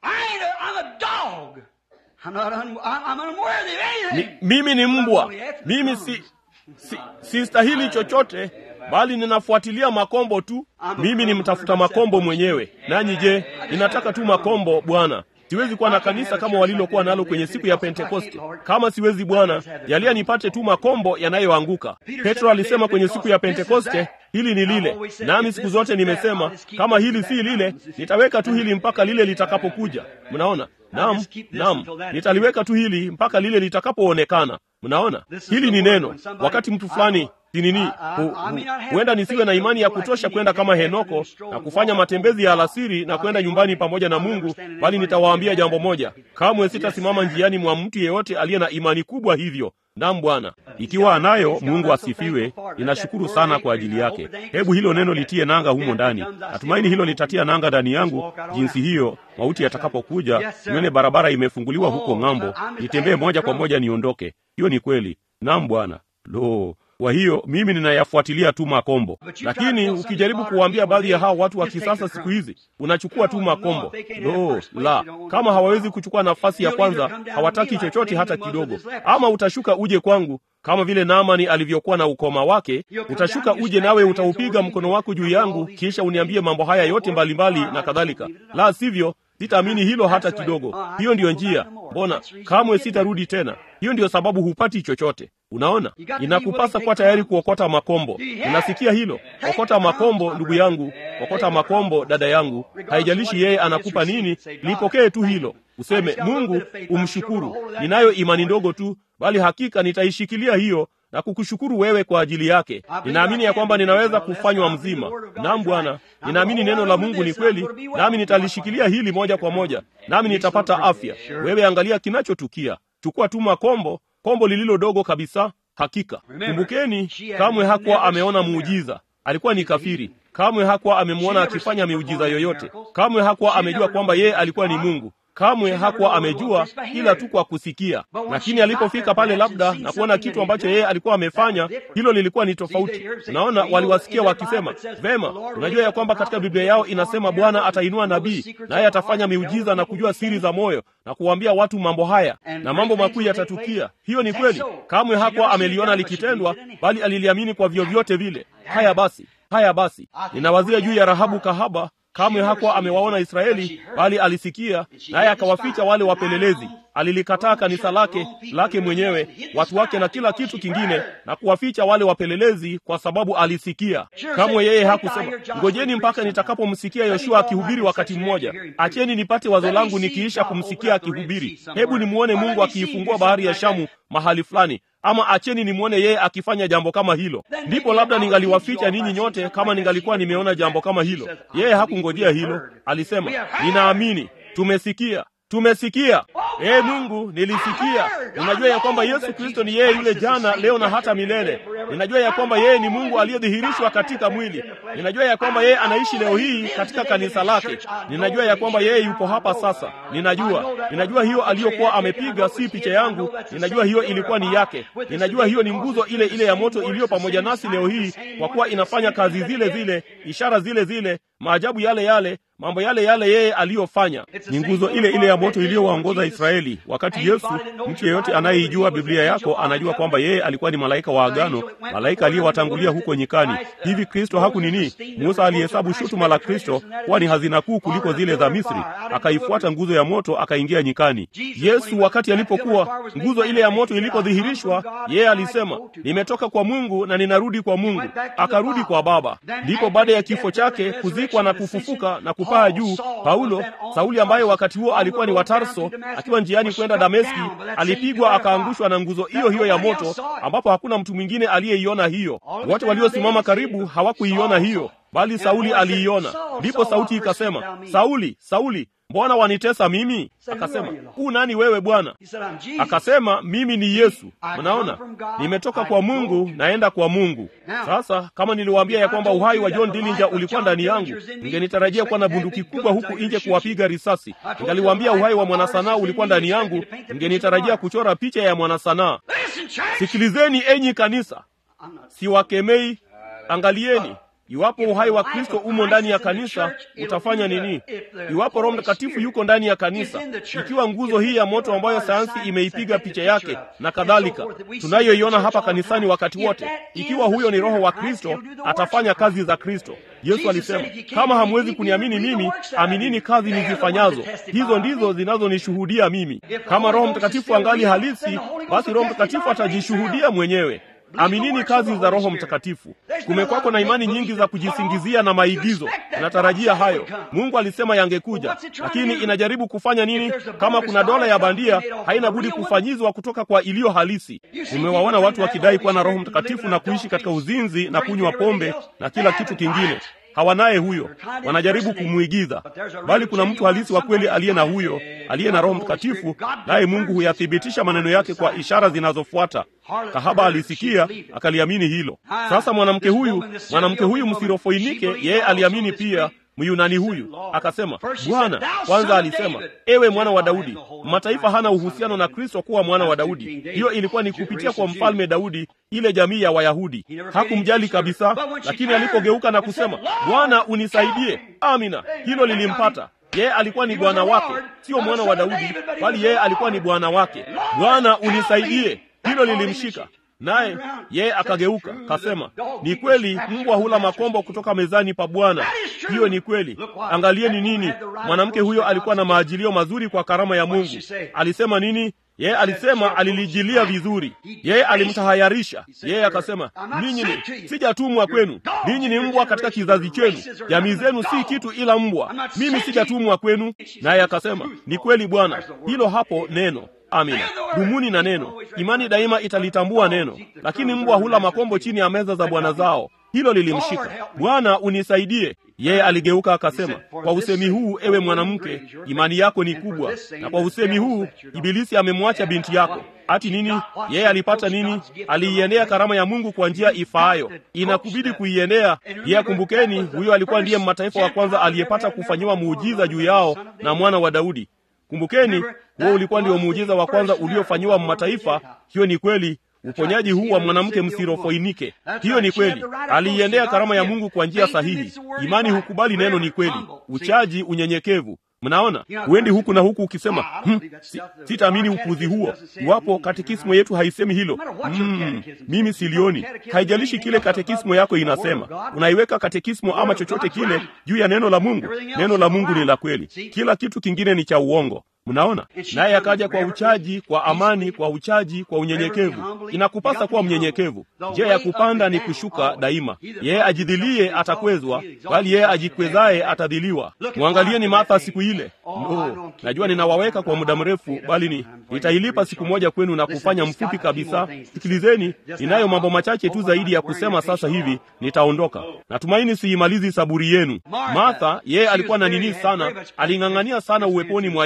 ni, mimi ni mbwa, mimi si si sistahili chochote, bali ninafuatilia makombo tu. Mimi ni mtafuta makombo mwenyewe. Nanyi je, ninataka tu makombo Bwana. Siwezi kuwa na kanisa kama walilokuwa nalo kwenye siku ya Pentekoste. Kama siwezi Bwana, jalia nipate tu makombo yanayoanguka. Petro alisema kwenye siku ya Pentekoste, hili ni lile. Nami siku zote nimesema, kama hili si lile, nitaweka tu hili mpaka lile litakapokuja. Mnaona? Naam, naam, nitaliweka tu hili mpaka lile litakapoonekana. Mnaona, hili ni neno. Wakati mtu fulani sinini huenda nisiwe na imani ya kutosha kwenda kama Henoko na kufanya matembezi ya alasiri na kwenda nyumbani pamoja na Mungu, bali nitawaambia jambo moja, kamwe sitasimama njiani mwa mtu yeyote aliye na imani kubwa hivyo. Naam Bwana, ikiwa anayo, Mungu asifiwe. Ninashukuru sana kwa ajili yake. Hebu hilo neno litie nanga humo ndani. Natumaini hilo litatia nanga ndani yangu, jinsi hiyo mauti yatakapokuja, nione barabara imefunguliwa huko ng'ambo, nitembee moja kwa moja niondoke. Hiyo ni kweli. Naam Bwana. Lo, kwa hiyo mimi ninayafuatilia tu makombo, lakini ukijaribu kuwaambia baadhi ya hao watu wa kisasa siku hizi, unachukua tu makombo. Lo la, kama hawawezi kuchukua nafasi ya kwanza, hawataki chochote hata kidogo. Ama utashuka uje kwangu kama vile Naamani alivyokuwa na ukoma wake, utashuka uje nawe utaupiga mkono wako juu yangu, kisha uniambie mambo haya yote mbalimbali na kadhalika. La sivyo sitaamini hilo hata kidogo. Hiyo ndiyo njia. Mbona kamwe sitarudi tena? Hiyo ndiyo sababu hupati chochote. Unaona, inakupasa kuwa tayari kuokota makombo. Unasikia hilo? Okota makombo, ndugu yangu, okota makombo, dada yangu. Haijalishi yeye anakupa nini, lipokee tu hilo, useme Mungu, umshukuru. Ninayo imani ndogo tu, bali hakika nitaishikilia hiyo na kukushukuru wewe kwa ajili yake. Ninaamini ya kwamba ninaweza kufanywa mzima. Naam Bwana, ninaamini neno la Mungu ni kweli, nami nitalishikilia hili moja kwa moja, nami nitapata afya. Wewe angalia kinachotukia. Chukua tu makombo, kombo lililo dogo kabisa. Hakika kumbukeni, kamwe hakuwa ameona muujiza. Alikuwa ni kafiri. Kamwe hakuwa amemwona akifanya miujiza yoyote. Kamwe hakuwa amejua kwamba yeye alikuwa ni Mungu. Kamwe hakuwa amejua ila tu kwa kusikia, lakini alipofika pale labda na kuona kitu ambacho yeye alikuwa amefanya, hilo lilikuwa ni tofauti. Unaona, waliwasikia wakisema, vema, unajua ya kwamba katika Biblia yao inasema Bwana atainua nabii naye atafanya miujiza na kujua siri za moyo na kuwaambia watu mambo haya na mambo makuu yatatukia. Hiyo ni kweli. Kamwe hakuwa ameliona likitendwa, bali aliliamini kwa vyovyote vile. Haya basi, haya basi, ninawazia juu ya Rahabu kahaba Kamwe hakuwa amewaona Israeli, bali alisikia, naye akawaficha wale wapelelezi. Alilikataa kanisa lake lake mwenyewe, watu wake na kila kitu kingine, na kuwaficha wale wapelelezi, kwa sababu alisikia. Kamwe yeye hakusema ngojeni mpaka nitakapomsikia Yoshua akihubiri wakati mmoja, acheni nipate wazo langu nikiisha kumsikia akihubiri. Hebu nimwone Mungu akiifungua bahari ya Shamu mahali fulani ama acheni nimwone yeye akifanya jambo kama hilo, ndipo labda ningaliwaficha ninyi nyote, kama ningalikuwa nimeona jambo kama hilo. Yeye hakungojea hilo, alisema ninaamini, tumesikia, tumesikia. Ee Mungu, nilisikia. Ninajua ya kwamba Yesu Kristo ni yeye yule jana, leo na hata milele. Ninajua ya kwamba yeye ni Mungu aliyedhihirishwa katika mwili. Ninajua ya kwamba yeye anaishi leo hii katika kanisa lake. Ninajua ya kwamba yeye yupo hapa sasa. Ninajua, ninajua hiyo aliyokuwa amepiga si picha yangu. Ninajua hiyo ilikuwa ni yake. Ninajua hiyo ni nguzo ile ile ya moto iliyo pamoja nasi leo hii, kwa kuwa inafanya kazi zile zile, ishara zile zile, maajabu yale yale mambo yale yale yeye aliyofanya. Ni nguzo ile ile ya moto iliyowaongoza Israeli. Wakati Yesu, mtu yeyote anayeijua Biblia yako anajua kwamba yeye alikuwa ni malaika wa agano, malaika aliyewatangulia huko nyikani. Hivi Kristo haku nini? Musa alihesabu shutuma la Kristo kuwa ni hazina kuu kuliko zile za Misri, akaifuata nguzo ya moto, akaingia nyikani. Yesu wakati alipokuwa nguzo ile ya moto ilipodhihirishwa, yeye alisema, nimetoka kwa Mungu na ninarudi kwa Mungu. Akarudi kwa Baba. Ndipo baada ya kifo chake, kuzikwa na kufufuka na kupaa juu, Paulo Sauli, ambaye wakati huo alikuwa ni wa Tarso, akiwa njiani kwenda Dameski, alipigwa akaangushwa na nguzo hiyo hiyo ya moto, ambapo hakuna mtu mwingine aliyeiona hiyo. Wote waliosimama karibu hawakuiona hiyo, bali Sauli aliiona. Ndipo sauti ikasema, Sauli, Sauli, mbona wanitesa mimi? Akasema, huu nani wewe Bwana? Akasema, mimi ni Yesu. Mnaona, nimetoka kwa Mungu naenda kwa Mungu. Sasa kama niliwaambia ya kwamba uhai wa John Dillinger ulikuwa ndani yangu, ningenitarajia kuwa na bunduki kubwa huku nje kuwapiga risasi. Ningaliwaambia uhai wa mwanasanaa ulikuwa ndani yangu, ningenitarajia kuchora picha ya mwanasanaa. Sikilizeni enyi kanisa, siwakemei. Angalieni, Iwapo uhai wa Kristo umo ndani ya kanisa, utafanya nini? Iwapo Roho Mtakatifu yuko ndani ya kanisa, ikiwa nguzo hii ya moto ambayo sayansi imeipiga picha yake na kadhalika, tunayoiona hapa kanisani wakati wote, ikiwa huyo ni Roho wa Kristo, atafanya kazi za Kristo. Yesu alisema, kama hamwezi kuniamini mimi, aminini kazi nizifanyazo, hizo ndizo zinazonishuhudia mimi. Kama Roho Mtakatifu angali halisi, basi Roho Mtakatifu atajishuhudia mwenyewe. Aminini kazi za Roho Mtakatifu. Kumekwako na imani nyingi za kujisingizia na maigizo. Natarajia hayo, Mungu alisema yangekuja, lakini inajaribu kufanya nini? Kama kuna dola ya bandia, haina budi kufanyizwa kutoka kwa iliyo halisi. Umewaona watu wakidai kuwa na Roho Mtakatifu na kuishi katika uzinzi na kunywa pombe na kila kitu kingine hawanaye huyo, wanajaribu kumwigiza, bali kuna mtu halisi wa kweli aliye na huyo, aliye na Roho Mtakatifu, naye Mungu huyathibitisha maneno yake kwa ishara zinazofuata. Kahaba alisikia akaliamini hilo. Sasa mwanamke huyu, mwanamke huyu msirofoinike, yeye aliamini pia. Myunani huyu akasema, Bwana, kwanza alisema, ewe mwana wa Daudi. Mataifa hana uhusiano na Kristo kuwa mwana wa Daudi. Hiyo ilikuwa ni kupitia kwa mfalme Daudi, ile jamii ya Wayahudi. Hakumjali kabisa, lakini alipogeuka na kusema, Bwana unisaidie, amina, hilo lilimpata yeye. Alikuwa ni bwana wake, sio mwana wa Daudi, bali yeye alikuwa ni bwana wake. Bwana unisaidie, hilo lilimshika naye yeye akageuka kasema, ni kweli mbwa hula makombo kutoka mezani pa Bwana. Hiyo ni kweli. Angalieni nini, mwanamke huyo alikuwa na maajilio mazuri kwa karama ya Mungu. Alisema nini? Yeye alisema alilijilia vizuri, yeye alimtahayarisha. Yeye akasema, ninyi ni sijatumwa kwenu, ninyi ni mbwa katika kizazi chenu, jamii zenu si kitu ila mbwa, mimi sijatumwa kwenu. Naye akasema, ni kweli Bwana. Hilo hapo neno Amina. Dumuni na neno. Imani daima italitambua neno, lakini mbwa hula makombo chini ya meza za bwana zao. Hilo lilimshika. Bwana unisaidie. Yeye aligeuka akasema, kwa usemi huu, ewe mwanamke, imani yako ni kubwa, na kwa usemi huu Ibilisi amemwacha binti yako. Ati nini? Yeye alipata nini? Aliiendea karama ya Mungu kwa njia ifaayo. Inakubidi kuiendea. Yeye, kumbukeni, huyo alikuwa ndiye mataifa wa kwanza aliyepata kufanyiwa muujiza juu yao na mwana wa Daudi. Kumbukeni, huo ulikuwa ndio muujiza wa kwanza uliofanyiwa mataifa. Hiyo ni kweli. Uponyaji huu wa mwanamke msirofoinike, hiyo ni kweli. Aliiendea karama ya Mungu kwa njia sahihi. Imani hukubali neno ni kweli, uchaji, unyenyekevu. Mnaona, huendi huku na huku ukisema hm, si, sitaamini upuzi huo. Iwapo katekismo yetu haisemi hilo, mm, mimi silioni. Haijalishi kile katekismo yako inasema, unaiweka katekismo ama chochote kile juu ya neno la Mungu. Neno la Mungu ni la kweli, kila kitu kingine ni cha uongo. Mnaona, naye akaja kwa uchaji, kwa amani, kwa uchaji, kwa unyenyekevu. Inakupasa kuwa mnyenyekevu. Njia ya kupanda ni kushuka daima. Yeye ajidhilie atakwezwa, bali yeye ajikwezaye atadhiliwa. Mwangalieni Martha siku ile. No, najua ninawaweka kwa muda mrefu, bali ni nitailipa siku moja kwenu na kufanya mfupi kabisa. Sikilizeni, ninayo mambo machache tu zaidi ya kusema sasa hivi, nitaondoka. Natumaini siimalizi saburi yenu. Martha, yeye alikuwa na nini sana, aling'ang'ania sana uweponi mwa Yesu.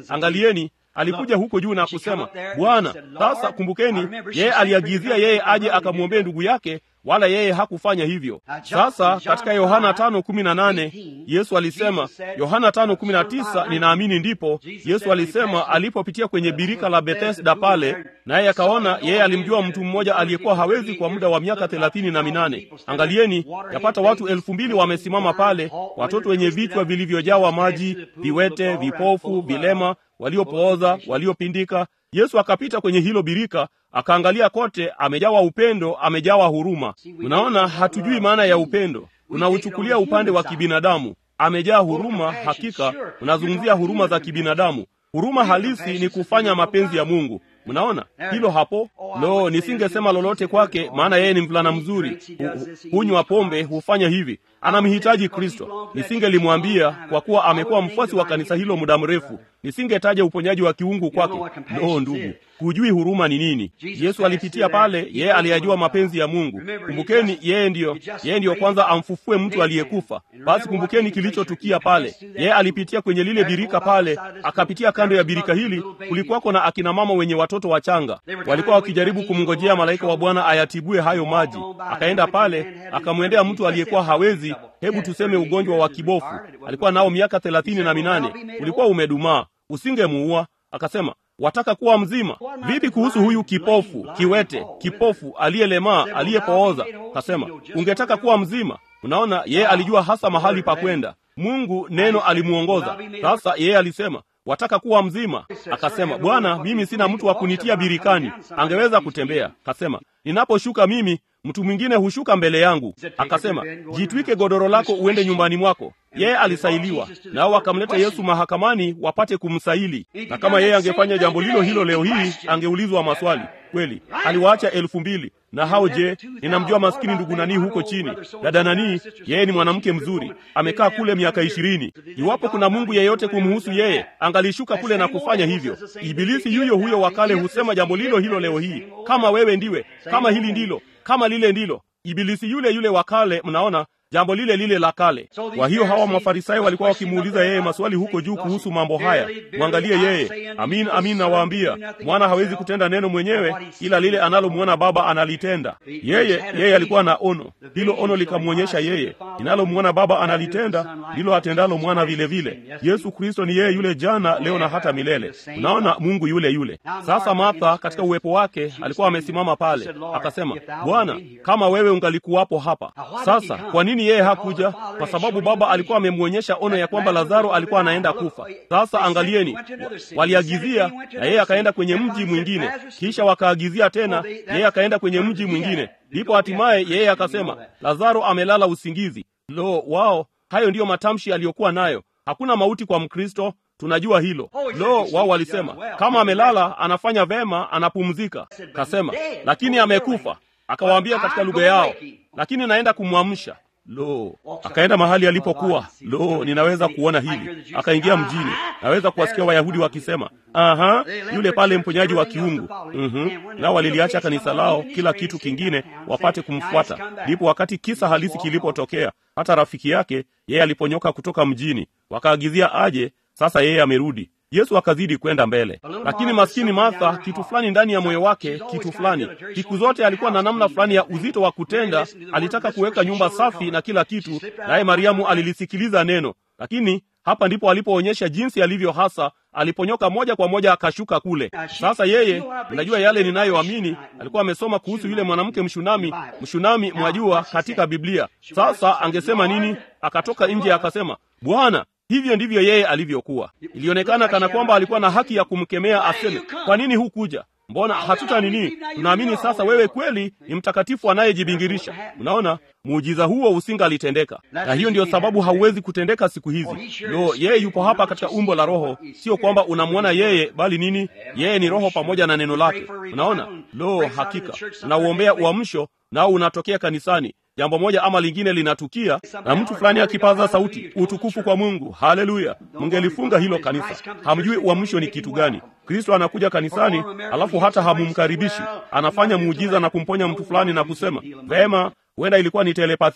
angalieni alikuja huko juu na kusema bwana sasa kumbukeni yeye aliagizia yeye aje akamwombee ndugu yake wala yeye hakufanya hivyo sasa katika yohana tano kumi na nane yesu alisema yohana tano kumi na tisa ninaamini ndipo yesu alisema alipopitia kwenye birika la bethesda pale naye akaona yeye alimjua mtu mmoja aliyekuwa hawezi kwa muda wa miaka thelathini na minane angalieni yapata watu elfu mbili wamesimama pale watoto wenye vichwa vilivyojawa maji viwete vipofu vilema waliopooza waliopindika yesu akapita kwenye hilo birika akaangalia kote amejawa upendo amejawa huruma unaona hatujui maana ya upendo unauchukulia upande wa kibinadamu amejaa huruma hakika unazungumzia huruma za kibinadamu huruma halisi ni kufanya mapenzi ya mungu mnaona hilo hapo lo nisingesema lolote kwake maana yeye ni mvulana mzuri hunywa pombe hufanya hivi anamhitaji kristo nisingelimwambia kwa kuwa amekuwa mfuasi wa kanisa hilo muda mrefu nisingetaja uponyaji wa kiungu kwake lo ndugu hujui huruma ni nini yesu alipitia pale yeye aliyajua mapenzi ya mungu kumbukeni yeye ndiyo yeye ndiyo kwanza amfufue mtu aliyekufa basi kumbukeni kilichotukia pale yeye alipitia kwenye lile birika pale akapitia kando ya birika hili kulikuwako na akina mama wenye watoto wachanga walikuwa wakijaribu kumngojea malaika wa bwana ayatibue hayo maji akaenda pale akamwendea mtu aliyekuwa hawezi hebu tuseme ugonjwa wa kibofu alikuwa nao miaka thelathini na minane ulikuwa umedumaa usingemuua akasema wataka kuwa mzima vipi kuhusu huyu kipofu kiwete kipofu aliyelemaa aliyepooza kasema ungetaka kuwa mzima unaona yeye alijua hasa mahali pa kwenda mungu neno alimuongoza sasa yeye alisema wataka kuwa mzima akasema bwana mimi sina mtu wa kunitia birikani angeweza kutembea kasema ninaposhuka mimi mtu mwingine hushuka mbele yangu akasema jitwike godoro lako uende nyumbani mwako yeye alisailiwa nao wakamleta yesu mahakamani wapate kumsaili na kama yeye angefanya jambo lilo hilo leo hii angeulizwa maswali kweli aliwaacha elfu mbili na hao je ninamjua maskini ndugu nanii huko chini dada nanii yeye ni mwanamke mzuri amekaa kule miaka ishirini iwapo kuna mungu yeyote kumhusu yeye angalishuka kule na kufanya hivyo ibilisi yuyo huyo wakale husema jambo lilo hilo leo hii kama wewe ndiwe kama hili ndilo kama lile ndilo ibilisi yule yule wa kale mnaona jambo lile lile la kale kwa hiyo hawa mafarisayo walikuwa wakimuuliza yeye maswali huko juu kuhusu mambo haya mwangalie yeye amin amin nawaambia mwana hawezi kutenda neno mwenyewe ila lile analomwona baba analitenda yeye yeye alikuwa na ono hilo ono likamwonyesha yeye inalomwona baba analitenda ndilo atendalo mwana vile vile yesu kristo ni yeye yule jana leo na hata milele unaona mungu yule yule sasa martha katika uwepo wake alikuwa amesimama pale akasema bwana kama wewe ungalikuwapo hapa sasa kwa nini yeye hakuja kwa sababu baba alikuwa amemwonyesha ono ya kwamba lazaro alikuwa anaenda kufa sasa angalieni waliagizia na yeye akaenda kwenye mji mwingine kisha wakaagizia tena yeye akaenda kwenye mji mwingine ndipo hatimaye yeye akasema lazaro amelala usingizi lo wao hayo ndiyo matamshi aliyokuwa nayo hakuna mauti kwa mkristo tunajua hilo lo wao walisema kama amelala anafanya vema anapumzika kasema lakini amekufa akawaambia katika lugha yao lakini naenda kumwamsha lo akaenda mahali alipokuwa lo ninaweza kuona hili akaingia mjini naweza kuwasikia wayahudi wakisema aha yule pale mponyaji wa kiungu mm-hmm. nao waliliacha kanisa lao kila kitu kingine wapate kumfuata ndipo wakati kisa halisi kilipotokea hata rafiki yake yeye aliponyoka kutoka mjini wakaagizia aje sasa yeye amerudi yesu akazidi kwenda mbele lakini maskini martha kitu fulani ndani ya moyo wake kitu fulani siku zote alikuwa na namna fulani ya uzito wa kutenda alitaka kuweka nyumba safi na kila kitu naye mariamu alilisikiliza neno lakini hapa ndipo alipoonyesha jinsi alivyo hasa aliponyoka moja kwa moja akashuka kule sasa yeye unajua yale ninayoamini alikuwa amesoma kuhusu yule mwanamke mshunami mshunami mwajua katika biblia sasa angesema nini akatoka nje akasema bwana hivyo ndivyo yeye alivyokuwa ilionekana kana kwamba alikuwa na haki ya kumkemea aseme kwa nini hukuja mbona hatuta nini tunaamini sasa wewe kweli ni mtakatifu anayejibingirisha unaona muujiza huo usingalitendeka na hiyo ndiyo sababu hauwezi kutendeka siku hizi lo yeye yupo hapa katika umbo la roho sio kwamba unamwona yeye bali nini yeye ni roho pamoja na neno lake unaona lo hakika unauombea uamsho nao unatokea kanisani jambo moja ama lingine linatukia na mtu fulani akipaza sauti utukufu kwa mungu haleluya mngelifunga hilo kanisa hamjui uamsho ni kitu gani kristo anakuja kanisani alafu hata hamumkaribishi anafanya muujiza na kumponya mtu fulani na kusema vema huenda ilikuwa ni telepathia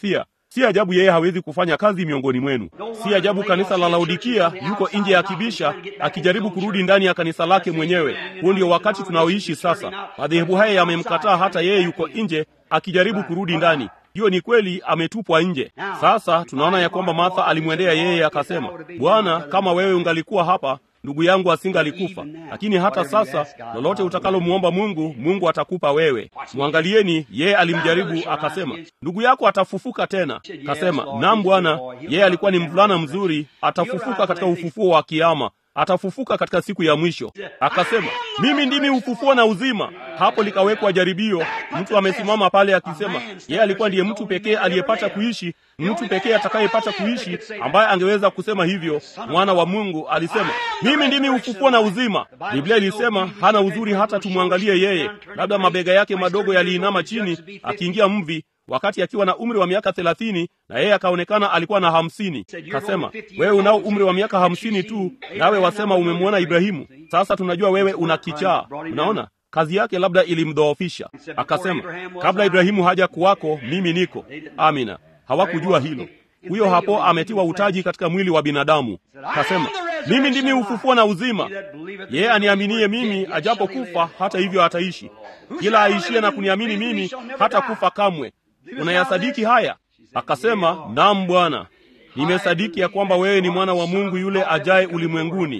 si ajabu yeye hawezi kufanya kazi miongoni mwenu. Si ajabu kanisa la Laodikia yuko nje ya kibisha akijaribu kurudi ndani ya kanisa lake mwenyewe. Huo ndio wakati tunaoishi sasa. Madhehebu haya yamemkataa, hata yeye yuko nje akijaribu kurudi ndani. Hiyo ni kweli, ametupwa nje. Sasa tunaona ya kwamba Martha alimwendea yeye akasema, Bwana, kama wewe ungalikuwa hapa ndugu yangu asingalikufa. Lakini hata sasa, lolote utakalomwomba Mungu, Mungu atakupa wewe. Mwangalieni, yeye alimjaribu akasema, ndugu yako atafufuka tena. Kasema, naam Bwana. Yeye alikuwa ni mvulana mzuri, atafufuka katika ufufuo wa Kiama atafufuka katika siku ya mwisho. Akasema, mimi ndimi ufufuo na uzima. Hapo likawekwa jaribio. Mtu amesimama pale akisema yeye alikuwa ndiye mtu pekee aliyepata kuishi, mtu pekee atakayepata kuishi ambaye angeweza kusema hivyo. Mwana wa Mungu alisema, mimi ndimi ufufuo na uzima. Biblia ilisema hana uzuri hata tumwangalie yeye, labda mabega yake madogo yaliinama chini akiingia mvi wakati akiwa na umri wa miaka thelathini na yeye akaonekana alikuwa na hamsini. Kasema, wewe unao umri wa miaka hamsini tu, nawe wasema umemwona Ibrahimu. Sasa tunajua wewe una kichaa. Unaona, kazi yake labda ilimdhoofisha. Akasema, kabla Ibrahimu haja kuwako, mimi niko. Amina. Hawakujua hilo. Huyo hapo ametiwa utaji katika mwili wa binadamu. Kasema, mimi ndimi ufufuo na uzima, yeye aniaminie mimi, ajapo kufa hata hivyo ataishi. Kila aishie na kuniamini mimi hata kufa kamwe. Unayasadiki haya? Akasema, naam Bwana, nimesadiki ya kwamba wewe ni mwana wa Mungu yule ajaye ulimwenguni.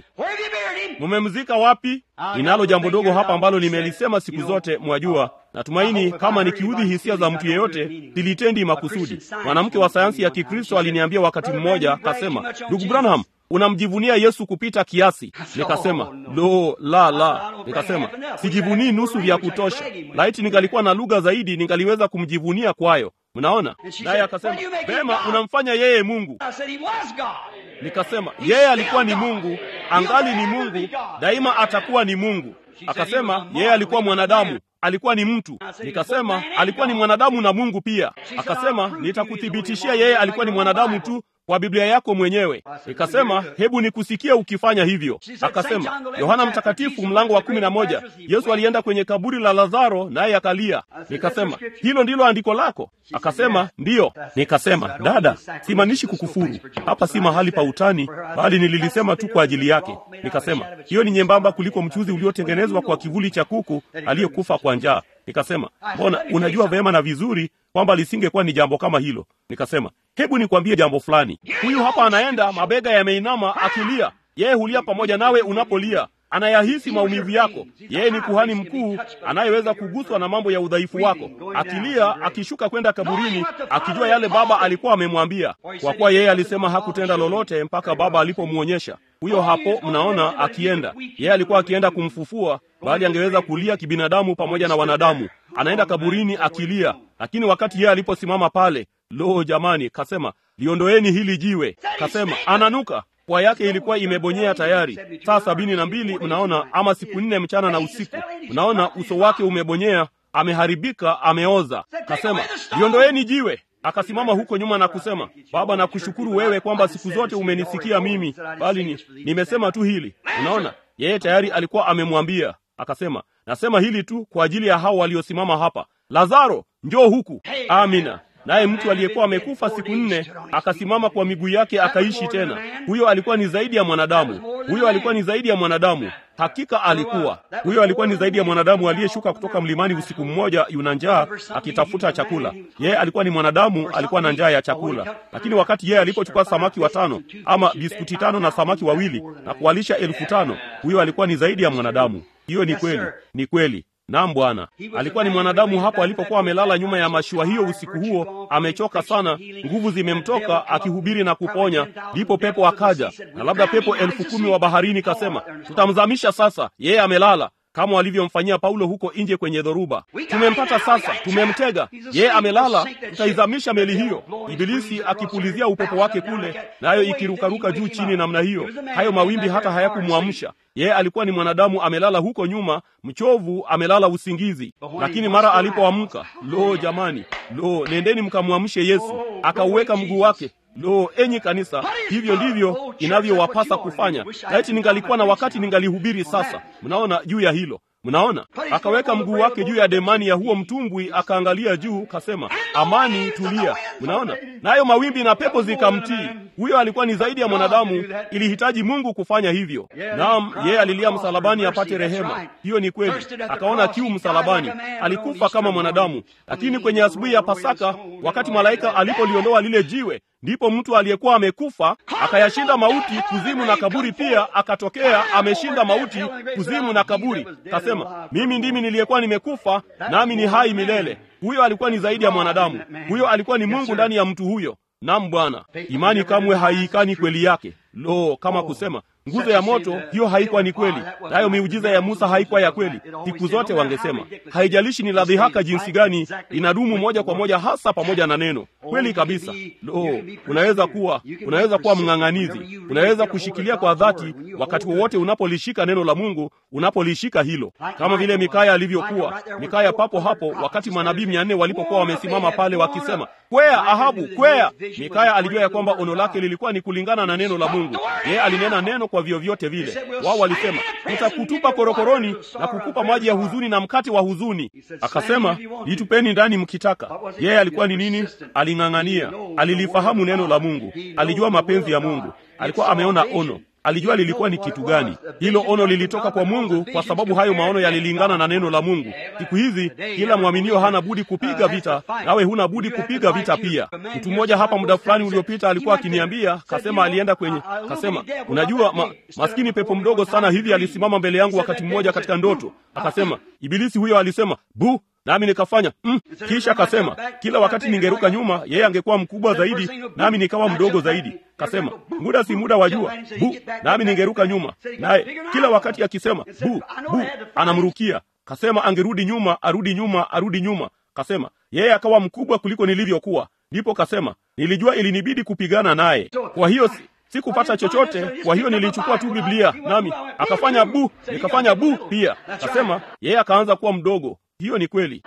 Mumemzika wapi? Ninalo jambo dogo hapa ambalo nimelisema siku zote, mwajua. Natumaini kama nikiudhi hisia za mtu yeyote, silitendi makusudi. Mwanamke wa sayansi ya Kikristo aliniambia wakati mmoja, akasema, ndugu Branham, unamjivunia Yesu kupita kiasi. Nikasema, lo, la, la. Nikasema, sijivunii nusu vya kutosha. Laiti ningalikuwa na lugha zaidi, ningaliweza kumjivunia kwayo. Mnaona? Naye akasema, vema, unamfanya yeye Mungu. Nikasema, yeye alikuwa ni Mungu, angali ni Mungu, daima atakuwa ni Mungu. Akasema, yeye alikuwa mwanadamu, alikuwa ni mtu. Nikasema, alikuwa ni mwanadamu na Mungu pia. Akasema, nitakuthibitishia yeye alikuwa ni mwanadamu tu kwa Biblia yako mwenyewe. Nikasema, hebu nikusikie ukifanya hivyo. Akasema, Yohana Mtakatifu mlango wa kumi na moja, Yesu alienda kwenye kaburi la Lazaro naye akalia. Nikasema, hilo ndilo andiko lako? Akasema, ndiyo. Nikasema, dada, simaanishi kukufuru, hapa si mahali pa utani, bali nililisema tu kwa ajili yake. Nikasema, hiyo ni nyembamba kuliko mchuzi uliotengenezwa kwa kivuli cha kuku aliyekufa kwa njaa. Nikasema, mbona unajua vema na vizuri kwamba lisingekuwa ni jambo kama hilo. Nikasema, hebu nikwambie jambo fulani. Huyu hapa anaenda, mabega yameinama, akilia. Yeye hulia pamoja nawe unapolia, anayahisi maumivu yako. Yeye ni kuhani mkuu anayeweza kuguswa na mambo ya udhaifu wako, akilia, akishuka kwenda kaburini, akijua yale Baba alikuwa amemwambia, kwa kuwa yeye alisema hakutenda lolote mpaka Baba alipomwonyesha. Huyo hapo mnaona akienda, yeye alikuwa akienda kumfufua, bali angeweza kulia kibinadamu pamoja na wanadamu. Anaenda kaburini akilia, lakini wakati yeye aliposimama pale, lo, jamani, kasema liondoeni hili jiwe. Kasema ananuka pua yake ilikuwa imebonyea tayari saa sabini na mbili mnaona, ama siku nne mchana na usiku. Mnaona uso wake umebonyea, ameharibika, ameoza. Kasema liondoeni jiwe. Akasimama huko nyuma na kusema, Baba, nakushukuru wewe kwamba siku zote umenisikia mimi, bali ni, nimesema tu hili. Unaona, yeye tayari alikuwa amemwambia. Akasema, nasema hili tu kwa ajili ya hao waliosimama hapa. Lazaro, njoo huku. Amina. Naye mtu aliyekuwa amekufa siku nne akasimama kwa miguu yake akaishi tena. Huyo alikuwa ni zaidi ya mwanadamu. Huyo alikuwa ni zaidi ya mwanadamu. Hakika alikuwa huyo, alikuwa ni zaidi ya mwanadamu aliyeshuka kutoka mlimani usiku mmoja, yuna njaa akitafuta chakula. Yeye alikuwa ni mwanadamu, alikuwa na njaa ya chakula. Lakini wakati yeye alipochukua samaki watano ama biskuti tano na samaki wawili na kuwalisha elfu tano, huyo alikuwa ni zaidi ya mwanadamu. Hiyo ni kweli, ni kweli. Naam Bwana, alikuwa ni mwanadamu hapo alipokuwa amelala nyuma ya mashua hiyo usiku huo, amechoka sana, nguvu zimemtoka, akihubiri na kuponya. Ndipo pepo akaja, na labda pepo elfu kumi wa baharini, kasema tutamzamisha sasa, yeye amelala, kama walivyomfanyia Paulo huko nje kwenye dhoruba. Tumempata sasa, tumemtega, yeye amelala, tutaizamisha meli hiyo. Ibilisi akipulizia upepo wake kule, nayo ikirukaruka juu chini namna hiyo, hayo mawimbi hata hayakumwamsha yeye. Alikuwa ni mwanadamu amelala huko nyuma, mchovu, amelala usingizi. Lakini mara alipoamka, lo jamani, lo, nendeni mkamwamshe Yesu. Akauweka mguu wake Lo, enyi kanisa, hivyo ndivyo inavyowapasa kufanya. Laiti ningalikuwa na wakati ningalihubiri sasa. Mnaona juu ya hilo. Mnaona, akaweka mguu wake juu ya demani ya huo mtumbwi, akaangalia juu, kasema, amani, tulia. Mnaona, nayo mawimbi na pepo zikamtii. Huyo alikuwa ni zaidi ya mwanadamu, ilihitaji Mungu kufanya hivyo. Naam, yeye alilia msalabani apate rehema. Hiyo ni kweli, akaona kiu msalabani, alikufa kama mwanadamu. Lakini kwenye asubuhi ya Pasaka, wakati malaika alipoliondoa lile jiwe ndipo mtu aliyekuwa amekufa akayashinda mauti, kuzimu na kaburi pia akatokea ameshinda mauti, kuzimu na kaburi. Kasema, mimi ndimi niliyekuwa nimekufa, nami ni hai milele. Huyo alikuwa ni zaidi ya mwanadamu, huyo alikuwa ni Mungu ndani ya mtu huyo. Nam Bwana, imani kamwe haiikani kweli yake. Lo, kama kusema nguzo ya moto hiyo haikuwa ni kweli, nayo miujiza ya Musa haikuwa ya kweli. Siku zote wangesema, haijalishi ni la dhihaka jinsi gani, inadumu moja kwa moja, hasa pamoja na neno. Kweli kabisa. Lo, unaweza kuwa unaweza kuwa mng'ang'anizi, unaweza kushikilia kwa dhati wakati wowote unapolishika neno la Mungu, unapolishika hilo, kama vile Mikaya alivyokuwa. Mikaya papo hapo, wakati manabii mia nne walipokuwa wamesimama pale wakisema, kwea Ahabu, kwea. Mikaya alijua ya kwamba ono lake lilikuwa ni kulingana na neno la Mungu. Yeye alinena neno kwa vyovyote vile. Wao walisema tutakutupa korokoroni na kukupa maji ya huzuni na mkate wa huzuni. Akasema litupeni ndani mkitaka. Yeye alikuwa ni nini? Aling'ang'ania, alilifahamu neno la Mungu, alijua mapenzi ya Mungu, alikuwa ameona ono alijua lilikuwa ni kitu gani. Hilo ono lilitoka kwa Mungu, kwa sababu hayo maono yalilingana na neno la Mungu. Siku hizi kila mwaminio hana budi kupiga vita, nawe huna budi kupiga vita pia. Mtu mmoja hapa muda fulani uliopita alikuwa akiniambia, kasema alienda kwenye, kasema unajua, ma, maskini pepo mdogo sana hivi alisimama mbele yangu wakati mmoja katika ndoto, akasema ibilisi huyo alisema bu nami nikafanya mm. Kisha akasema kila wakati ningeruka nyuma, yeye angekuwa mkubwa zaidi, nami nikawa mdogo zaidi. Kasema muda si muda wa jua bu, nami ningeruka nyuma, naye kila wakati akisema bu bu, anamrukia. Kasema angerudi nyuma, arudi nyuma, arudi nyuma. Kasema yeye akawa mkubwa kuliko nilivyokuwa. Ndipo kasema nilijua ilinibidi kupigana naye, kwa hiyo si sikupata chochote. Kwa hiyo nilichukua tu Biblia nami akafanya bu, nikafanya bu pia. Kasema yeye akaanza kuwa mdogo. Hiyo ni kweli.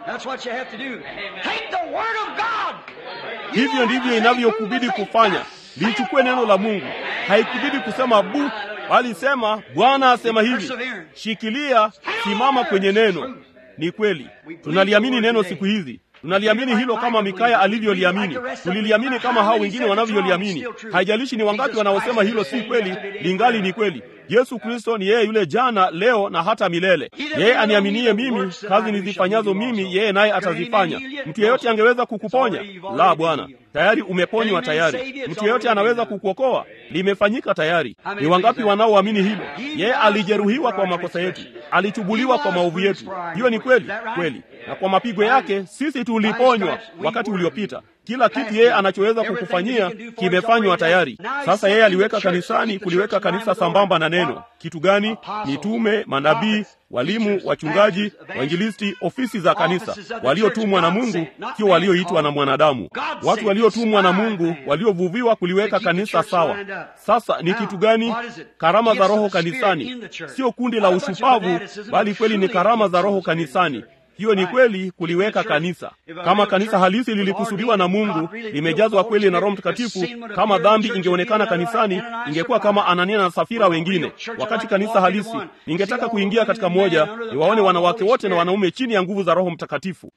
Hivyo ndivyo inavyokubidi kufanya. Lichukue neno la Mungu. Haikubidi kusema bu, bali sema Bwana asema hivi. Shikilia, simama kwenye neno. Ni kweli, tunaliamini neno siku hizi tunaliamini hilo kama Mikaya alivyoliamini. Tuliliamini kama hao wengine wanavyoliamini. Haijalishi ni wangapi wanaosema hilo si kweli, lingali ni kweli. Yesu Kristo ni yeye yule jana, leo na hata milele. Yeye aniaminie mimi, kazi nizifanyazo mimi, yeye naye atazifanya. Mtu yeyote angeweza kukuponya? La, Bwana, tayari umeponywa tayari. Mtu yeyote anaweza kukuokoa? Limefanyika tayari. Ni wangapi wanaoamini hilo? Yeye alijeruhiwa kwa makosa yetu, alichubuliwa kwa maovu yetu. Hiyo ni kweli kweli, na kwa mapigo yake sisi tuliponywa wakati uliopita. Kila kitu yeye anachoweza kukufanyia kimefanywa tayari. Sasa yeye aliweka kanisani, kuliweka kanisa sambamba na neno. Kitu gani? Mitume, manabii, walimu, wachungaji, wainjilisti, ofisi za kanisa, waliotumwa na Mungu, sio walioitwa na mwanadamu. Watu waliotumwa na Mungu, waliovuviwa kuliweka kanisa sawa. Sasa ni kitu gani? Karama za Roho kanisani, sio kundi la ushupavu, bali kweli ni karama za Roho kanisani. Hiyo ni kweli kuliweka kanisa. Kama kanisa halisi lilikusudiwa na Mungu, limejazwa kweli na Roho Mtakatifu, kama dhambi ingeonekana kanisani, ingekuwa kama Anania na Safira wengine. Wakati kanisa halisi ningetaka kuingia katika moja, niwaone wanawake wote na wanaume chini ya nguvu za Roho Mtakatifu.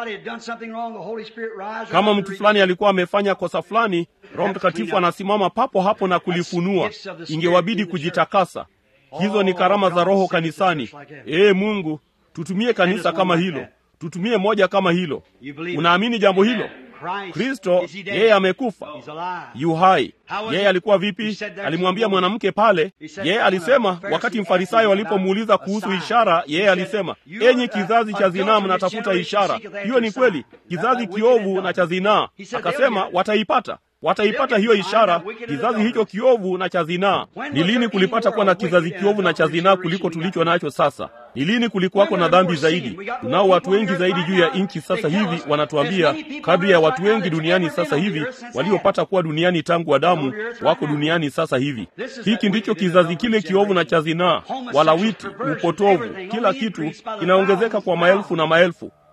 Kama mtu fulani alikuwa amefanya kosa fulani, Roho Mtakatifu anasimama papo hapo na kulifunua. Ingewabidi kujitakasa. Hizo ni karama za Roho kanisani. Ee Mungu, tutumie kanisa kama hilo, tutumie moja kama hilo. Unaamini jambo hilo? Kristo yeye amekufa, yu hai. Yeye alikuwa vipi? Alimwambia mwanamke pale. Yeye alisema, wakati mfarisayo alipomuuliza kuhusu ishara, yeye alisema, enyi kizazi cha zinaa, mnatafuta ishara. Hiyo ni kweli, kizazi kiovu na cha zinaa. Akasema wataipata wataipata hiyo ishara, kizazi hicho kiovu na cha zinaa. Ni lini kulipata kuwa na kizazi kiovu na cha zinaa kuliko tulicho nacho sasa? Ni lini kulikuwako na dhambi zaidi? Tunao watu wengi zaidi juu ya nchi sasa hivi, wanatuambia kadri ya watu wengi duniani sasa hivi waliopata kuwa duniani tangu Adamu wako duniani sasa hivi. Hiki ndicho kizazi kile kiovu na cha zinaa, walawiti, upotovu, kila kitu kinaongezeka kwa maelfu na maelfu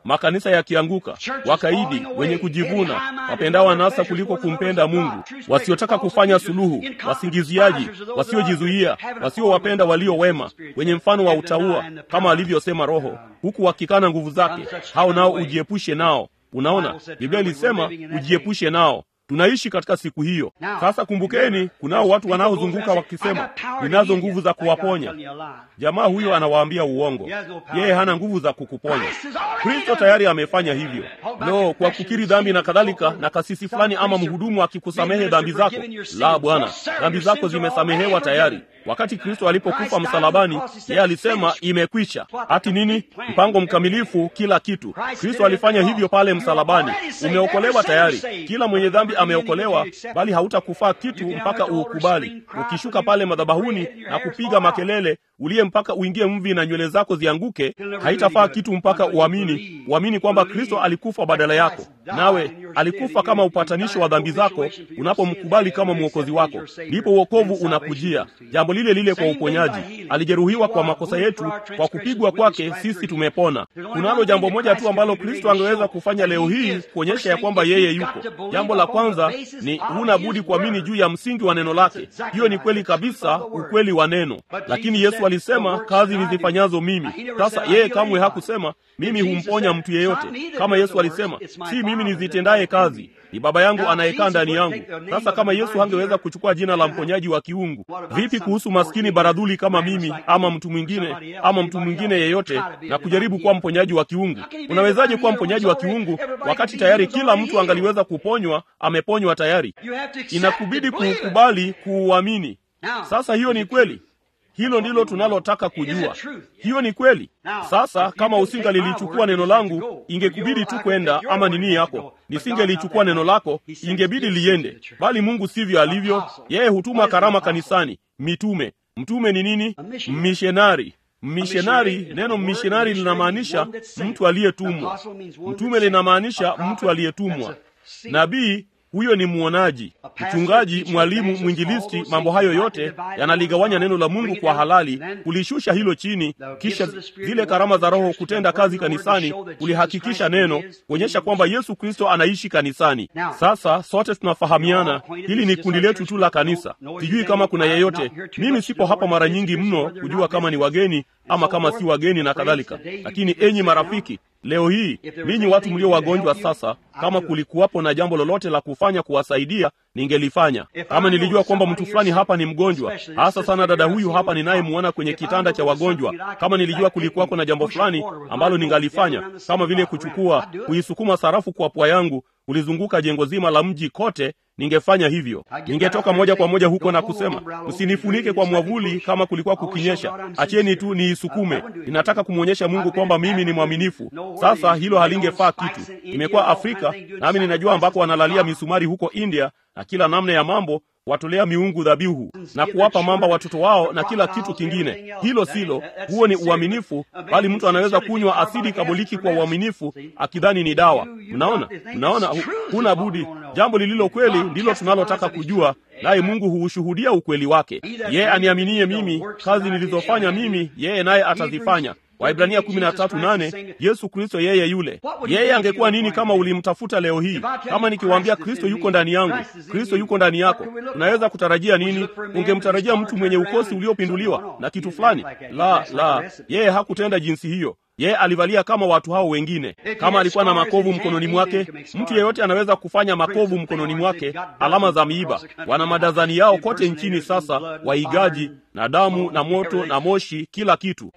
makanisa yakianguka, wakaidi, wenye kujivuna, wapendao anasa kuliko kumpenda Mungu, wasiotaka kufanya suluhu, wasingiziaji, wasiojizuia, wasiowapenda walio wema, wenye mfano wa utaua, kama alivyosema Roho, huku wakikana nguvu zake, hao nao ujiepushe nao. Unaona, Biblia ilisema ujiepushe nao. Tunaishi katika siku hiyo sasa. Kumbukeni, kunao watu wanaozunguka wakisema, ninazo nguvu za kuwaponya. Jamaa huyo anawaambia uongo, yeye hana nguvu za kukuponya. Kristo tayari amefanya hivyo. Lo, kwa kukiri dhambi na kadhalika, na kasisi fulani ama mhudumu akikusamehe dhambi zako. La, Bwana, dhambi zako zimesamehewa tayari. Wakati Kristo alipokufa msalabani, yeye alisema imekwisha. Hati nini? Mpango mkamilifu, kila kitu. Kristo alifanya hivyo pale msalabani. Umeokolewa tayari, kila mwenye dhambi ameokolewa, bali hautakufaa kitu mpaka uukubali. Ukishuka pale madhabahuni na kupiga makelele uliye mpaka uingie mvi na nywele zako zianguke, haitafaa kitu mpaka uamini, uamini kwamba Kristo alikufa badala yako, nawe alikufa kama upatanisho wa dhambi zako. Unapomkubali kama mwokozi wako, ndipo uokovu unakujia. Jambo lile lile kwa uponyaji, alijeruhiwa kwa makosa yetu, kwa kupigwa kwake sisi tumepona. Kunalo jambo moja tu ambalo Kristo angeweza kufanya leo hii kuonyesha ya kwamba yeye yuko. Jambo la kwanza ni huna budi kuamini juu ya msingi wa neno lake. Hiyo ni kweli kabisa, ukweli wa neno. Lakini Yesu alisema kazi nizifanyazo mimi. Sasa yeye kamwe hakusema mimi humponya mtu yeyote, kama Yesu alisema si mimi nizitendaye kazi ni Baba yangu anayekaa ndani yangu. Sasa kama Yesu hangeweza kuchukua jina la mponyaji wa kiungu, vipi kuhusu maskini baradhuli kama mimi ama mtu mwingine ama mtu mwingine yeyote na kujaribu kuwa mponyaji wa kiungu? Unawezaje kuwa mponyaji wa kiungu wakati tayari kila mtu angaliweza kuponywa? Ameponywa tayari, inakubidi kuukubali, kuuamini. Sasa hiyo ni kweli. Hilo ndilo tunalotaka kujua. Hiyo ni kweli. Sasa kama usingalilichukua neno langu, ingekubidi tu kwenda, ama nini yako, nisingelichukua neno lako, ingebidi liende. Bali Mungu sivyo alivyo. Yeye hutuma karama kanisani, mitume. Mtume ni nini? Mmishenari. Mmishenari, neno mmishenari linamaanisha mtu aliyetumwa. Mtume linamaanisha mtu aliyetumwa. Nabii huyo ni mwonaji, mchungaji, mwalimu, mwinjilisti. Mambo hayo yote yanaligawanya neno la Mungu kwa halali, kulishusha hilo chini, kisha zile karama za Roho kutenda kazi kanisani, kulihakikisha neno, kuonyesha kwamba Yesu Kristo anaishi kanisani. Sasa sote tunafahamiana, hili ni kundi letu tu la kanisa. Sijui kama kuna yeyote, mimi sipo hapa mara nyingi mno kujua kama ni wageni ama kama si wageni na kadhalika, lakini enyi marafiki Leo hii ninyi watu mlio wagonjwa sasa, kama kulikuwapo na jambo lolote la kufanya kuwasaidia, ningelifanya. Kama nilijua kwamba mtu fulani hapa ni mgonjwa, hasa sana dada huyu hapa ninayemwona kwenye kitanda cha wagonjwa, kama nilijua kulikuwako na jambo fulani ambalo ningalifanya, kama vile kuchukua, kuisukuma sarafu kwa pua yangu kulizunguka jengo zima la mji kote, ningefanya hivyo. Ningetoka moja kwa moja huko na kusema, msinifunike kwa mwavuli kama kulikuwa kukinyesha, acheni tu niisukume. Ninataka kumwonyesha Mungu kwamba mimi ni mwaminifu. Sasa hilo halingefaa kitu. Nimekuwa Afrika nami ninajua ambako wanalalia misumari huko India na kila namna ya mambo watolea miungu dhabihu na kuwapa mamba watoto wao na kila kitu kingine. Hilo silo, huo ni uaminifu, bali mtu anaweza kunywa asidi kaboliki kwa uaminifu akidhani ni dawa. Mnaona, mnaona, huna budi. Jambo lililo kweli ndilo tunalotaka kujua, naye Mungu huushuhudia ukweli wake. Yeye aniaminie mimi, kazi nilizofanya mimi, yeye naye atazifanya. Waibrania 13:8 Yesu Kristo yeye yule. Yeye angekuwa nini kama ulimtafuta leo hii? Kama nikiwaambia Kristo yuko ndani yangu, Kristo yuko ndani yako, unaweza kutarajia nini? Ungemtarajia mtu mwenye ukosi uliopinduliwa na kitu fulani? La, la, yeye hakutenda jinsi hiyo. Yeye alivalia kama watu hao wengine. Kama alikuwa na makovu mkononi mwake, mtu yeyote anaweza kufanya makovu mkononi mwake, alama za miiba. Wana madazani yao kote nchini sasa, waigaji na damu na moto na moshi, kila kitu.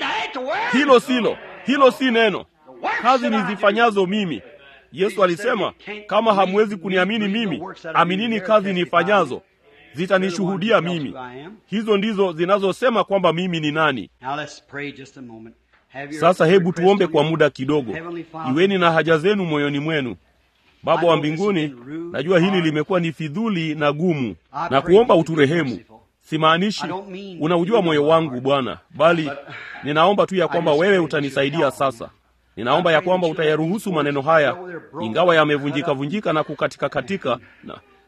Hilo silo, hilo si neno. Kazi nizifanyazo mimi, Yesu alisema, kama hamwezi kuniamini mimi, aminini kazi nifanyazo, zitanishuhudia mimi. Hizo ndizo zinazosema kwamba mimi ni nani. Sasa hebu tuombe kwa muda kidogo. Iweni na haja zenu moyoni mwenu. Baba wa mbinguni, najua hili limekuwa ni fidhuli na gumu, na kuomba uturehemu. Simaanishi unaujua moyo wangu Bwana, bali ninaomba tu ya kwamba wewe utanisaidia sasa. Ninaomba ya kwamba utayaruhusu maneno haya, ingawa yamevunjika vunjika na kukatika katika, na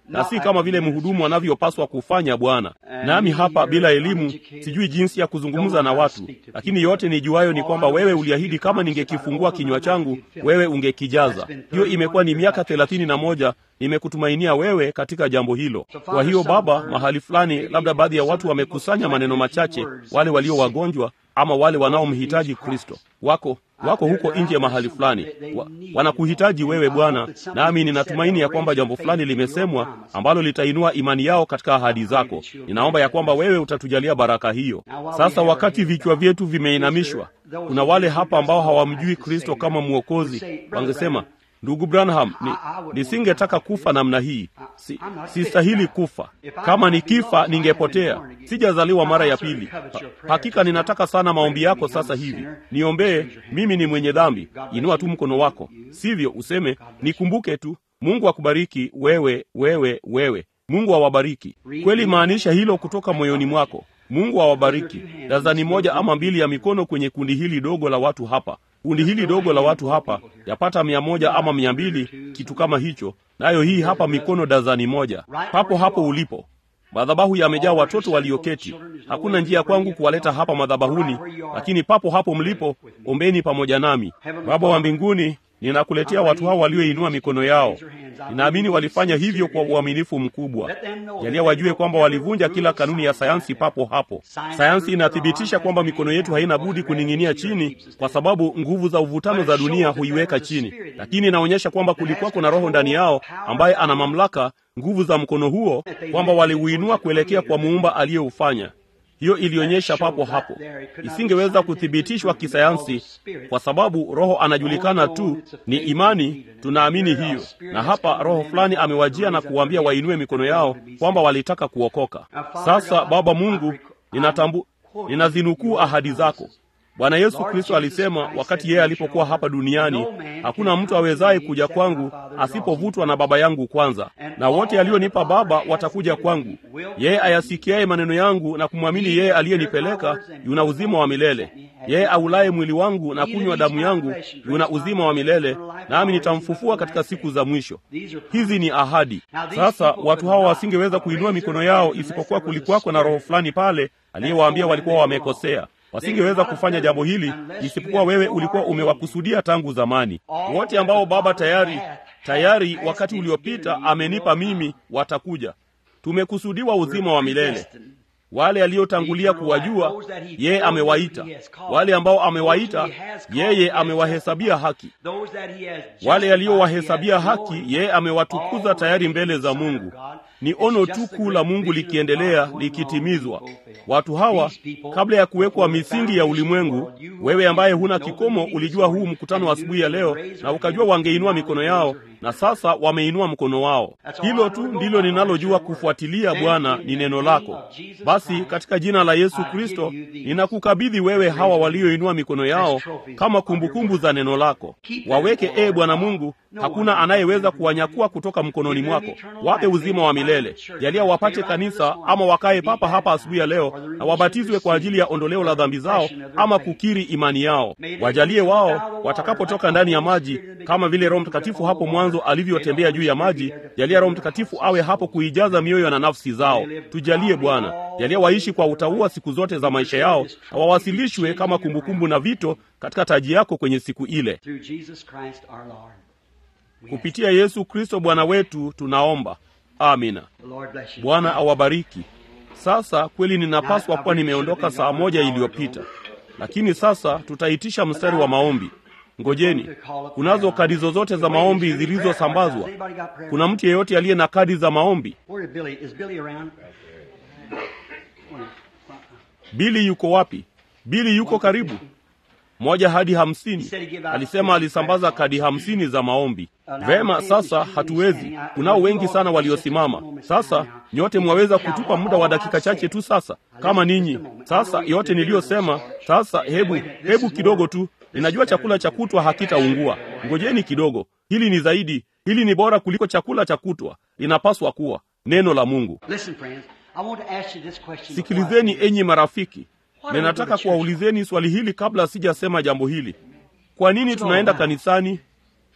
na si kama vile mhudumu anavyopaswa kufanya Bwana. Nami hapa bila elimu, sijui jinsi ya kuzungumza na watu, lakini yote nijuayo ni kwamba wewe uliahidi kama ningekifungua kinywa changu, wewe ungekijaza. Hiyo imekuwa ni miaka thelathini na moja nimekutumainia wewe katika jambo hilo. Kwa hiyo Baba, mahali fulani, labda baadhi ya watu wamekusanya maneno machache, wale walio wagonjwa ama wale wanaomhitaji Kristo wako wako huko nje mahali fulani wa, wanakuhitaji wewe Bwana, nami ninatumaini ya kwamba jambo fulani limesemwa ambalo litainua imani yao katika ahadi zako. Ninaomba ya kwamba wewe utatujalia baraka hiyo. Sasa wakati vichwa vyetu vimeinamishwa, kuna wale hapa ambao hawamjui Kristo kama Mwokozi, wangesema Ndugu Branham, ni, nisingetaka kufa namna hii. Si, sistahili kufa. Kama nikifa ningepotea. Sijazaliwa mara ya pili. Ha, hakika ninataka sana maombi yako sasa hivi. Niombee, mimi ni mwenye dhambi. Inua tu mkono wako, sivyo useme nikumbuke tu. Mungu akubariki wewe, wewe, wewe. Mungu awabariki kweli. Maanisha hilo kutoka moyoni mwako. Mungu awabariki. Dazani moja ama mbili ya mikono kwenye kundi hili dogo la watu hapa kundi hili dogo la watu hapa yapata mia moja ama mia mbili kitu kama hicho, nayo hii hapa mikono dazani moja, papo hapo ulipo. Madhabahu yamejaa watoto walioketi. Hakuna njia kwangu kuwaleta hapa madhabahuni, lakini papo hapo mlipo, ombeni pamoja nami. Baba wa mbinguni, ninakuletea watu hao walioinua mikono yao. Ninaamini walifanya hivyo kwa uaminifu mkubwa. Jalia wajue kwamba walivunja kila kanuni ya sayansi papo hapo. Sayansi inathibitisha kwamba mikono yetu haina budi kuning'inia chini, kwa sababu nguvu za uvutano za dunia huiweka chini, lakini inaonyesha kwamba kulikuwako na roho ndani yao ambaye ana mamlaka, nguvu za mkono huo, kwamba waliuinua kuelekea kwa muumba aliyeufanya. Hiyo ilionyesha papo hapo, isingeweza kuthibitishwa kisayansi, kwa sababu roho anajulikana tu, ni imani. Tunaamini hiyo, na hapa roho fulani amewajia na kuwaambia wainue mikono yao kwamba walitaka kuokoka. Sasa Baba Mungu, ninatambu ninazinukuu ahadi zako. Bwana Yesu Kristo alisema wakati yeye alipokuwa hapa duniani, hakuna mtu awezaye kuja kwangu asipovutwa na Baba yangu kwanza, na wote alionipa Baba watakuja kwangu. Yeye ayasikiaye maneno yangu na kumwamini yeye aliyenipeleka yuna uzima wa milele. Yeye aulaye mwili wangu na kunywa damu yangu yuna uzima wa milele, nami nitamfufua katika siku za mwisho. Hizi ni ahadi. Sasa watu hawa wasingeweza kuinua mikono yao isipokuwa kulikuwako na roho fulani pale aliyewaambia walikuwa wamekosea wasingeweza kufanya jambo hili isipokuwa wewe ulikuwa umewakusudia tangu zamani. Wote ambao Baba tayari tayari wakati uliopita amenipa mimi watakuja. Tumekusudiwa uzima wa milele. Wale aliotangulia kuwajua yeye amewaita, wale ambao amewaita yeye amewahesabia haki, wale aliowahesabia haki yeye amewatukuza tayari mbele za Mungu. Ni ono tu kuu la Mungu likiendelea likitimizwa. Watu hawa kabla ya kuwekwa misingi ya ulimwengu, wewe ambaye huna kikomo, ulijua huu mkutano wa asubuhi ya leo, na ukajua wangeinua mikono yao, na sasa wameinua mkono wao. Hilo tu ndilo ninalojua kufuatilia, Bwana, ni neno lako. Basi katika jina la Yesu Kristo ninakukabidhi wewe hawa walioinua mikono yao kama kumbukumbu za neno lako. Waweke e Bwana Mungu, hakuna anayeweza kuwanyakua kutoka mkononi mwako. Wape uzima wa milele. Jalia wapate kanisa ama wakae papa hapa asubuhi ya leo na wabatizwe kwa ajili ya ondoleo la dhambi zao ama kukiri imani yao. Wajalie wao watakapotoka ndani ya maji, kama vile Roho Mtakatifu hapo mwanzo alivyotembea juu ya maji. Jalia Roho Mtakatifu awe hapo kuijaza mioyo na nafsi zao. Tujalie Bwana, jalia waishi kwa utauwa siku zote za maisha yao na wawasilishwe kama kumbukumbu na vito katika taji yako kwenye siku ile. Kupitia Yesu Kristo Bwana wetu tunaomba, amina. Bwana awabariki. Sasa kweli ninapaswa kuwa nimeondoka saa moja iliyopita, lakini sasa tutaitisha mstari wa maombi. Ngojeni, kunazo kadi zozote za maombi zilizosambazwa? Kuna mtu yeyote aliye na kadi za maombi? Bili yuko wapi? Bili yuko karibu moja hadi hamsini. Alisema alisambaza kadi hamsini za maombi. Vema, sasa hatuwezi. Kunao wengi sana waliosimama. Sasa nyote mwaweza kutupa muda wa dakika chache tu, sasa kama ninyi. Sasa yote niliyosema, sasa hebu hebu kidogo tu. Ninajua chakula cha kutwa hakitaungua. Ngojeni kidogo, hili ni zaidi, hili ni bora kuliko chakula cha kutwa. Linapaswa kuwa neno la Mungu. Sikilizeni enyi marafiki, ninataka kuwaulizeni swali hili kabla sijasema jambo hili. Kwa nini tunaenda kanisani?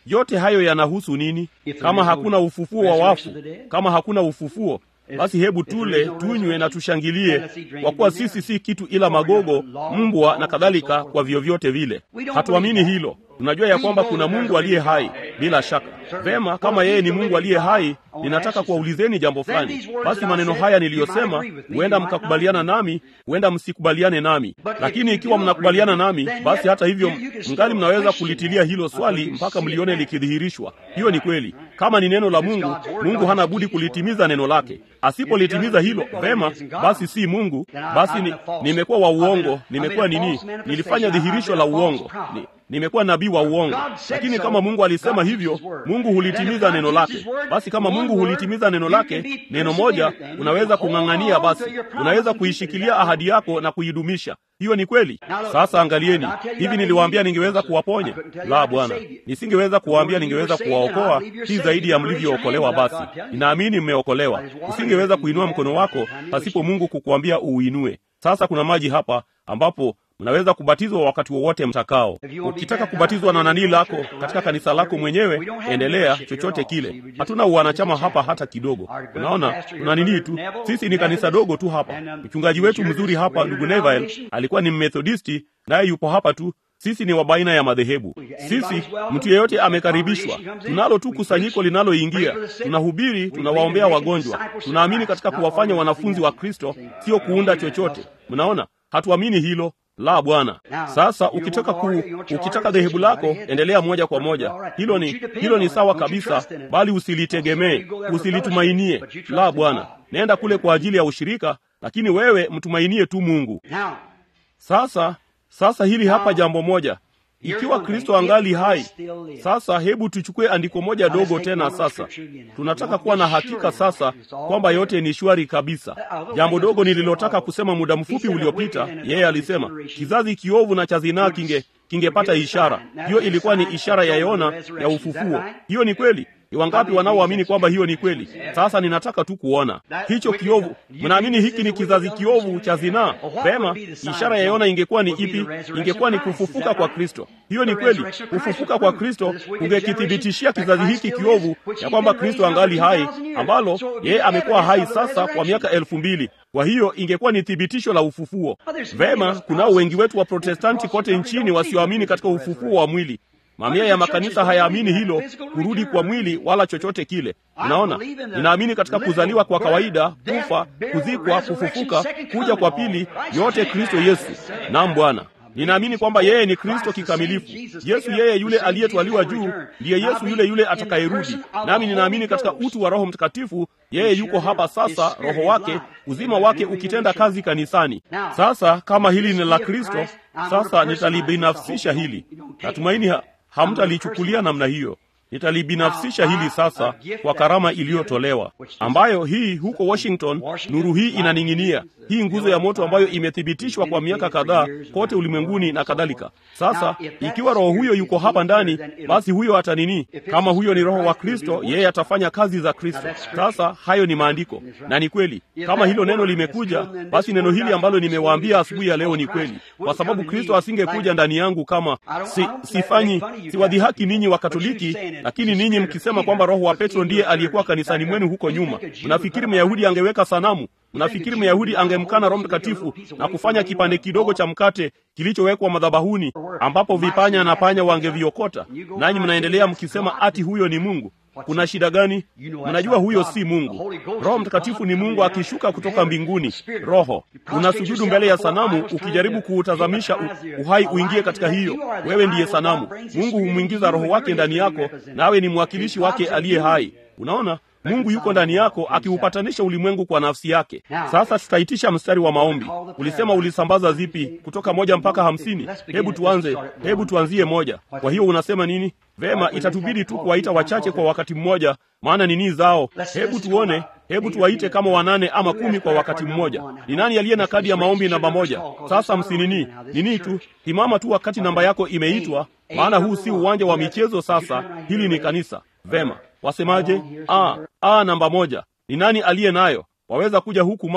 yote hayo yanahusu nini kama hakuna ufufuo wa wafu kama hakuna ufufuo basi hebu tule tunywe na tushangilie kwa kuwa sisi si kitu ila magogo mbwa na kadhalika kwa vyovyote vile hatuamini hilo tunajua ya kwamba kuna mungu aliye hai bila shaka vema kama yeye ni mungu aliye hai ninataka kuwaulizeni jambo fulani basi maneno haya niliyosema huenda mkakubaliana nami huenda msikubaliane nami lakini ikiwa mnakubaliana nami basi hata hivyo mngali mnaweza kulitilia hilo swali mpaka mlione likidhihirishwa hiyo ni kweli kama ni neno la mungu mungu hana budi kulitimiza neno lake asipolitimiza hilo vema basi si mungu basi ni, nimekuwa wa uongo nimekuwa nini nilifanya dhihirisho la uongo ni, nimekuwa nabii wa uongo lakini kama mungu alisema hivyo mungu hulitimiza neno lake basi kama mungu hulitimiza neno lake neno moja unaweza kung'ang'ania basi unaweza kuishikilia ahadi yako na kuidumisha hiyo ni kweli sasa angalieni hivi niliwaambia ningeweza kuwaponya la bwana nisingeweza kuwaambia ningeweza kuwaokoa si zaidi ya mlivyookolewa basi ninaamini mmeokolewa usingeweza kuinua mkono wako pasipo mungu kukuambia uuinue sasa kuna maji hapa ambapo mnaweza kubatizwa wakati wowote mtakao ukitaka kubatizwa na nanii lako katika kanisa lako mwenyewe endelea chochote kile hatuna uwanachama hapa hata kidogo unaona tuna nini tu sisi ni kanisa dogo tu hapa mchungaji wetu mzuri hapa ndugu neville alikuwa ni mmethodisti naye yupo hapa tu sisi ni wa baina ya madhehebu sisi mtu yeyote amekaribishwa tunalo tu kusanyiko linaloingia tunahubiri tunawaombea wagonjwa tunaamini katika kuwafanya wanafunzi wa kristo sio kuunda chochote mnaona hatuamini hilo la bwana sasa ukitaka ku, ukitaka dhehebu lako endelea moja kwa moja hilo ni hilo ni sawa kabisa bali usilitegemee usilitumainie la bwana nenda kule kwa ajili ya ushirika lakini wewe mtumainie tu mungu sasa sasa hili hapa jambo moja ikiwa kristo angali hai sasa hebu tuchukue andiko moja dogo tena sasa tunataka kuwa na hakika sasa kwamba yote ni shwari kabisa jambo dogo nililotaka kusema muda mfupi uliopita yeye alisema kizazi kiovu na cha zinaa kinge kingepata ishara hiyo ilikuwa ni ishara ya yona ya ufufuo hiyo ni kweli ni wangapi wanaoamini kwamba hiyo ni kweli sasa ninataka tu kuona hicho kiovu mnaamini hiki ni kizazi kiovu cha zinaa pema ishara ya yona ingekuwa ni ipi ingekuwa ni kufufuka kwa kristo hiyo ni kweli kufufuka kwa kristo kungekithibitishia kizazi hiki kiovu ya kwamba kristo angali hai ambalo yeye amekuwa hai sasa kwa miaka elfu mbili kwa hiyo ingekuwa ni thibitisho la ufufuo vema kunao wengi wetu wa protestanti kote nchini wasioamini katika ufufuo wa mwili mamia ya makanisa hayaamini hilo kurudi kwa mwili wala chochote kile unaona ninaamini katika kuzaliwa kwa kawaida kufa kuzikwa kufufuka kuja kwa pili yote kristo yesu nam bwana ninaamini kwamba yeye ni kristo kikamilifu yesu yeye yule aliyetwaliwa juu ndiye yesu yule yule atakayerudi nami ninaamini katika utu wa roho mtakatifu yeye yuko hapa sasa roho wake uzima wake ukitenda kazi kanisani sasa kama hili ni la kristo sasa nitalibinafsisha hili natumaini ha, hamtalichukulia namna hiyo nitalibinafsisha hili sasa kwa karama iliyotolewa ambayo hii huko washington nuru hii inaning'inia hii nguzo ya moto ambayo imethibitishwa kwa miaka kadhaa kote ulimwenguni na kadhalika sasa ikiwa roho huyo yuko hapa ndani basi huyo atanini kama huyo ni roho wa kristo yeye atafanya kazi za kristo sasa hayo ni maandiko na ni kweli kama hilo neno limekuja basi neno hili ambalo nimewaambia asubuhi ya leo ni kweli kwa sababu kristo asingekuja ndani yangu kama si, sifanyi siwadhihaki ninyi wa katoliki lakini ninyi mkisema kwamba roho wa petro ndiye aliyekuwa kanisani mwenu huko nyuma mnafikiri myahudi angeweka sanamu mnafikiri myahudi angemkana roho mtakatifu na kufanya kipande kidogo cha mkate kilichowekwa madhabahuni ambapo vipanya na panya wangeviokota nanyi mnaendelea mkisema ati huyo ni mungu kuna shida gani mnajua huyo si mungu roho mtakatifu ni mungu akishuka kutoka mbinguni roho unasujudu mbele ya sanamu ukijaribu kuutazamisha uhai uingie katika hiyo wewe ndiye sanamu mungu humwingiza roho wake ndani yako nawe ni mwakilishi wake aliye hai unaona mungu yuko ndani yako akiupatanisha ulimwengu kwa nafsi yake sasa tutaitisha mstari wa maombi ulisema ulisambaza zipi kutoka moja mpaka hamsini hebu tuanze hebu tuanzie moja kwa hiyo unasema nini vema itatubidi tu kuwaita wachache kwa wakati mmoja maana nini zao hebu tuone hebu tuwaite kama wanane ama kumi kwa wakati mmoja ni nani aliye na kadi ya maombi namba moja sasa msinini nini tu simama tu wakati namba yako imeitwa maana huu si uwanja wa michezo sasa hili ni kanisa vema wasemaje a a namba moja ni nani aliye nayo waweza kuja huku mama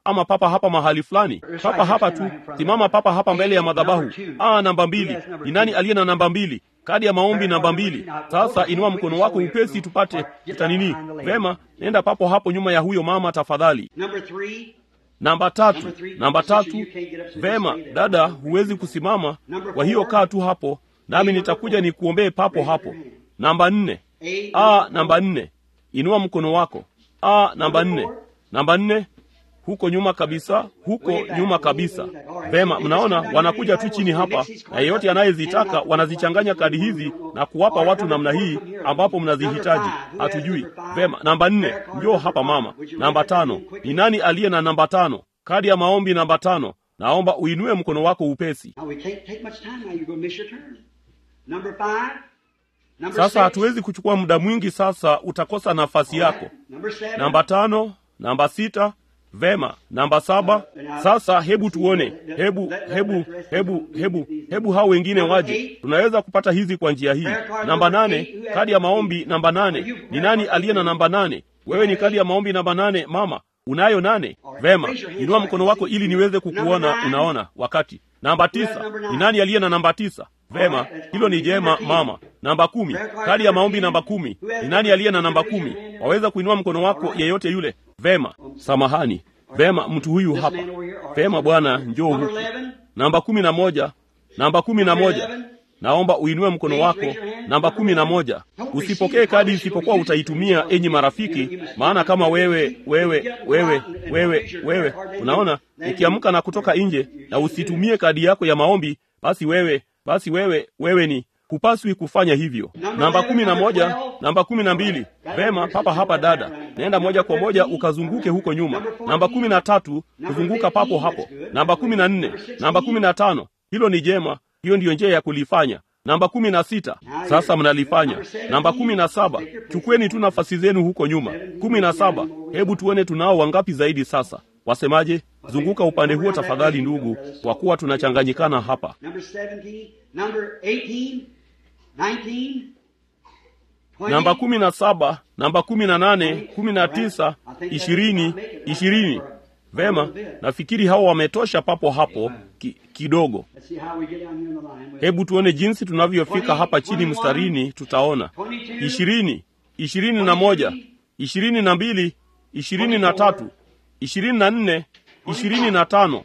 ama papa hapa mahali fulani papa hapa tu simama papa hapa mbele ya madhabahu ah namba mbili ni nani aliye na namba mbili kadi ya maombi namba mbili sasa inua mkono wako upesi tupate tutanini vema nenda papo hapo nyuma ya huyo mama tafadhali namba tatu namba tatu vema dada huwezi kusimama kwa hiyo kaa tu hapo nami nitakuja nikuombee papo hapo namba nne a namba nne inua mkono wako a namba nne namba nne huko nyuma kabisa huko nyuma kabisa vema mnaona wanakuja tu chini hapa na yeyote anayezitaka wanazichanganya kadi hizi na kuwapa watu namna hii ambapo mnazihitaji hatujui vema namba nne njoo hapa mama namba tano ni nani aliye na namba tano kadi ya maombi namba tano naomba uinue mkono wako upesi sasa hatuwezi kuchukua muda mwingi sasa utakosa nafasi yako namba tano namba sita vema namba saba sasa hebu tuone hebu hebu hebu hebu hebu hao wengine waje tunaweza kupata hizi kwa njia hii namba nane kadi ya maombi namba nane ni nani aliye na namba nane wewe ni kadi ya maombi namba nane mama unayo nane vema inua mkono wako ili niweze kukuona unaona wakati namba tisa ni nani aliye na namba tisa vema hilo ni jema mama namba kumi kadi ya maombi namba kumi ni nani aliye na namba kumi waweza kuinua mkono wako yeyote yule vema samahani vema mtu huyu hapa vema bwana njoo huku namba kumi na moja namba kumi na moja naomba uinue mkono wako namba kumi na moja usipokee kadi isipokuwa utaitumia enyi marafiki maana kama wewe wewe wewe wewe wewe unaona ukiamka na kutoka nje na usitumie kadi yako ya maombi basi wewe basi wewe wewe ni hupaswi kufanya hivyo namba kumi na moja namba kumi na mbili vema papa hapa dada naenda moja kwa moja ukazunguke huko nyuma namba kumi na tatu kuzunguka papo hapo namba kumi na nne namba kumi na tano hilo ni jema hiyo ndiyo njia ya kulifanya namba kumi na sita sasa mnalifanya namba kumi na saba chukueni tu nafasi zenu huko nyuma kumi na saba hebu tuone tunao wangapi zaidi sasa wasemaje zunguka upande huo tafadhali ndugu kwa kuwa tunachanganyikana hapa namba kumi na saba namba kumi na nane kumi na tisa ishirini ishirini vema nafikiri hawa wametosha papo hapo ki, kidogo hebu tuone jinsi tunavyofika hapa chini mstarini tutaona ishirini ishirini na moja ishirini na mbili ishirini na tatu ishirini na nne ishirini na tano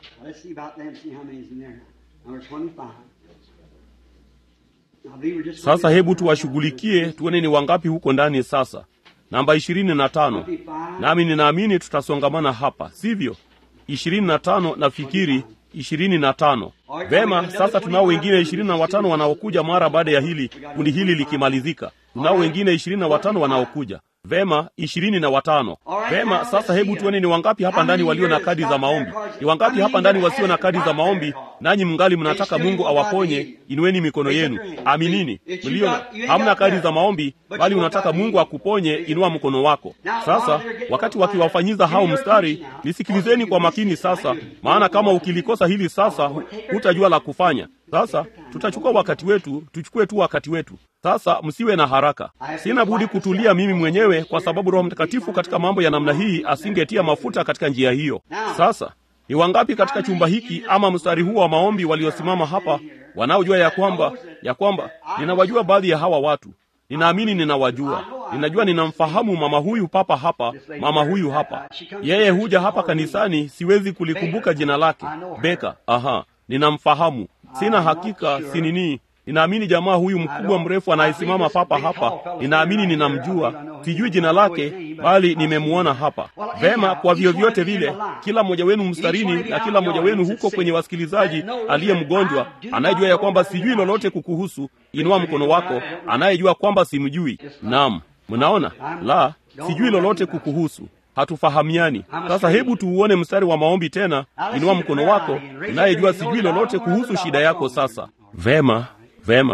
sasa hebu tuwashughulikie tuone ni wangapi huko ndani sasa namba ishirini na tano nami ninaamini tutasongamana hapa sivyo ishirini na tano nafikiri ishirini na tano vema sasa tunao wengine ishirini na watano wanaokuja mara baada ya hili kundi hili likimalizika tunao wengine ishirini na watano wanaokuja vema ishirini na watano vema sasa hebu tuone ni wangapi hapa ndani walio na kadi za maombi ni wangapi hapa ndani wasio na kadi za maombi nanyi mngali mnataka mungu awaponye inueni mikono yenu aminini mlio hamna kadi za maombi bali unataka mungu akuponye inua mkono wako sasa wakati wakiwafanyiza hao mstari nisikilizeni kwa makini sasa maana kama ukilikosa hili sasa hutajua la kufanya sasa tutachukua wakati wetu tuchukue tu wakati wetu sasa msiwe na haraka sina budi kutulia mimi mwenyewe kwa sababu roho mtakatifu katika mambo ya namna hii asingetia mafuta katika njia hiyo sasa ni wangapi katika chumba hiki ama mstari huu wa maombi waliosimama hapa wanaojua ya kwamba ya kwamba ninawajua baadhi ya hawa watu ninaamini ninawajua ninajua ninamfahamu mama huyu papa hapa mama huyu hapa yeye huja hapa kanisani siwezi kulikumbuka jina lake beka aha ninamfahamu sina hakika sinini ninaamini jamaa huyu mkubwa mrefu anayesimama papa hapa ninaamini ninamjua sijui jina lake bali nimemwona hapa vema kwa vyovyote vile kila mmoja wenu mstarini na kila mmoja wenu huko kwenye wasikilizaji aliye mgonjwa anayejua ya kwamba sijui lolote kukuhusu inua mkono wako anayejua kwamba simjui naam mnaona la sijui lolote kukuhusu hatufahamiani sasa hebu tuuone mstari wa maombi tena inua mkono wako unayejua sijui lolote kuhusu shida yako sasa vema vema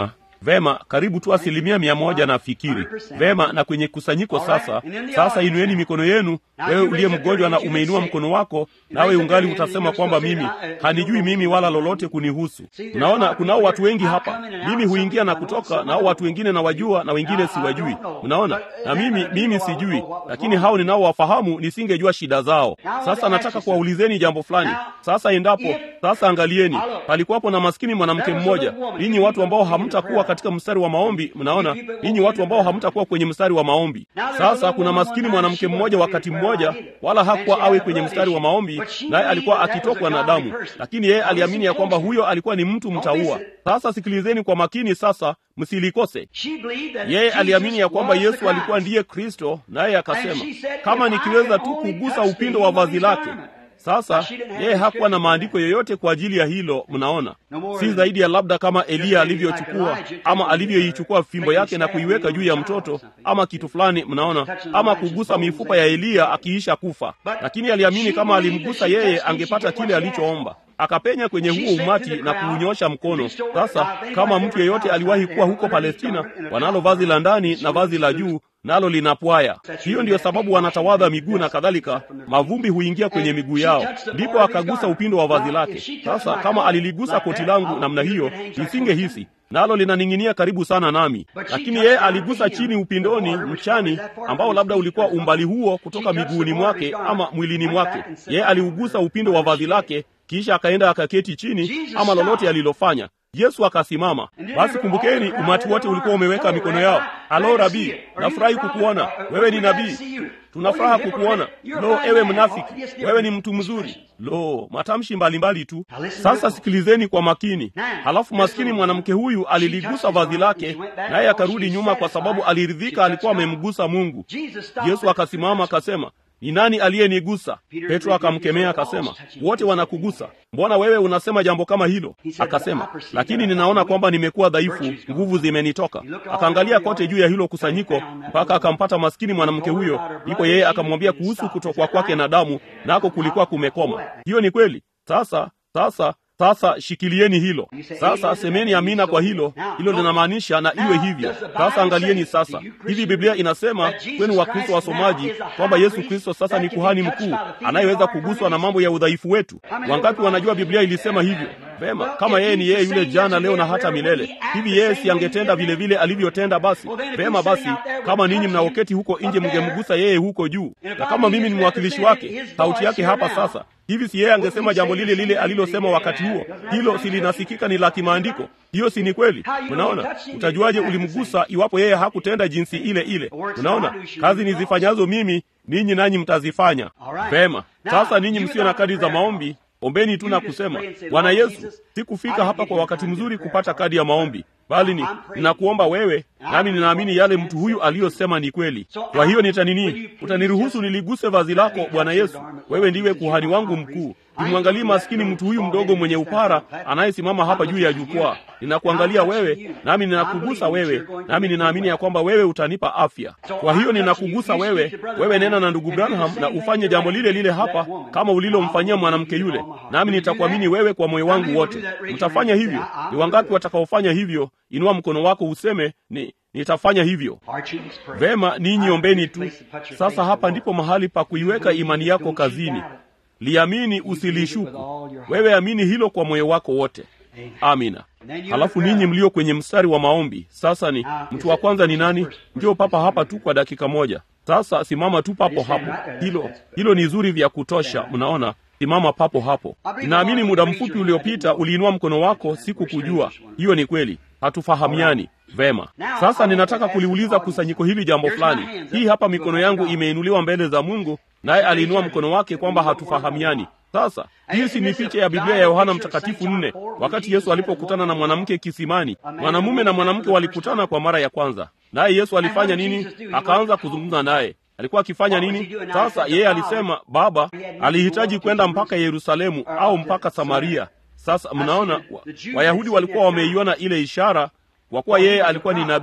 Vema, karibu tu asilimia mia moja nafikiri. Vema, na kwenye kusanyiko sasa, sasa inueni mikono yenu. Wewe uliye mgonjwa na umeinua mkono wako, nawe ungali utasema kwamba mimi hanijui mimi wala lolote kunihusu. Unaona, kunao watu wengi hapa, mimi huingia na kutoka, nao watu wengine nawajua na wengine siwajui. Unaona, na mimi mimi sijui, lakini hao ninaowafahamu nisingejua shida zao. Sasa nataka kuwaulizeni jambo fulani. Sasa endapo sasa, angalieni, palikuwapo na maskini mwanamke mmoja. Ninyi watu ambao hamtakuwa katika mstari wa maombi, mnaona, ninyi watu ambao hamtakuwa kwenye mstari wa maombi. Sasa kuna maskini mwanamke mmoja, wakati mmoja, wala hakuwa awe kwenye mstari wa maombi, naye alikuwa akitokwa na damu, lakini yeye aliamini ya kwamba huyo alikuwa ni mtu mtaua. Sasa sikilizeni kwa makini, sasa msilikose. Yeye aliamini ya kwamba Yesu alikuwa ndiye Kristo, naye akasema, kama nikiweza tu kugusa upindo wa vazi lake sasa yeye hakuwa na maandiko yoyote kwa ajili ya hilo. Mnaona, si zaidi ya labda kama Eliya alivyochukua ama alivyoichukua fimbo yake na kuiweka juu ya mtoto ama kitu fulani, mnaona, ama kugusa mifupa ya Eliya akiisha kufa. Lakini aliamini kama alimgusa yeye angepata kile alichoomba. Akapenya kwenye huo umati na kuunyosha mkono. Sasa kama mtu yeyote aliwahi kuwa huko Palestina, wanalo vazi la ndani na vazi la juu nalo linapwaya. Hiyo ndiyo sababu wanatawadha miguu na kadhalika, mavumbi huingia kwenye miguu yao. Ndipo akagusa upindo wa vazi lake. Sasa kama aliligusa koti langu namna hiyo, nisingehisi nalo linaning'inia karibu sana nami, lakini yeye aligusa chini upindoni, mchani ambao labda ulikuwa umbali huo kutoka miguuni mwake ama mwilini mwake. Yeye aliugusa upindo wa vazi lake, kisha akaenda akaketi chini, ama lolote alilofanya. Yesu akasimama. Basi kumbukeni, umati wote ulikuwa umeweka mikono yao. Alo Rabii, nafurahi kukuona wewe, ni nabii. Tunafuraha kukuona. Lo, ewe mnafiki, wewe ni mtu mzuri. Lo, matamshi mbalimbali tu. Sasa sikilizeni kwa makini. Halafu maskini mwanamke huyu aliligusa vazi lake, naye akarudi nyuma, kwa sababu aliridhika alikuwa amemgusa Mungu. Yesu akasimama akasema, ni nani aliyenigusa? Petro akamkemea akasema, wote wanakugusa. Mbona wewe unasema jambo kama hilo? Akasema, lakini ninaona kwamba nimekuwa dhaifu, nguvu zimenitoka. Akaangalia kote juu ya hilo kusanyiko mpaka akampata maskini mwanamke huyo, ndipo yeye akamwambia kuhusu kutokwa kwake na damu, nako kulikuwa kumekoma. Hiyo ni kweli. Sasa sasa sasa shikilieni hilo sasa, semeni amina kwa hilo. Hilo linamaanisha na iwe hivyo. Sasa angalieni sasa, hivi Biblia inasema kwenu Wakristo wasomaji kwamba Yesu Kristo sasa ni kuhani mkuu anayeweza kuguswa na mambo ya udhaifu wetu. Wangapi wanajua Biblia ilisema hivyo? Vema, kama yeye ni yeye yule jana, leo na hata milele, hivi yeye si angetenda vile vile alivyotenda? Basi vema, basi kama ninyi mnaoketi huko nje mngemgusa yeye huko juu, na kama mimi ni mwakilishi wake, sauti yake hapa sasa hivi si yeye angesema jambo lile lile alilosema wakati huo? Hilo si linasikika ni la kimaandiko? Hiyo si ni kweli? Unaona, utajuaje ulimgusa iwapo yeye hakutenda jinsi ile ile? Unaona, kazi nizifanyazo mimi ninyi nanyi mtazifanya. Vema, sasa ninyi msio na kadi za maombi, ombeni tu na kusema, Bwana Yesu, sikufika hapa kwa wakati mzuri kupata kadi ya maombi bali ni ninakuomba wewe, nami ninaamini yale mtu huyu aliyosema ni kweli. Kwa hiyo nitanini, utaniruhusu niliguse vazi lako Bwana Yesu. Wewe ndiwe kuhani wangu mkuu. Nimwangalie maskini mtu huyu mdogo mwenye upara anayesimama hapa juu ya jukwaa. Ninakuangalia wewe, nami ninakugusa wewe, nami ninaamini ya kwamba wewe utanipa afya. Kwa hiyo ninakugusa wewe. Wewe nena na ndugu Branham na ufanye jambo lile lile hapa kama ulilomfanyia mwanamke yule, nami nitakuamini wewe kwa moyo wangu wote. Mtafanya hivyo? Ni wangapi watakaofanya hivyo? Inua mkono wako useme ni nitafanya hivyo. Vema, ninyi ombeni tu. Sasa hapa ndipo mahali pa kuiweka imani yako kazini. Liamini, usilishuku. Wewe amini hilo kwa moyo wako wote. Amina. Halafu ninyi mlio kwenye mstari wa maombi, sasa ni mtu wa kwanza ni nani? Njoo papa hapa tu kwa dakika moja. Sasa simama tu papo hapo. Hilo hilo ni zuri vya kutosha. Mnaona, simama papo hapo. Ninaamini muda mfupi uliopita uliinua mkono wako, sikukujua. Hiyo ni kweli, hatufahamiani vema. Sasa ninataka kuliuliza kusanyiko hili jambo fulani. Hii hapa mikono yangu imeinuliwa mbele za Mungu, naye aliinua mkono wake kwamba hatufahamiani. Sasa hii si ni picha ya Biblia ya Yohana Mtakatifu nne, wakati Yesu alipokutana na mwanamke kisimani. Mwanamume na mwanamke walikutana kwa mara ya kwanza, naye Yesu alifanya nini? Akaanza kuzungumza naye. Alikuwa akifanya nini? Sasa yeye alisema Baba alihitaji kwenda mpaka Yerusalemu au mpaka Samaria. Sasa mnaona, Wayahudi walikuwa wameiona ile ishara kwa kuwa yeye alikuwa ni nabii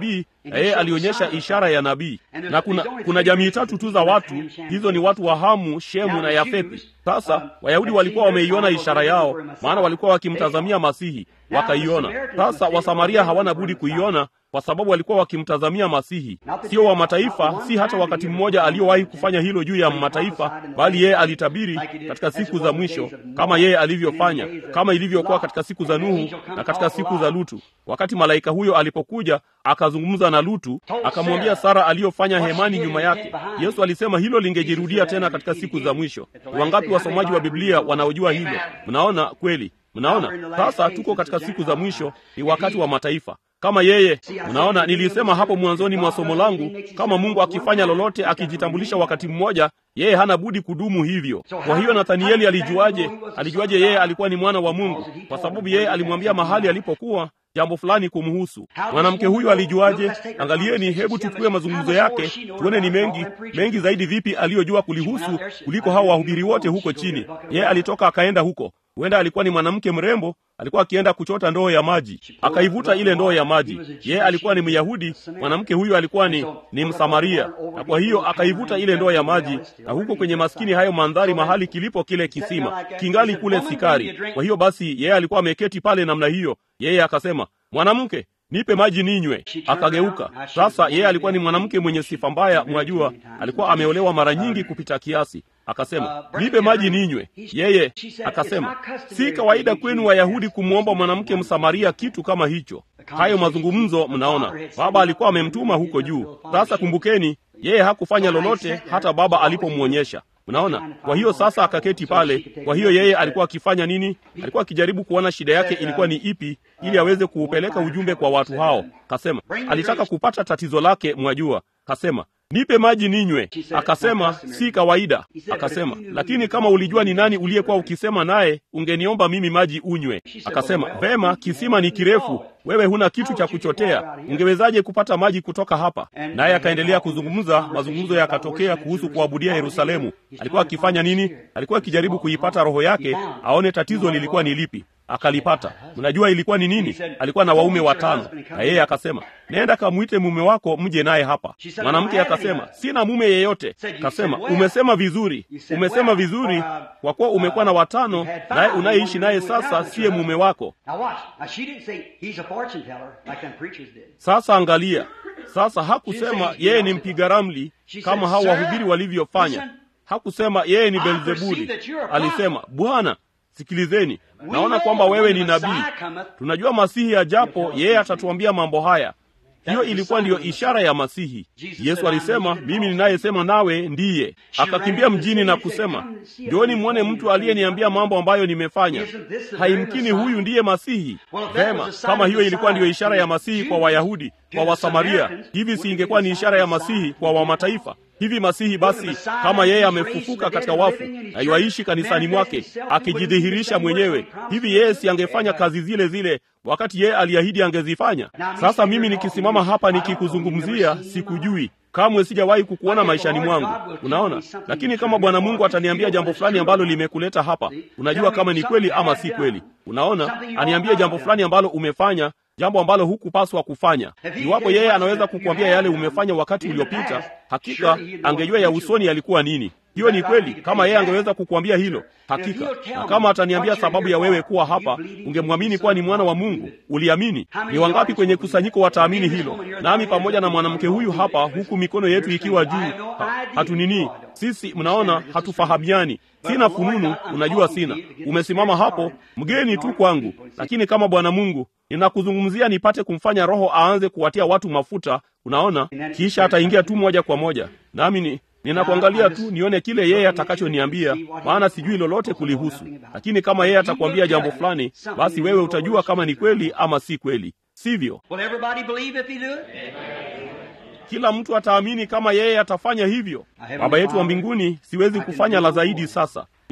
na yeye alionyesha ishara ya nabii. Na kuna, kuna jamii tatu tu za watu, hizo ni watu wa Hamu, Shemu na Yafethi. Sasa Wayahudi walikuwa wameiona ishara yao, maana walikuwa wakimtazamia Masihi, wakaiona. Sasa Wasamaria hawana budi kuiona kwa sababu walikuwa wakimtazamia Masihi, sio wa mataifa, si hata wakati mmoja aliyowahi kufanya hilo juu ya mataifa, bali yeye alitabiri katika siku za mwisho, kama yeye alivyofanya, kama ilivyokuwa katika siku za Nuhu na katika siku za Lutu. Wakati malaika huyo alipokuja akazungumza na Lutu, akamwambia Sara aliyofanya hemani nyuma yake. Yesu alisema hilo lingejirudia tena katika siku za mwisho. Wangapi wasomaji wa Biblia wanaojua hilo? Mnaona kweli? Mnaona sasa, tuko katika siku za mwisho, ni wakati wa mataifa kama yeye. Unaona, nilisema hapo mwanzoni mwa somo langu, kama Mungu akifanya lolote, akijitambulisha wakati mmoja, yeye hana budi kudumu hivyo. Kwa hiyo Nathanieli alijuaje? Alijuaje yeye alikuwa ni mwana wa Mungu? Kwa sababu yeye alimwambia mahali alipokuwa jambo fulani kumhusu. Mwanamke huyu alijuaje? Angalieni, hebu tuchukue mazungumzo yake tuone ni mengi mengi zaidi vipi aliyojua kulihusu kuliko hao wahubiri wote huko chini. Yeye alitoka akaenda huko huenda alikuwa ni mwanamke mrembo, alikuwa akienda kuchota ndoo ya maji, akaivuta ile ndoo ya maji. Yeye alikuwa ni Myahudi, mwanamke huyu alikuwa ni, ni Msamaria, na kwa hiyo akaivuta ile ndoo ya maji, na huko kwenye maskini hayo mandhari, mahali kilipo kile kisima kingali kule Sikari. Kwa hiyo basi, yeye alikuwa ameketi pale namna hiyo, yeye akasema, mwanamke nipe maji ninywe. Akageuka. Sasa yeye alikuwa ni mwanamke mwenye sifa mbaya, mwajua, alikuwa ameolewa mara nyingi kupita kiasi. Akasema, nipe maji ninywe. Yeye akasema, si kawaida kwenu Wayahudi kumwomba mwanamke Msamaria kitu kama hicho. Hayo mazungumzo, mnaona, baba alikuwa amemtuma huko juu. Sasa kumbukeni, yeye hakufanya lolote hata baba alipomwonyesha. Mnaona? Kwa hiyo sasa akaketi pale. Kwa hiyo yeye alikuwa akifanya nini? Alikuwa akijaribu kuona shida yake ilikuwa ni ipi, ili aweze kuupeleka ujumbe kwa watu hao. Kasema alitaka kupata tatizo lake, mwajua. Kasema nipe maji ninywe. Akasema si kawaida. Akasema lakini kama ulijua ni nani uliyekuwa ukisema naye, ungeniomba mimi maji unywe. Akasema vema, kisima ni kirefu, wewe huna kitu cha kuchotea, ungewezaje kupata maji kutoka hapa? Naye akaendelea kuzungumza. Mazungumzo yakatokea kuhusu kuabudia Yerusalemu. Alikuwa akifanya nini? Alikuwa akijaribu kuipata roho yake, aone tatizo lilikuwa ni lipi. Akalipata. Mnajua ilikuwa ni nini? Alikuwa na waume watano, na yeye akasema, nenda kamwite mume wako mje naye hapa. Mwanamke akasema, sina mume yeyote. Kasema, umesema vizuri, umesema vizuri, kwa kuwa umekuwa na watano, naye unayeishi naye sasa siye mume wako. Sasa angalia, sasa hakusema yeye ni mpiga ramli kama hao wahubiri walivyofanya. Hakusema yeye ni Beelzebuli. Alisema, Bwana, sikilizeni, naona kwamba wewe ni nabii. Tunajua Masihi ajapo, yeye atatuambia mambo haya. Hiyo ilikuwa ndiyo ishara ya Masihi. Yesu alisema, mimi ninayesema nawe ndiye. Akakimbia mjini na kusema, njooni mwone mtu aliyeniambia mambo ambayo nimefanya. Haimkini huyu ndiye Masihi. Vema, kama hiyo ilikuwa ndiyo ishara ya Masihi kwa Wayahudi, kwa Wasamaria, hivi si ingekuwa ni ishara ya Masihi kwa Wamataifa? Hivi Masihi basi, kama yeye amefufuka katika wafu na yuaishi kanisani mwake akijidhihirisha mwenyewe, hivi yeye si angefanya kazi zile zile wakati yeye aliahidi angezifanya? Sasa mimi nikisimama hapa nikikuzungumzia, sikujui kamwe, sijawahi kukuona maishani mwangu, unaona. Lakini kama Bwana Mungu ataniambia jambo fulani ambalo limekuleta hapa, unajua kama ni kweli ama si kweli. Unaona, aniambie jambo fulani ambalo umefanya jambo ambalo hukupaswa kufanya. Iwapo yeye anaweza kukuambia yale umefanya wakati uliopita, hakika angejua ya usoni yalikuwa nini. Hiyo ni kweli. Kama yeye angeweza kukuambia hilo, hakika. Na kama ataniambia sababu ya wewe kuwa hapa, ungemwamini kuwa ni mwana wa Mungu, uliamini. Ni wangapi kwenye kusanyiko wataamini hilo? Nami pamoja na mwanamke huyu hapa, huku mikono yetu ikiwa juu, ha, hatunini sisi, mnaona, hatufahamiani. Sina fununu, unajua sina. Umesimama hapo mgeni tu kwangu, lakini kama Bwana Mungu ninakuzungumzia nipate kumfanya Roho aanze kuwatia watu mafuta, unaona, kisha ataingia tu moja kwa moja nami ni ninakuangalia tu nione kile yeye atakachoniambia, maana sijui lolote kulihusu. Lakini kama yeye atakwambia jambo fulani, basi wewe utajua kama ni kweli ama si kweli, sivyo? Kila mtu ataamini kama yeye atafanya hivyo. Baba yetu wa mbinguni, siwezi kufanya la zaidi sasa.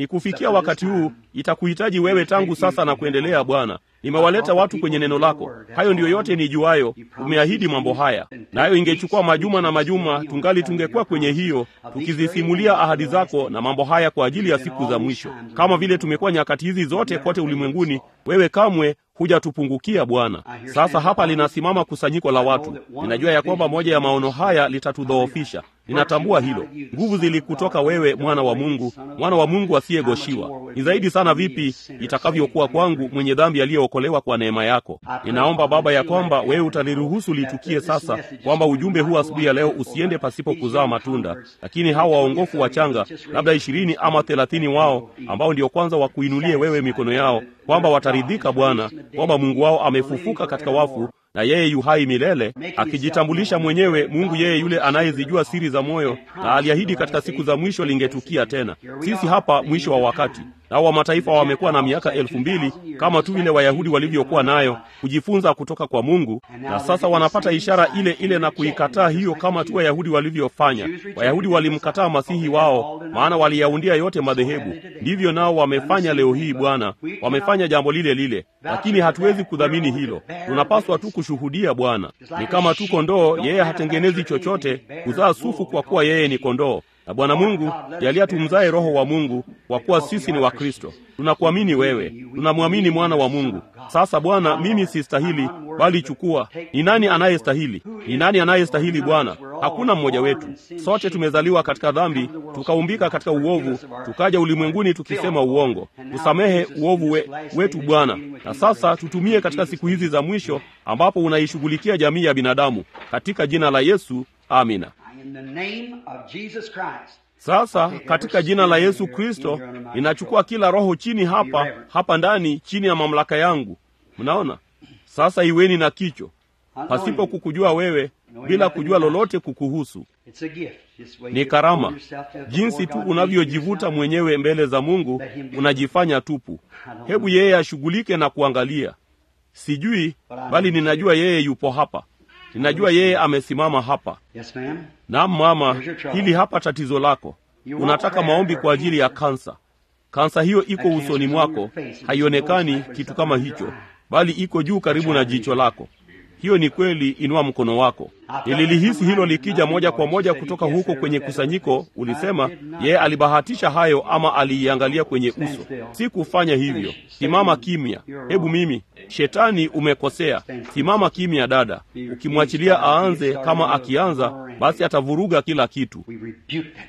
ni kufikia wakati huu itakuhitaji wewe tangu sasa na kuendelea bwana nimewaleta watu kwenye neno lako hayo ndiyo yote nijuayo umeahidi mambo haya nayo ingechukua majuma na majuma tungali tungekuwa kwenye hiyo tukizisimulia ahadi zako na mambo haya kwa ajili ya siku za mwisho kama vile tumekuwa nyakati hizi zote kote ulimwenguni wewe kamwe hujatupungukia bwana sasa hapa linasimama kusanyiko la watu ninajua ya kwamba moja ya maono haya litatudhoofisha ninatambua hilo nguvu zilikutoka wewe mwana wa mungu mwana wa mungu asiyegoshiwa ni zaidi sana vipi itakavyokuwa kwangu mwenye dhambi aliyeokolewa kwa neema yako ninaomba baba ya kwamba wewe utaliruhusu litukie sasa kwamba ujumbe huu asubuhi ya leo usiende pasipo kuzaa matunda lakini hawa waongofu wachanga labda ishirini ama thelathini wao ambao ndio kwanza wakuinulie wewe mikono yao kwamba wataridhika bwana kwamba mungu wao amefufuka katika wafu na yeye yuhai milele akijitambulisha mwenyewe mungu yeye yule anayezijua siri za moyo na aliahidi katika siku za mwisho lingetukia tena sisi hapa mwisho wa wakati nao wa mataifa wamekuwa na miaka elfu mbili kama tu vile wayahudi walivyokuwa nayo kujifunza kutoka kwa mungu na sasa wanapata ishara ile ile na kuikataa hiyo kama tu wayahudi walivyofanya wayahudi walimkataa masihi wao maana waliyaundia yote madhehebu ndivyo nao wamefanya leo hii bwana wamefanya jambo lile lile lakini hatuwezi kudhamini hilo tunapaswa tu kushuhudia bwana ni kama tu kondoo yeye hatengenezi chochote kuzaa sufu kwa kuwa yeye ni kondoo na bwana mungu jalia tumzae roho wa mungu kwa kuwa sisi ni wakristo tunakuamini wewe tunamwamini mwana wa mungu sasa bwana mimi sistahili bali chukua ni nani anayestahili ni nani anayestahili bwana hakuna mmoja wetu sote tumezaliwa katika dhambi tukaumbika katika uovu tukaja ulimwenguni tukisema uongo tusamehe uovu we, wetu bwana na sasa tutumie katika siku hizi za mwisho ambapo unaishughulikia jamii ya binadamu katika jina la yesu amina In the name of Jesus Christ. sasa katika jina la yesu kristo ninachukua kila roho chini hapa hapa ndani chini ya mamlaka yangu mnaona sasa iweni na kicho pasipo kukujua wewe bila kujua lolote kukuhusu It's a gift. Just the way ni you karama pull yourself up jinsi before tu God, unavyojivuta you mwenyewe mbele za mungu unajifanya tupu hebu yeye ashughulike na kuangalia sijui bali ninajua yeye yupo hapa ninajua yeye amesimama hapa Yes, ma'am. naam mama hili hapa tatizo lako unataka maombi kwa ajili ya kansa kansa hiyo iko usoni mwako haionekani kitu kama hicho bali iko juu karibu na jicho lako hiyo ni kweli inua mkono wako nililihisi hilo likija moja kwa moja kutoka huko kwenye kusanyiko ulisema yeye alibahatisha hayo ama aliiangalia kwenye uso si kufanya hivyo simama kimya hebu mimi shetani umekosea simama kimya dada ukimwachilia aanze kama akianza basi atavuruga kila kitu We rebuke that devil.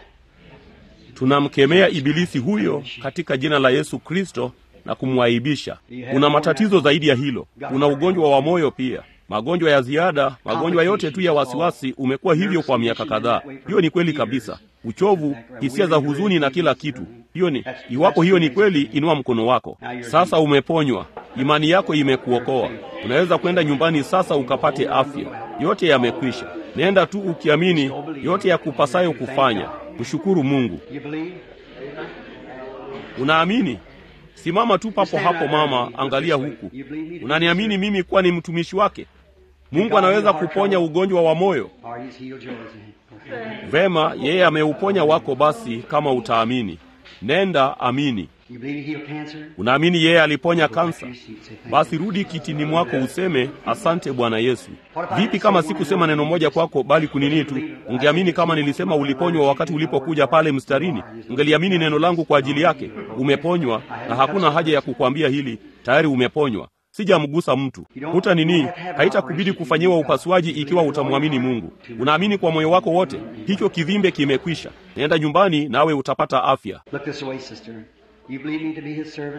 tunamkemea ibilisi huyo katika jina la yesu kristo na kumwaibisha una matatizo zaidi ya hilo una ugonjwa wa moyo pia magonjwa ya ziada magonjwa yote tu ya wasiwasi umekuwa hivyo kwa miaka kadhaa hiyo ni kweli kabisa uchovu hisia za huzuni na kila kitu hiyo ni iwapo hiyo ni kweli inua mkono wako sasa umeponywa imani yako imekuokoa unaweza kwenda nyumbani sasa ukapate afya yote yamekwisha nenda tu ukiamini yote ya kupasayo kufanya mshukuru mungu You believe? unaamini simama tu papo hapo mama angalia huku unaniamini mimi kuwa ni mtumishi wake mungu anaweza kuponya ugonjwa wa moyo Or he's healed yours. Okay. vema yeye ameuponya wako basi kama utaamini nenda amini You believe he healed cancer? unaamini yeye aliponya Go back to kansa your seat. Say, thank basi rudi kitini mwako useme asante bwana yesu vipi kama sikusema neno moja kwako bali kunini tu ungeamini kama nilisema uliponywa wakati ulipokuja pale mstarini ungeliamini neno langu kwa ajili yake umeponywa na hakuna haja ya kukwambia hili tayari umeponywa sijamgusa mtu huta nini haitakubidi kufanyiwa upasuaji ikiwa utamwamini mungu unaamini kwa moyo wako wote hicho kivimbe kimekwisha nenda nyumbani nawe utapata afya Look this way, sister. You believe me to be his servant?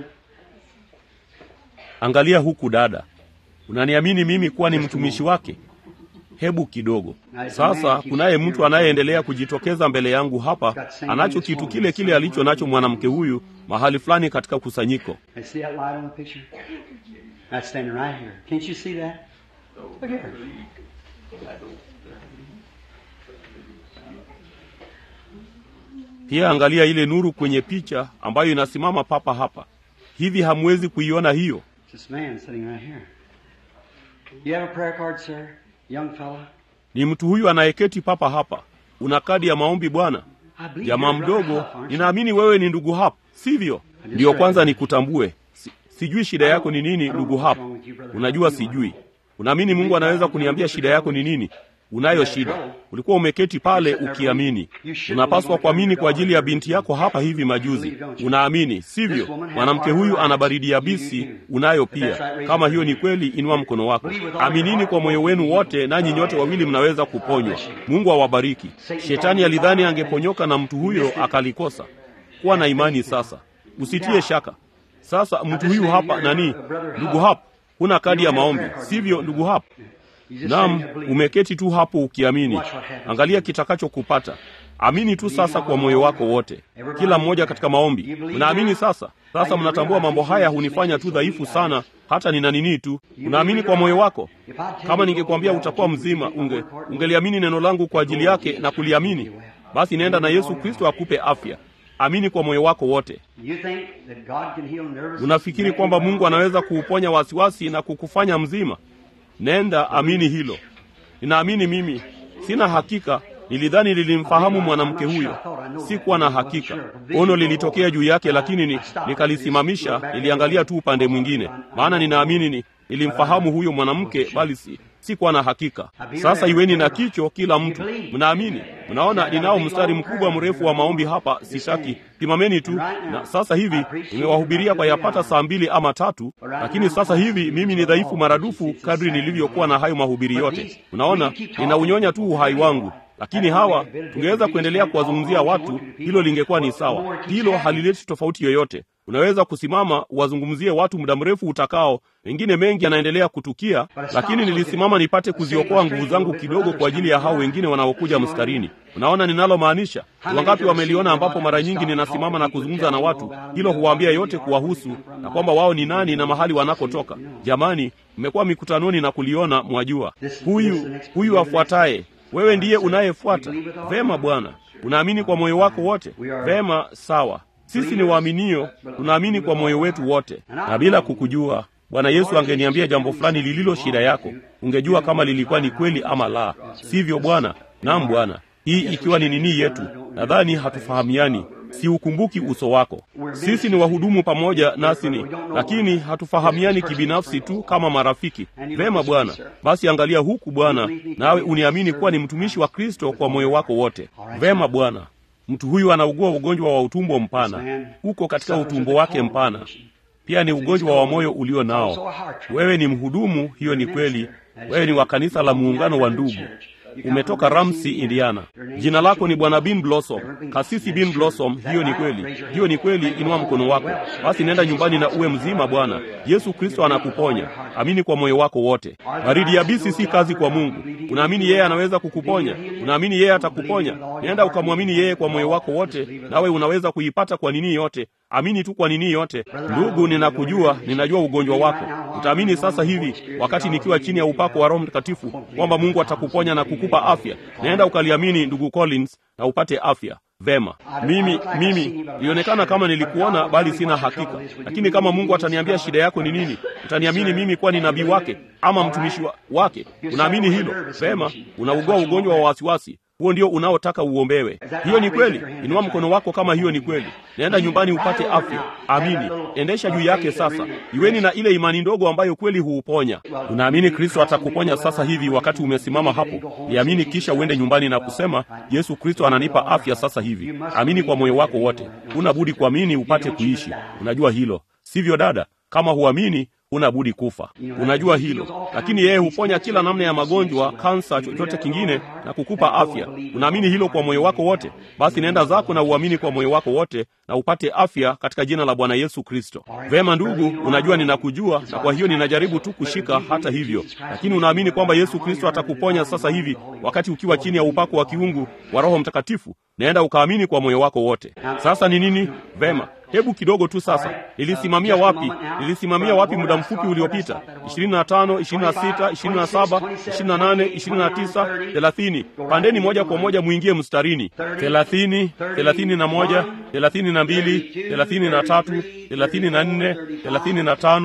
angalia huku dada unaniamini mimi kuwa ni mtumishi wake hebu kidogo sasa kunaye mtu anayeendelea kujitokeza mbele yangu hapa anacho kitu kile kile alicho nacho mwanamke huyu mahali fulani katika kusanyiko And see that light on the picture? That's standing right here. Can't you see that? Look here. pia angalia ile nuru kwenye picha ambayo inasimama papa hapa hivi hamwezi kuiona hiyo It's this man sitting right here. You have a prayer card, sir? Young fella? ni mtu huyu anayeketi papa hapa una kadi ya maombi bwana I believe jamaa you're brother mdogo Huff, aren't you? ninaamini wewe ni ndugu hapa sivyo? Ndiyo kwanza nikutambue. Si, sijui shida yako ni nini, ndugu hapa. Unajua sijui. Unaamini Mungu anaweza kuniambia shida yako ni nini? Unayo shida. Ulikuwa umeketi pale ukiamini. Unapaswa kuamini kwa ajili ya binti yako hapa hivi majuzi. Unaamini, sivyo? Mwanamke huyu ana baridi yabisi, unayo pia. Kama hiyo ni kweli, inua mkono wako. Aminini kwa moyo wenu wote, nanyi nyote wawili mnaweza kuponywa. Mungu awabariki. Shetani alidhani angeponyoka na mtu huyo akalikosa. Kuwa na imani sasa. Usitie shaka. Sasa mtu huyu hapa nani? Ndugu hapa, huna kadi ya maombi, sivyo ndugu hapa? Naam, umeketi tu hapo ukiamini. Angalia kitakachokupata. Amini tu sasa kwa moyo wako wote, kila mmoja katika maombi. Mnaamini sasa? Sasa mnatambua mambo haya hunifanya tu dhaifu sana, hata nina nini tu. Unaamini kwa moyo wako? Kama ningekwambia utakuwa mzima, unge ungeliamini neno langu kwa ajili yake na kuliamini, basi nenda na Yesu Kristo akupe afya. Amini kwa moyo wako wote. Unafikiri kwamba Mungu anaweza kuuponya wasiwasi na kukufanya mzima? Nenda, amini hilo. Ninaamini mimi, sina hakika. Nilidhani nilimfahamu mwanamke huyo, sikuwa na hakika. Ono lilitokea juu yake, lakini ni, nikalisimamisha. Niliangalia tu upande mwingine, maana ninaamini ni nilimfahamu huyo mwanamke, bali si sikuwa na hakika. Sasa iweni na kicho, kila mtu. Mnaamini? Mnaona, ninao mstari mkubwa mrefu wa maombi hapa, sitaki. Simameni tu. Na sasa hivi nimewahubiria kwa yapata saa mbili ama tatu, lakini sasa hivi mimi ni dhaifu maradufu kadri nilivyokuwa na hayo mahubiri yote. Mnaona, ninaunyonya tu uhai wangu lakini hawa tungeweza kuendelea kuwazungumzia watu, hilo lingekuwa ni sawa. Hilo halileti tofauti yoyote. Unaweza kusimama uwazungumzie watu muda mrefu utakao, mengine mengi yanaendelea kutukia, lakini nilisimama nipate kuziokoa nguvu zangu kidogo kwa ajili ya hao wengine wanaokuja mstarini. Unaona ninalomaanisha? Wangapi wameliona ambapo mara nyingi ninasimama na kuzungumza na watu, hilo huwaambia yote kuwahusu na kwamba wao ni nani na mahali wanakotoka. Jamani, mmekuwa mikutanoni na kuliona, mwajua. Huyu huyu afuataye wewe ndiye unayefuata. Vema Bwana, unaamini kwa moyo wako wote? Vema, sawa. Sisi ni waaminio, tunaamini kwa moyo wetu wote, na bila kukujua Bwana Yesu angeniambia jambo fulani lililo shida yako, ungejua kama lilikuwa ni kweli ama la, sivyo Bwana? Naam Bwana, hii ikiwa ni nini yetu, nadhani hatufahamiani siukumbuki uso wako. Sisi ni wahudumu pamoja nasi ni lakini hatufahamiani kibinafsi tu kama marafiki. Vema Bwana, basi angalia huku Bwana, nawe uniamini kuwa ni mtumishi wa Kristo kwa moyo wako wote. Vema Bwana, mtu huyu anaugua ugonjwa wa utumbo mpana, uko katika utumbo wake mpana, pia ni ugonjwa wa moyo ulio nao. Wewe ni mhudumu, hiyo ni kweli. Wewe ni wa kanisa la muungano wa ndugu umetoka Ramsey, Indiana. Jina lako ni Bwana Bin Blossom, kasisi Bin Blossom. Hiyo ni kweli, hiyo ni kweli. Inua mkono wako basi, nenda nyumbani na uwe mzima. Bwana Yesu Kristo anakuponya. Amini kwa moyo wako wote. Baridi yabisi si kazi kwa Mungu. Unaamini yeye anaweza kukuponya? Unaamini yeye atakuponya? Nenda ukamwamini yeye kwa moyo wako wote, nawe unaweza kuipata kwa nini yote. Amini tu kwa nini yote. Ndugu, ninakujua, ninajua ugonjwa wako. Utaamini sasa hivi, wakati nikiwa chini ya upako wa Roho Mtakatifu, kwamba Mungu atakuponya na kukupa afya. Naenda ukaliamini, ndugu Collins, na upate afya. Vema, mimi mimi ilionekana kama nilikuona, bali sina hakika. Lakini kama Mungu ataniambia shida yako ni nini, utaniamini mimi kuwa ni nabii wake ama mtumishi wa, wake. Unaamini hilo? Vema, unaugua ugonjwa wa wasiwasi huo ndio unaotaka uombewe. Hiyo ni kweli. Inua mkono wako kama hiyo ni kweli. Naenda nyumbani upate afya. Amini, endesha juu yake sasa. Iweni na ile imani ndogo ambayo kweli huuponya. Unaamini Kristo atakuponya sasa hivi wakati umesimama hapo? Iamini, kisha uende nyumbani na kusema, Yesu Kristo ananipa afya sasa hivi. Amini kwa moyo wako wote. Huna budi kuamini upate kuishi. Unajua hilo, sivyo dada? Kama huamini huna budi kufa. Unajua hilo, lakini yeye huponya kila namna ya magonjwa, kansa, chochote kingine na kukupa afya. Unaamini hilo kwa moyo wako wote? Basi nenda zako na uamini kwa moyo wako wote na upate afya katika jina la Bwana Yesu Kristo. Vema ndugu, unajua ninakujua, na kwa hiyo ninajaribu tu kushika hata hivyo, lakini unaamini kwamba Yesu Kristo atakuponya sasa hivi wakati ukiwa chini ya upako wa kiungu wa Roho Mtakatifu. Naenda ukaamini kwa moyo wako wote. Sasa ni nini? Vema, hebu kidogo tu sasa. Nilisimamia wapi? Nilisimamia wapi muda mfupi uliopita? 25, 26, 27, 28, 29, 30. Pandeni moja kwa moja muingie mstarini. 30, 31, 32, 33, 34, 35,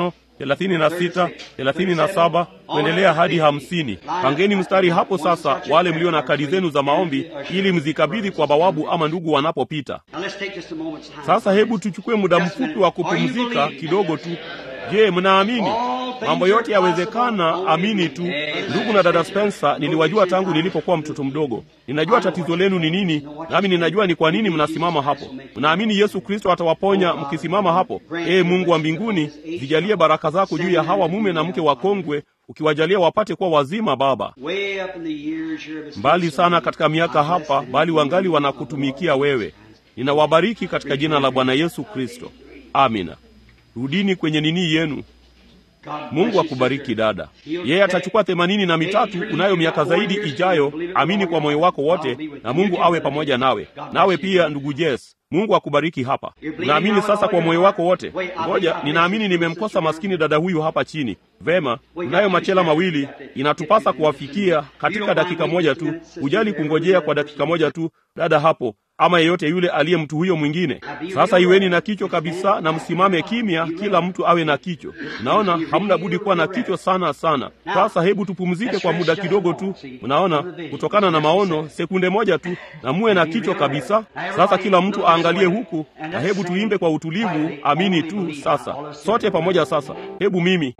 thelathini na sita thelathini na saba kuendelea hadi hamsini pangeni mstari hapo sasa wale mlio na kadi zenu za maombi ili mzikabidhi kwa bawabu ama ndugu wanapopita sasa hebu tuchukue muda mfupi wa kupumzika kidogo tu je mnaamini mambo yote yawezekana amini tu ndugu na dada spencer niliwajua tangu nilipokuwa mtoto mdogo ninajua tatizo lenu ni nini nami ninajua ni kwa nini mnasimama hapo mnaamini yesu kristo atawaponya mkisimama hapo ee mungu wa mbinguni zijalie baraka zako juu ya hawa mume na mke wakongwe ukiwajalia wapate kuwa wazima baba mbali sana katika miaka hapa bali wangali wanakutumikia wewe ninawabariki katika jina la bwana yesu kristo amina rudini kwenye nini yenu mungu akubariki dada yeye atachukua themanini na mitatu unayo miaka zaidi ijayo amini kwa moyo wako wote na mungu awe pamoja nawe nawe pia ndugu jes mungu akubariki hapa unaamini sasa kwa moyo wako wote ngoja ninaamini nimemkosa maskini dada huyu hapa chini vema unayo machela mawili inatupasa kuwafikia katika dakika moja tu ujali kungojea kwa dakika moja tu dada hapo ama yeyote yule aliye mtu huyo mwingine sasa iweni na kichwa kabisa na msimame kimya kila mtu awe na kichwa naona hamna budi kuwa na kichwa sana sana sasa hebu tupumzike kwa muda kidogo tu unaona kutokana na maono sekunde moja tu na muwe na kichwa kabisa sasa kila mtu aangalie huku na hebu tuimbe kwa utulivu amini tu sasa sote pamoja sasa hebu mimi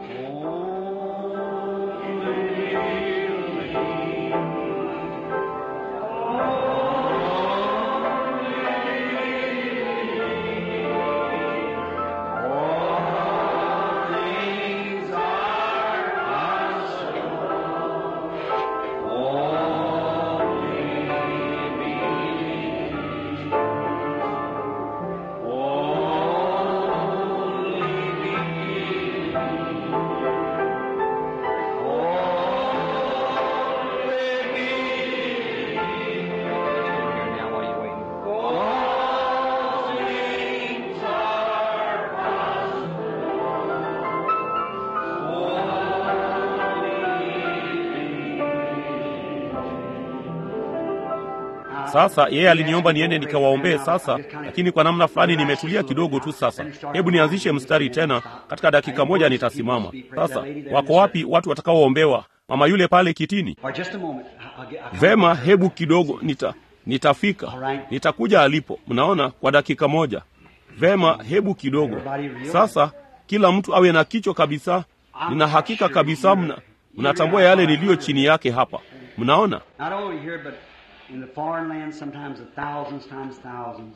sasa yeye aliniomba niende nikawaombee sasa lakini kwa namna fulani nimetulia kidogo tu sasa hebu nianzishe mstari tena katika dakika moja nitasimama sasa wako wapi watu watakaoombewa mama yule pale kitini vema hebu kidogo nita nitafika nitakuja alipo mnaona kwa dakika moja vema hebu kidogo sasa kila mtu awe na kichwa kabisa nina hakika kabisa mna mnatambua yale niliyo chini yake hapa mnaona in the foreign land, sometimes a thousands times thousands.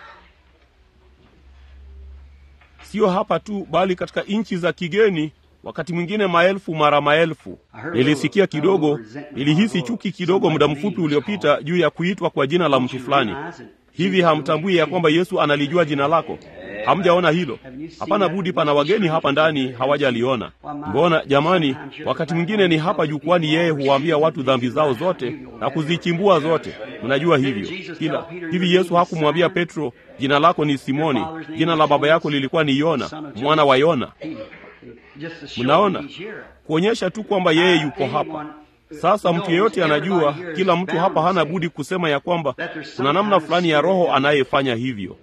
sio hapa tu bali katika nchi za kigeni wakati mwingine maelfu mara maelfu nilisikia kidogo nilihisi chuki kidogo muda mfupi uliopita juu ya kuitwa kwa jina la mtu fulani hivi hamtambui ya kwamba yesu analijua jina lako hamjaona hilo hapana budi pana wageni hapa ndani hawajaliona mbona jamani wakati mwingine ni hapa jukwani yeye huwaambia watu dhambi zao zote na kuzichimbua zote mnajua hivyo kila hivi yesu hakumwambia petro jina lako ni simoni jina la baba yako lilikuwa ni yona mwana wa yona mnaona kuonyesha tu kwamba yeye yuko hapa sasa mtu yeyote anajua kila mtu hapa hana budi kusema ya kwamba kuna namna fulani ya roho anayefanya hivyo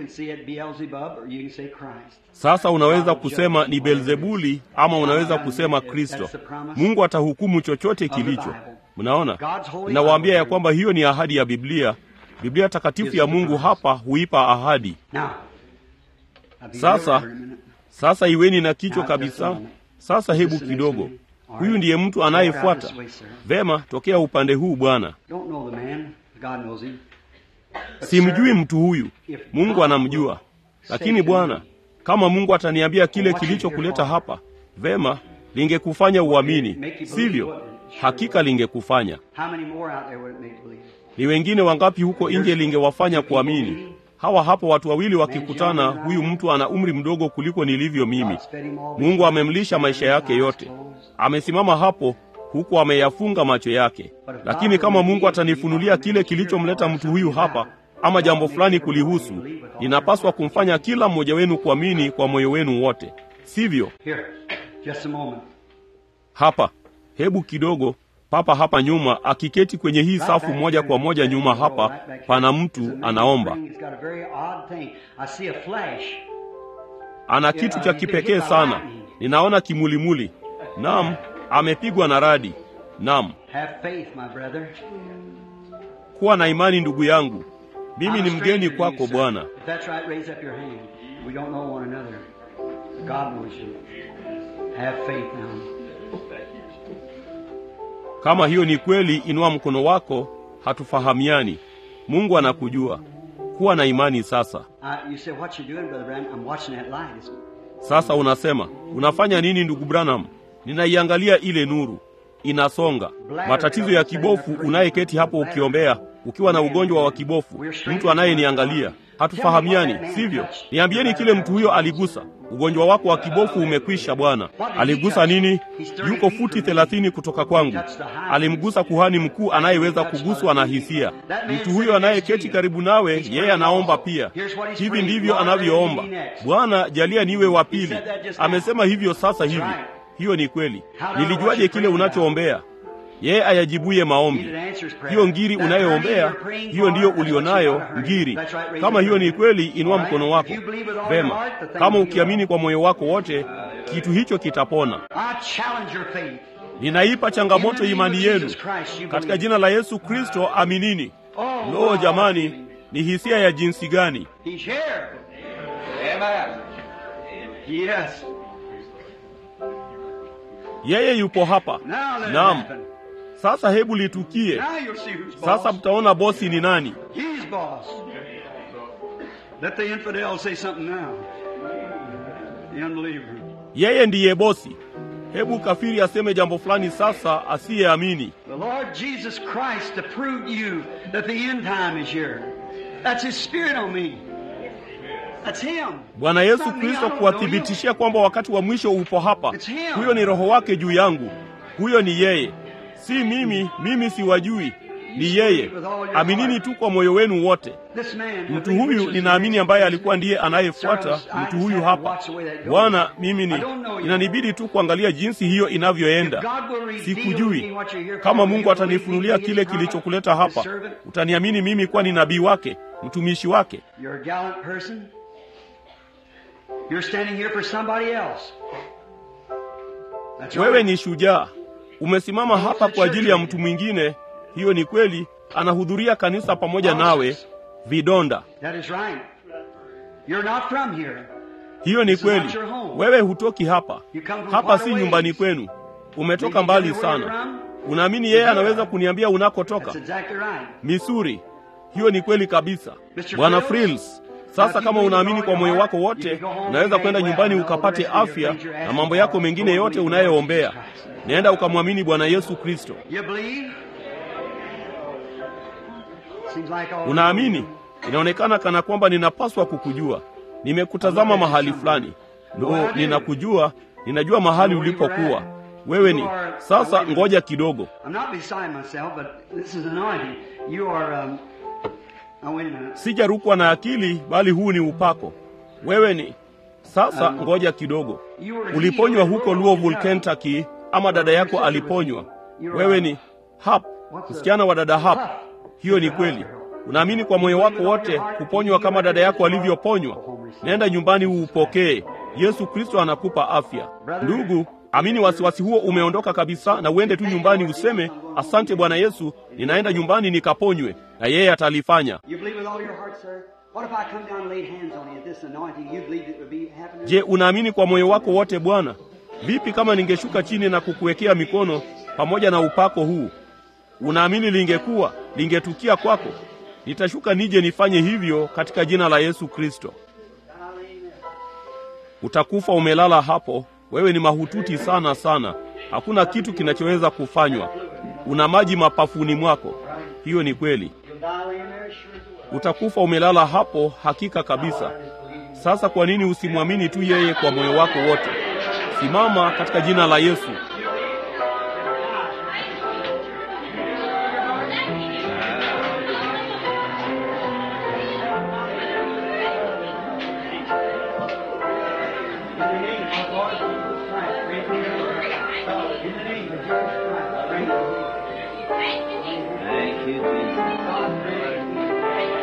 sasa unaweza kusema ni belzebuli ama unaweza kusema kristo mungu atahukumu chochote kilicho mnaona nawaambia ya kwamba hiyo ni ahadi ya biblia biblia takatifu ya mungu hapa huipa ahadi sasa sasa iweni na kichwa kabisa sasa hebu kidogo huyu ndiye mtu anayefuata vema tokea upande huu bwana simjui mtu huyu mungu anamjua lakini bwana kama mungu ataniambia kile kilichokuleta hapa vema lingekufanya uamini sivyo hakika lingekufanya ni wengine wangapi huko nje lingewafanya kuamini hawa hapo watu wawili wakikutana huyu mtu ana umri mdogo kuliko nilivyo mimi mungu amemlisha maisha yake yote amesimama hapo huku ameyafunga macho yake lakini kama mungu atanifunulia kile kilichomleta mtu huyu hapa ama jambo fulani kulihusu ninapaswa kumfanya kila mmoja wenu kuamini kwa moyo wenu wote sivyo hapa hebu kidogo papa hapa nyuma akiketi kwenye hii safu moja kwa moja nyuma hapa pana mtu anaomba ana kitu cha kipekee sana ninaona kimulimuli. Naam, amepigwa na radi. Naam, Have faith, my brother. kuwa na imani ndugu yangu, mimi I'm ni a mgeni stranger to you, kwako sir. Bwana. If that's right, raise up your hand. We don't know one another. God knows you. Have faith now. Kama hiyo ni kweli, inua mkono wako. Hatufahamiani, Mungu anakujua. Kuwa na imani sasa. Uh, you say, what you doing, Brother Branham? I'm watching that light. It's Sasa unasema unafanya nini ndugu Branham? Ninaiangalia ile nuru inasonga. Matatizo ya kibofu, unayeketi hapo ukiombea ukiwa na ugonjwa wa kibofu, mtu anayeniangalia hatufahamiani, sivyo? Niambieni kile mtu huyo aligusa. Ugonjwa wako wa kibofu umekwisha, Bwana. Aligusa nini? Yuko futi thelathini kutoka kwangu. Alimgusa kuhani mkuu anayeweza kuguswa na hisia. Mtu huyo anayeketi karibu nawe, yeye anaomba pia. Hivi ndivyo anavyoomba: Bwana, jalia niwe wa pili. Amesema hivyo sasa hivi. Hiyo ni kweli. Nilijuaje kile unachoombea? Yeye ayajibuye maombi. Hiyo ngiri unayoombea, hiyo ndiyo ulionayo ngiri. Kama hiyo ni kweli, inua mkono wako. Vema, kama ukiamini kwa moyo wako wote, kitu hicho kitapona. I challenge your faith. Ninaipa changamoto imani yenu katika jina la Yesu Kristo, aminini. Lo, jamani, ni hisia ya jinsi gani! He's here. Amen. Yes. Yeye yupo hapa. Now let it Naam, happen. sasa hebu litukie. Now you'll see who's boss. Sasa mtaona bosi ni nani. He's boss. Let the infidel say something now. The unbeliever. Yeye ndiye bosi. Hebu kafiri aseme jambo fulani sasa, asiyeamini. The Lord Jesus Christ to prove to you that the end time is here. That's His Spirit on me. That's Him. Bwana It's Yesu not me, I Kristo don't know kuwathibitishia kwamba wakati wa mwisho upo hapa. It's him. Huyo ni Roho wake juu yangu, huyo ni yeye, si mimi. Mimi siwajui, ni yeye. Aminini tu kwa moyo wenu wote. you. This man, Mtu huyu ninaamini, ambaye alikuwa ndiye anayefuata mtu huyu hapa. Bwana, mimi ni inanibidi tu kuangalia jinsi hiyo inavyoenda. Sikujui. Kama Mungu atanifunulia kile kilichokuleta hapa, utaniamini mimi kuwa ni nabii wake, mtumishi wake. You're a gallant person. You're standing here for somebody else. That's Wewe right. ni shujaa, umesimama hapa kwa ajili ya mtu mwingine. Hiyo ni kweli, anahudhuria kanisa pamoja nawe. Vidonda, That is right. You're not from here. hiyo ni kweli. Wewe hutoki hapa, hapa si nyumbani kwenu, umetoka mbali sana. Unaamini yeye anaweza kuniambia unakotoka? That's exactly right. Misuri. Hiyo ni kweli kabisa, Bwana Frills. Sasa kama unaamini kwa moyo wako wote, unaweza kwenda nyumbani ukapate afya na mambo yako mengine yote unayoombea. Nenda ukamwamini Bwana Yesu Kristo. You believe? Seems like all Unaamini? Inaonekana kana kwamba ninapaswa kukujua. Nimekutazama mahali fulani. Ndo ninakujua, ninajua mahali ulipokuwa. Wewe ni sasa. Ngoja kidogo, I'm not beside myself, but this is anointing. You are. Um, oh, wait a minute. sijarukwa na akili, bali huu ni upako. Wewe ni sasa. Ngoja kidogo, uliponywa huko Louisville, Kentucky, ama dada yako aliponywa. Wewe ni Hap, msichana wa dada Hap. Hiyo ni kweli. Unaamini kwa moyo wako wote kuponywa kama dada yako alivyoponywa? Nenda nyumbani uupokee. Yesu Kristo anakupa afya. Ndugu, amini wasiwasi huo umeondoka kabisa, na uende tu nyumbani useme, asante Bwana Yesu, ninaenda nyumbani nikaponywe, na yeye atalifanya. You believe with all your heart, sir? What if I come down and laid hands on you? This anointing, you believe it would be happening? Je, unaamini kwa moyo wako wote Bwana? Vipi kama ningeshuka chini na kukuwekea mikono pamoja na upako huu? Unaamini lingekuwa lingetukia kwako? Nitashuka nije nifanye hivyo katika jina la Yesu Kristo. Utakufa umelala hapo. Wewe ni mahututi sana sana, hakuna kitu kinachoweza kufanywa. Una maji mapafuni mwako. Hiyo ni kweli. You'll die laying there, sure as the will. Utakufa umelala hapo, hakika kabisa. Sasa kwa nini usimwamini tu yeye kwa moyo wako wote? Simama katika jina la Yesu. In the name of Lord Jesus Christ, raise your hand. In the name of Jesus Christ, raise your hand. Thank you, Jesus. God, raise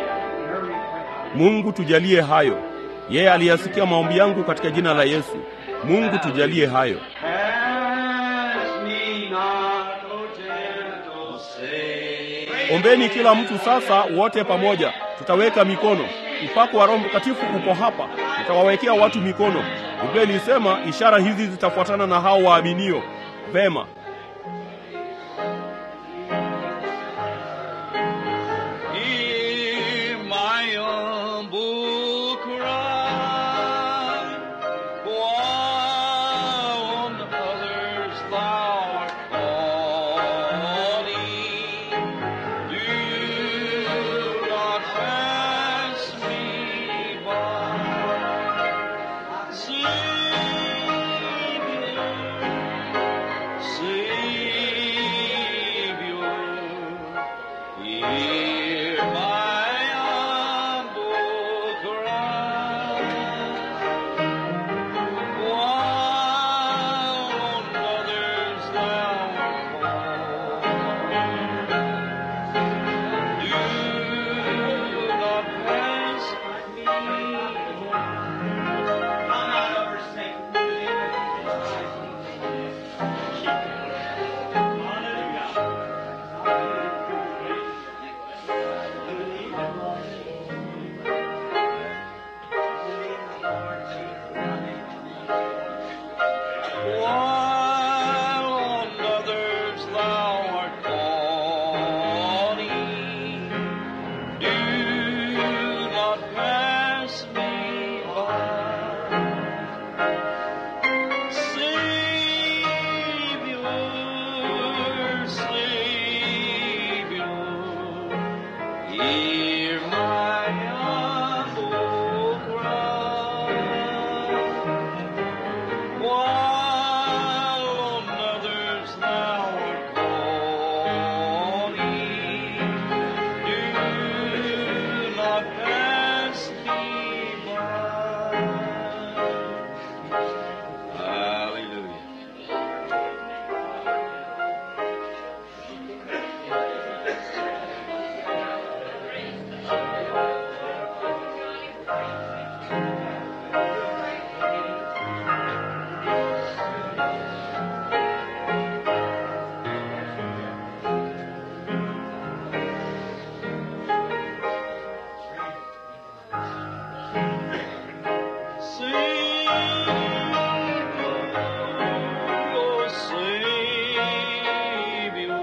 your request. Mungu tujalie hayo. Yeye aliyasikia maombi yangu katika jina la Yesu. Mungu tujalie hayo. Pass me not, O gentle Savior. Ombeni kila mtu sasa, wote pamoja, tutaweka mikono. Upako wa Roho Mtakatifu uko hapa, tutawawekea watu mikono. Biblia ilisema ishara hizi zitafuatana na hao waaminio. Vema, Hear my humble cry, while on others thou art calling. Do not pass me by. Savior, Savior, Hear my humble cry, while on others thou art calling. Do not pass me While on others thou art calling, do not pass me by. Savior, Savior, hear my humble cry. While on others thou art calling, do not pass me by. Hallelujah. Savior, Savior,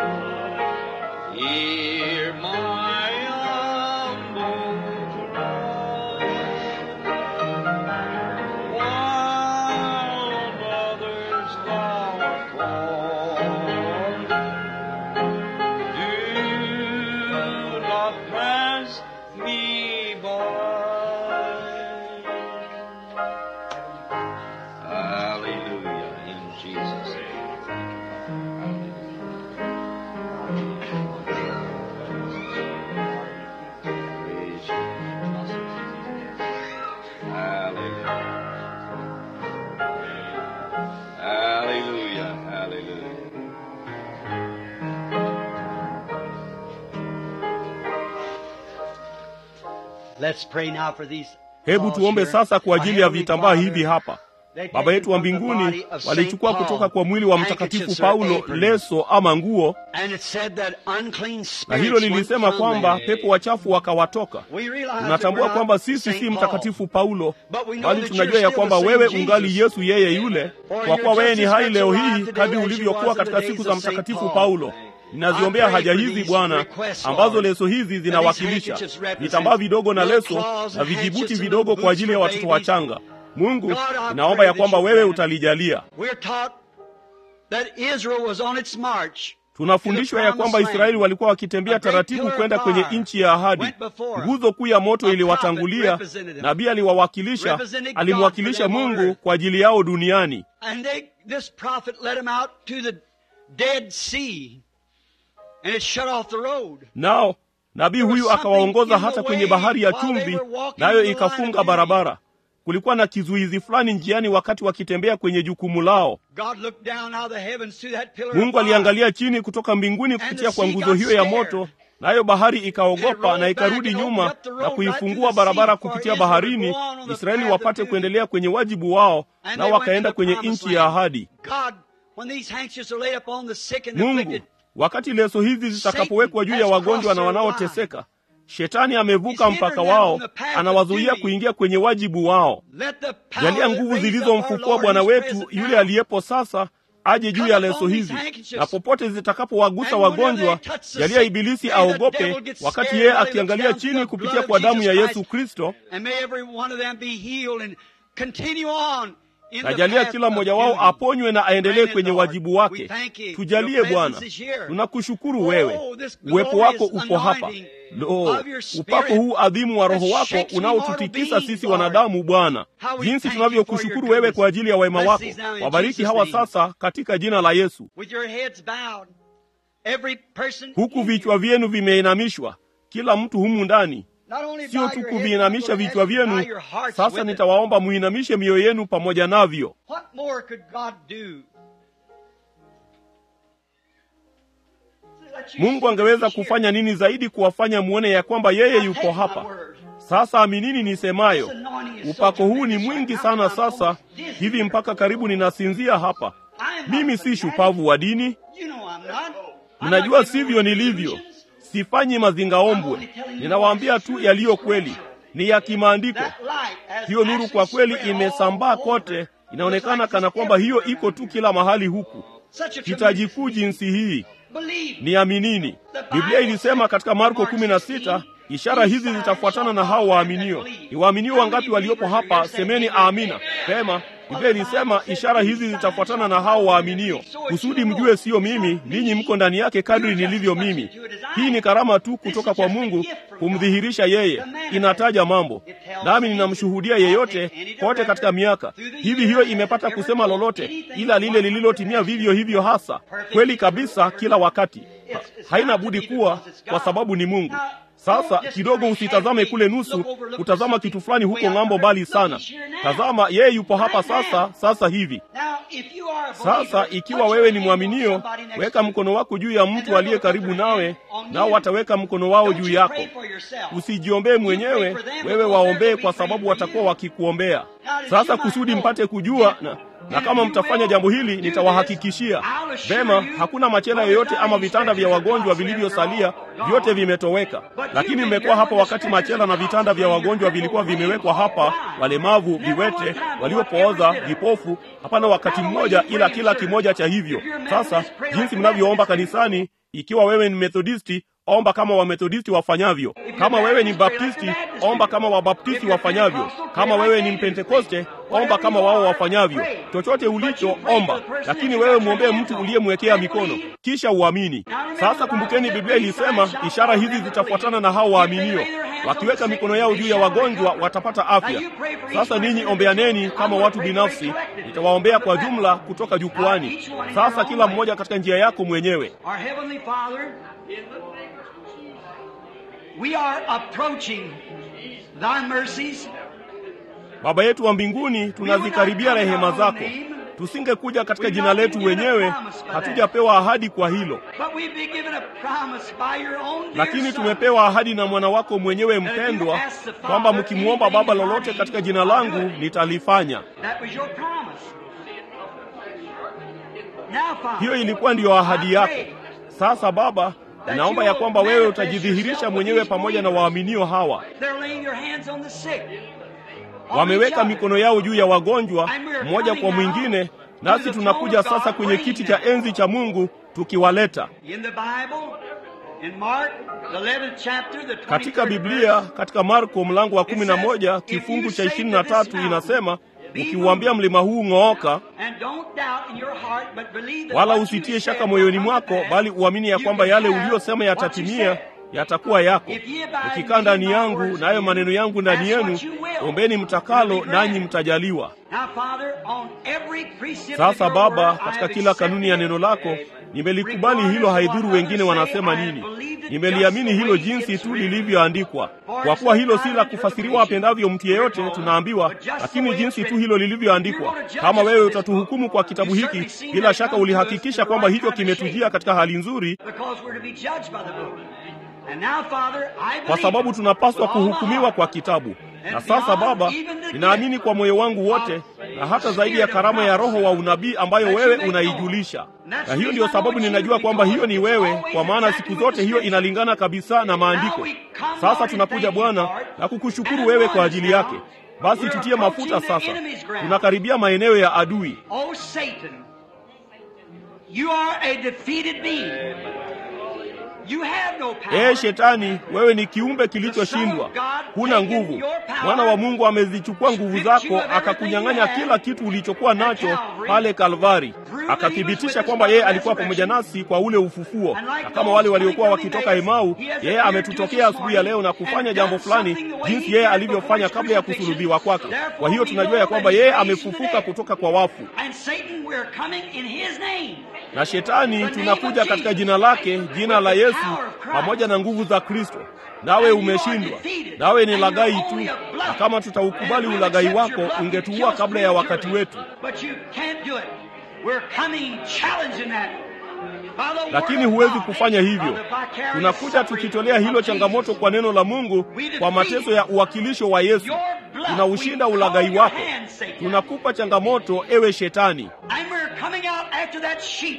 hear my humble cry. While others thou art calling, do not pass me by. Hallelujah in Jesus' name. Praise you. Hallelujah. Hallelujah. Hallelujah. Let's pray now for these. hebu tuombe sasa kwa ajili ya vitambaa hivi hapa. Baba yetu wa mbinguni walichukua kutoka kwa mwili wa Mtakatifu Paulo leso ama nguo, na hilo lilisema kwamba pepo wachafu wakawatoka. Tunatambua kwamba sisi si Mtakatifu Paulo, bali tunajua ya kwamba wewe ungali Yesu yeye yule, kwa kuwa wewe ni hai leo hii kadri ulivyokuwa katika siku za Mtakatifu Paulo. Ninaziombea haja hizi Bwana, ambazo leso hizi zinawakilisha vitambaa vidogo na leso na vijibuti vidogo kwa ajili ya watoto wachanga. Mungu, ninaomba ya kwamba wewe utalijalia. Tunafundishwa ya kwamba Israeli walikuwa wakitembea taratibu kwenda kwenye nchi ya ahadi. Nguzo kuu ya moto iliwatangulia, nabii aliwawakilisha, alimwakilisha Mungu kwa ajili yao duniani. Nao nabii huyu akawaongoza hata kwenye bahari ya chumvi, nayo ikafunga barabara. Kulikuwa na kizuizi fulani njiani wakati wakitembea kwenye jukumu lao. Mungu aliangalia chini kutoka mbinguni kupitia kwa nguzo hiyo ya moto, nayo bahari ikaogopa na ikarudi nyuma na kuifungua barabara kupitia baharini, Israeli wapate kuendelea kwenye wajibu wao, nao wakaenda kwenye nchi ya ahadi. Mungu, wakati leso hizi zitakapowekwa juu ya wagonjwa na wanaoteseka, Shetani amevuka mpaka wao, anawazuia kuingia kwenye wajibu wao. Jalia nguvu zilizomfukua Bwana wetu yule aliyepo sasa aje juu ya leso hizi, na popote zitakapowagusa wagonjwa, jalia Ibilisi aogope, wakati yeye akiangalia chini kupitia kwa damu ya Yesu Kristo, na jalia kila mmoja wao aponywe na aendelee kwenye wajibu wake. Tujalie Bwana, tunakushukuru wewe, uwepo wako upo hapa. Lo, upako huu adhimu wa Roho wako unaotutikisa sisi wanadamu, Bwana, jinsi tunavyokushukuru wewe kwa ajili ya wema wako. Wabariki hawa sasa katika jina la Yesu, huku vichwa vyenu vimeinamishwa, kila mtu humu ndani Sio tu kuviinamisha vichwa vyenu. Sasa nitawaomba muinamishe mioyo yenu pamoja navyo. Mungu angeweza kufanya nini zaidi kuwafanya muone ya kwamba yeye yuko hapa? Sasa aminini nisemayo, upako huu ni mwingi sana sasa hivi mpaka karibu ninasinzia hapa. Mimi si shupavu wa dini, mnajua sivyo nilivyo. Sifanyi mazingaombwe, ninawaambia tu yaliyo kweli, ni ya kimaandiko. Hiyo nuru kwa kweli imesambaa kote, inaonekana kana kwamba hiyo iko tu kila mahali huku. Hitaji kuu jinsi hii, niaminini. Biblia ilisema katika Marko kumi na sita ishara hizi zitafuatana na hao waaminio. Ni waaminio wangapi waliopo hapa? Semeni amina. Pema. Biblia ilisema ishara hizi zitafuatana na hao waaminio, kusudi mjue siyo mimi, ninyi mko ndani yake kadri nilivyo mimi. Hii ni karama tu kutoka kwa Mungu kumdhihirisha yeye. Inataja mambo, nami ninamshuhudia yeyote kote katika miaka hivi. Hiyo imepata kusema lolote ila lile lililotimia vivyo hivyo hasa kweli kabisa kila wakati. Ha, haina budi kuwa kwa sababu ni Mungu. Sasa kidogo usitazame kule nusu, kutazama kitu fulani huko ng'ambo mbali sana. Tazama, yeye yupo hapa sasa, sasa hivi. Sasa ikiwa wewe ni mwaminio, weka mkono wako juu ya mtu aliye karibu nawe, nao wataweka mkono wao juu yako. Usijiombee mwenyewe, wewe waombee, kwa sababu watakuwa wakikuombea. Sasa kusudi mpate kujua na na kama mtafanya jambo hili nitawahakikishia vema, hakuna machela yoyote ama vitanda vya wagonjwa vilivyosalia, vyote vimetoweka. Lakini mmekuwa hapa wakati machela na vitanda vya wagonjwa vilikuwa vimewekwa hapa, walemavu, viwete, waliopooza, vipofu. Hapana wakati mmoja, ila kila kimoja cha hivyo. Sasa jinsi mnavyoomba kanisani, ikiwa wewe ni Methodisti omba kama Wamethodisti wafanyavyo. Kama wewe ni Baptisti, omba kama Wabaptisti wafanyavyo. Kama wewe ni Mpentekoste, omba kama wao wafanyavyo. Chochote ulicho omba, lakini wewe mwombee mtu uliyemwekea mikono, kisha uamini. Sasa kumbukeni, Biblia ilisema ishara hizi zitafuatana na hao waaminio, wakiweka mikono yao juu ya wagonjwa watapata afya. Sasa ninyi ombeaneni kama watu binafsi, nitawaombea kwa jumla kutoka jukwani. Sasa kila mmoja katika njia yako mwenyewe. We are approaching thy mercies. Baba yetu wa mbinguni, tunazikaribia rehema zako. Tusingekuja katika jina letu wenyewe, hatujapewa ahadi kwa hilo, lakini tumepewa ahadi na mwana wako mwenyewe mpendwa, kwamba mkimwomba Baba lolote katika jina langu nitalifanya. Hiyo ilikuwa ndiyo ahadi yako. Sasa Baba, naomba ya kwamba wewe utajidhihirisha mwenyewe pamoja na waaminio hawa. Wameweka mikono yao juu ya wagonjwa mmoja kwa mwingine, nasi tunakuja sasa kwenye kiti cha enzi cha Mungu tukiwaleta. Katika Biblia, katika Marko mlango wa kumi na moja kifungu cha ishirini na tatu inasema ukiuambia mlima huu ng'ooka, wala usitie shaka moyoni mwako, bali uamini ya kwamba yale uliyosema yatatimia, yatakuwa yako. Ukikaa ndani yangu, nayo maneno yangu ndani yenu, ombeni mtakalo, nanyi mtajaliwa. Sasa Baba, katika kila kanuni ya neno lako nimelikubali hilo, haidhuru wengine wanasema nini. Nimeliamini hilo jinsi tu lilivyoandikwa, kwa kuwa hilo si la kufasiriwa apendavyo mtu yeyote, tunaambiwa, lakini jinsi tu hilo lilivyoandikwa. Kama wewe utatuhukumu kwa kitabu hiki, bila shaka ulihakikisha kwamba hicho kimetujia katika hali nzuri, And now, Father, I kwa believe sababu tunapaswa with all my kuhukumiwa heart kwa kitabu. Na and sasa beyond Baba, even the ninaamini gift kwa moyo wangu wote na hata zaidi ya karama ya Roho wa unabii ambayo wewe unaijulisha. Na hiyo ndiyo sababu ninajua kwamba hiyo ni wewe, kwa maana siku zote hiyo inalingana kabisa na maandiko. Sasa tunakuja Bwana na kukushukuru wewe kwa ajili yake. Basi tutie mafuta sasa, tunakaribia maeneo ya adui. Oh, Satan, you are a defeated being. You have no power. Ee Shetani, wewe ni kiumbe kilichoshindwa, huna nguvu. Mwana wa Mungu amezichukua nguvu zako, akakunyang'anya kila kitu ulichokuwa nacho pale Kalvari, akathibitisha kwamba yeye alikuwa pamoja nasi kwa ule ufufuo. Na kama wale waliokuwa wakitoka Emau, yeye ametutokea asubuhi ya leo na kufanya jambo fulani jinsi yeye alivyofanya kabla ya kusulubiwa kwake. Kwa hiyo tunajua ya kwamba yeye amefufuka kutoka kwa wafu. And Satan, we're coming in his name. Na Shetani, tunakuja katika jina lake, jina la Yesu, pamoja na nguvu za Kristo. Nawe umeshindwa, nawe ni lagai tu, na kama tutaukubali ulagai wako, ungetuua kabla ya wakati wetu. But you can't do it. We're coming challenging that. By the Lakini word of huwezi God, kufanya hivyo. by the vicarious Tunakuja suffering tukitolea hilo of changamoto Jesus. kwa neno la Mungu, kwa mateso ya uwakilisho wa Yesu. Tunaushinda ulagai wako, tunakupa changamoto, ewe Shetani. And we're coming out after that sheep.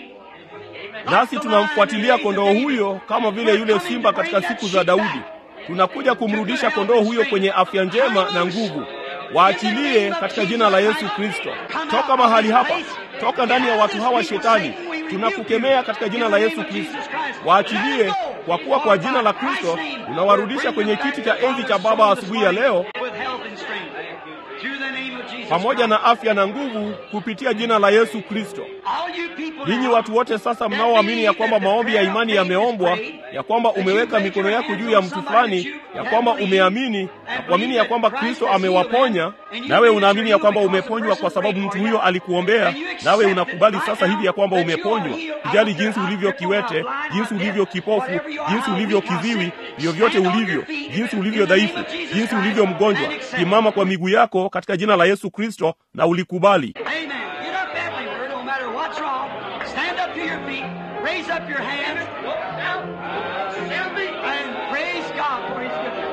Nasi tunamfuatilia kondoo huyo kama vile yule simba katika siku za Daudi. Tunakuja kumrudisha kondoo huyo kwenye afya njema na nguvu. Waachilie katika jina la Yesu Kristo. Toka mahali hapa, toka ndani ya watu hawa Shetani. Tunakukemea katika jina la Yesu Kristo. Waachilie, kwa kuwa kwa jina la Kristo unawarudisha kwenye kiti cha enzi cha Baba asubuhi ya leo, With health and strength. Through the name of Jesus pamoja na Christ. afya na nguvu, kupitia jina la Yesu Kristo. All you people Ninyi now watu wote sasa mnaoamini ya kwamba maombi ya imani yameombwa, ya kwamba umeweka mikono yako juu ya mtu fulani, ya kwamba umeamini na kuamini ya kwamba Kristo amewaponya, nawe unaamini ya kwamba umeponywa kwa sababu mtu huyo alikuombea, nawe unakubali sasa hivi ya kwamba umeponywa. Kujali jinsi ulivyo kiwete, jinsi ulivyo kipofu, jinsi ulivyo kiziwi, vyovyote ulivyo, jinsi ulivyo dhaifu, jinsi ulivyo mgonjwa, simama kwa miguu yako katika jina la Yesu Kristo na ulikubali. Amen. Get up everywhere, no matter what's wrong. Stand up to your feet. Raise up your hands. And praise God for His goodness.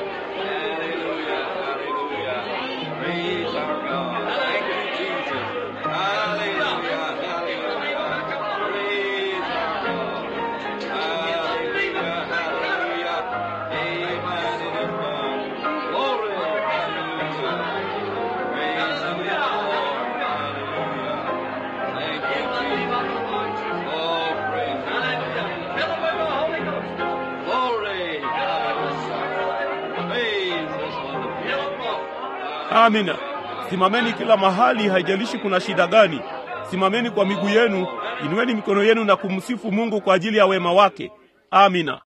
Praise our God. Thank you, Jesus. Hallelujah. Hallelujah. Praise our God. Hallelujah. Hallelujah. Amen. It is done. Glory. Hallelujah. Praise the Lord. Hallelujah. Thank you, Jesus. Oh, praise Glory. Hallelujah. Praise this wonderful. Amina. Simameni kila mahali, haijalishi kuna shida gani. Simameni kwa miguu yenu, inueni mikono yenu na kumsifu Mungu kwa ajili ya wema wake. Amina.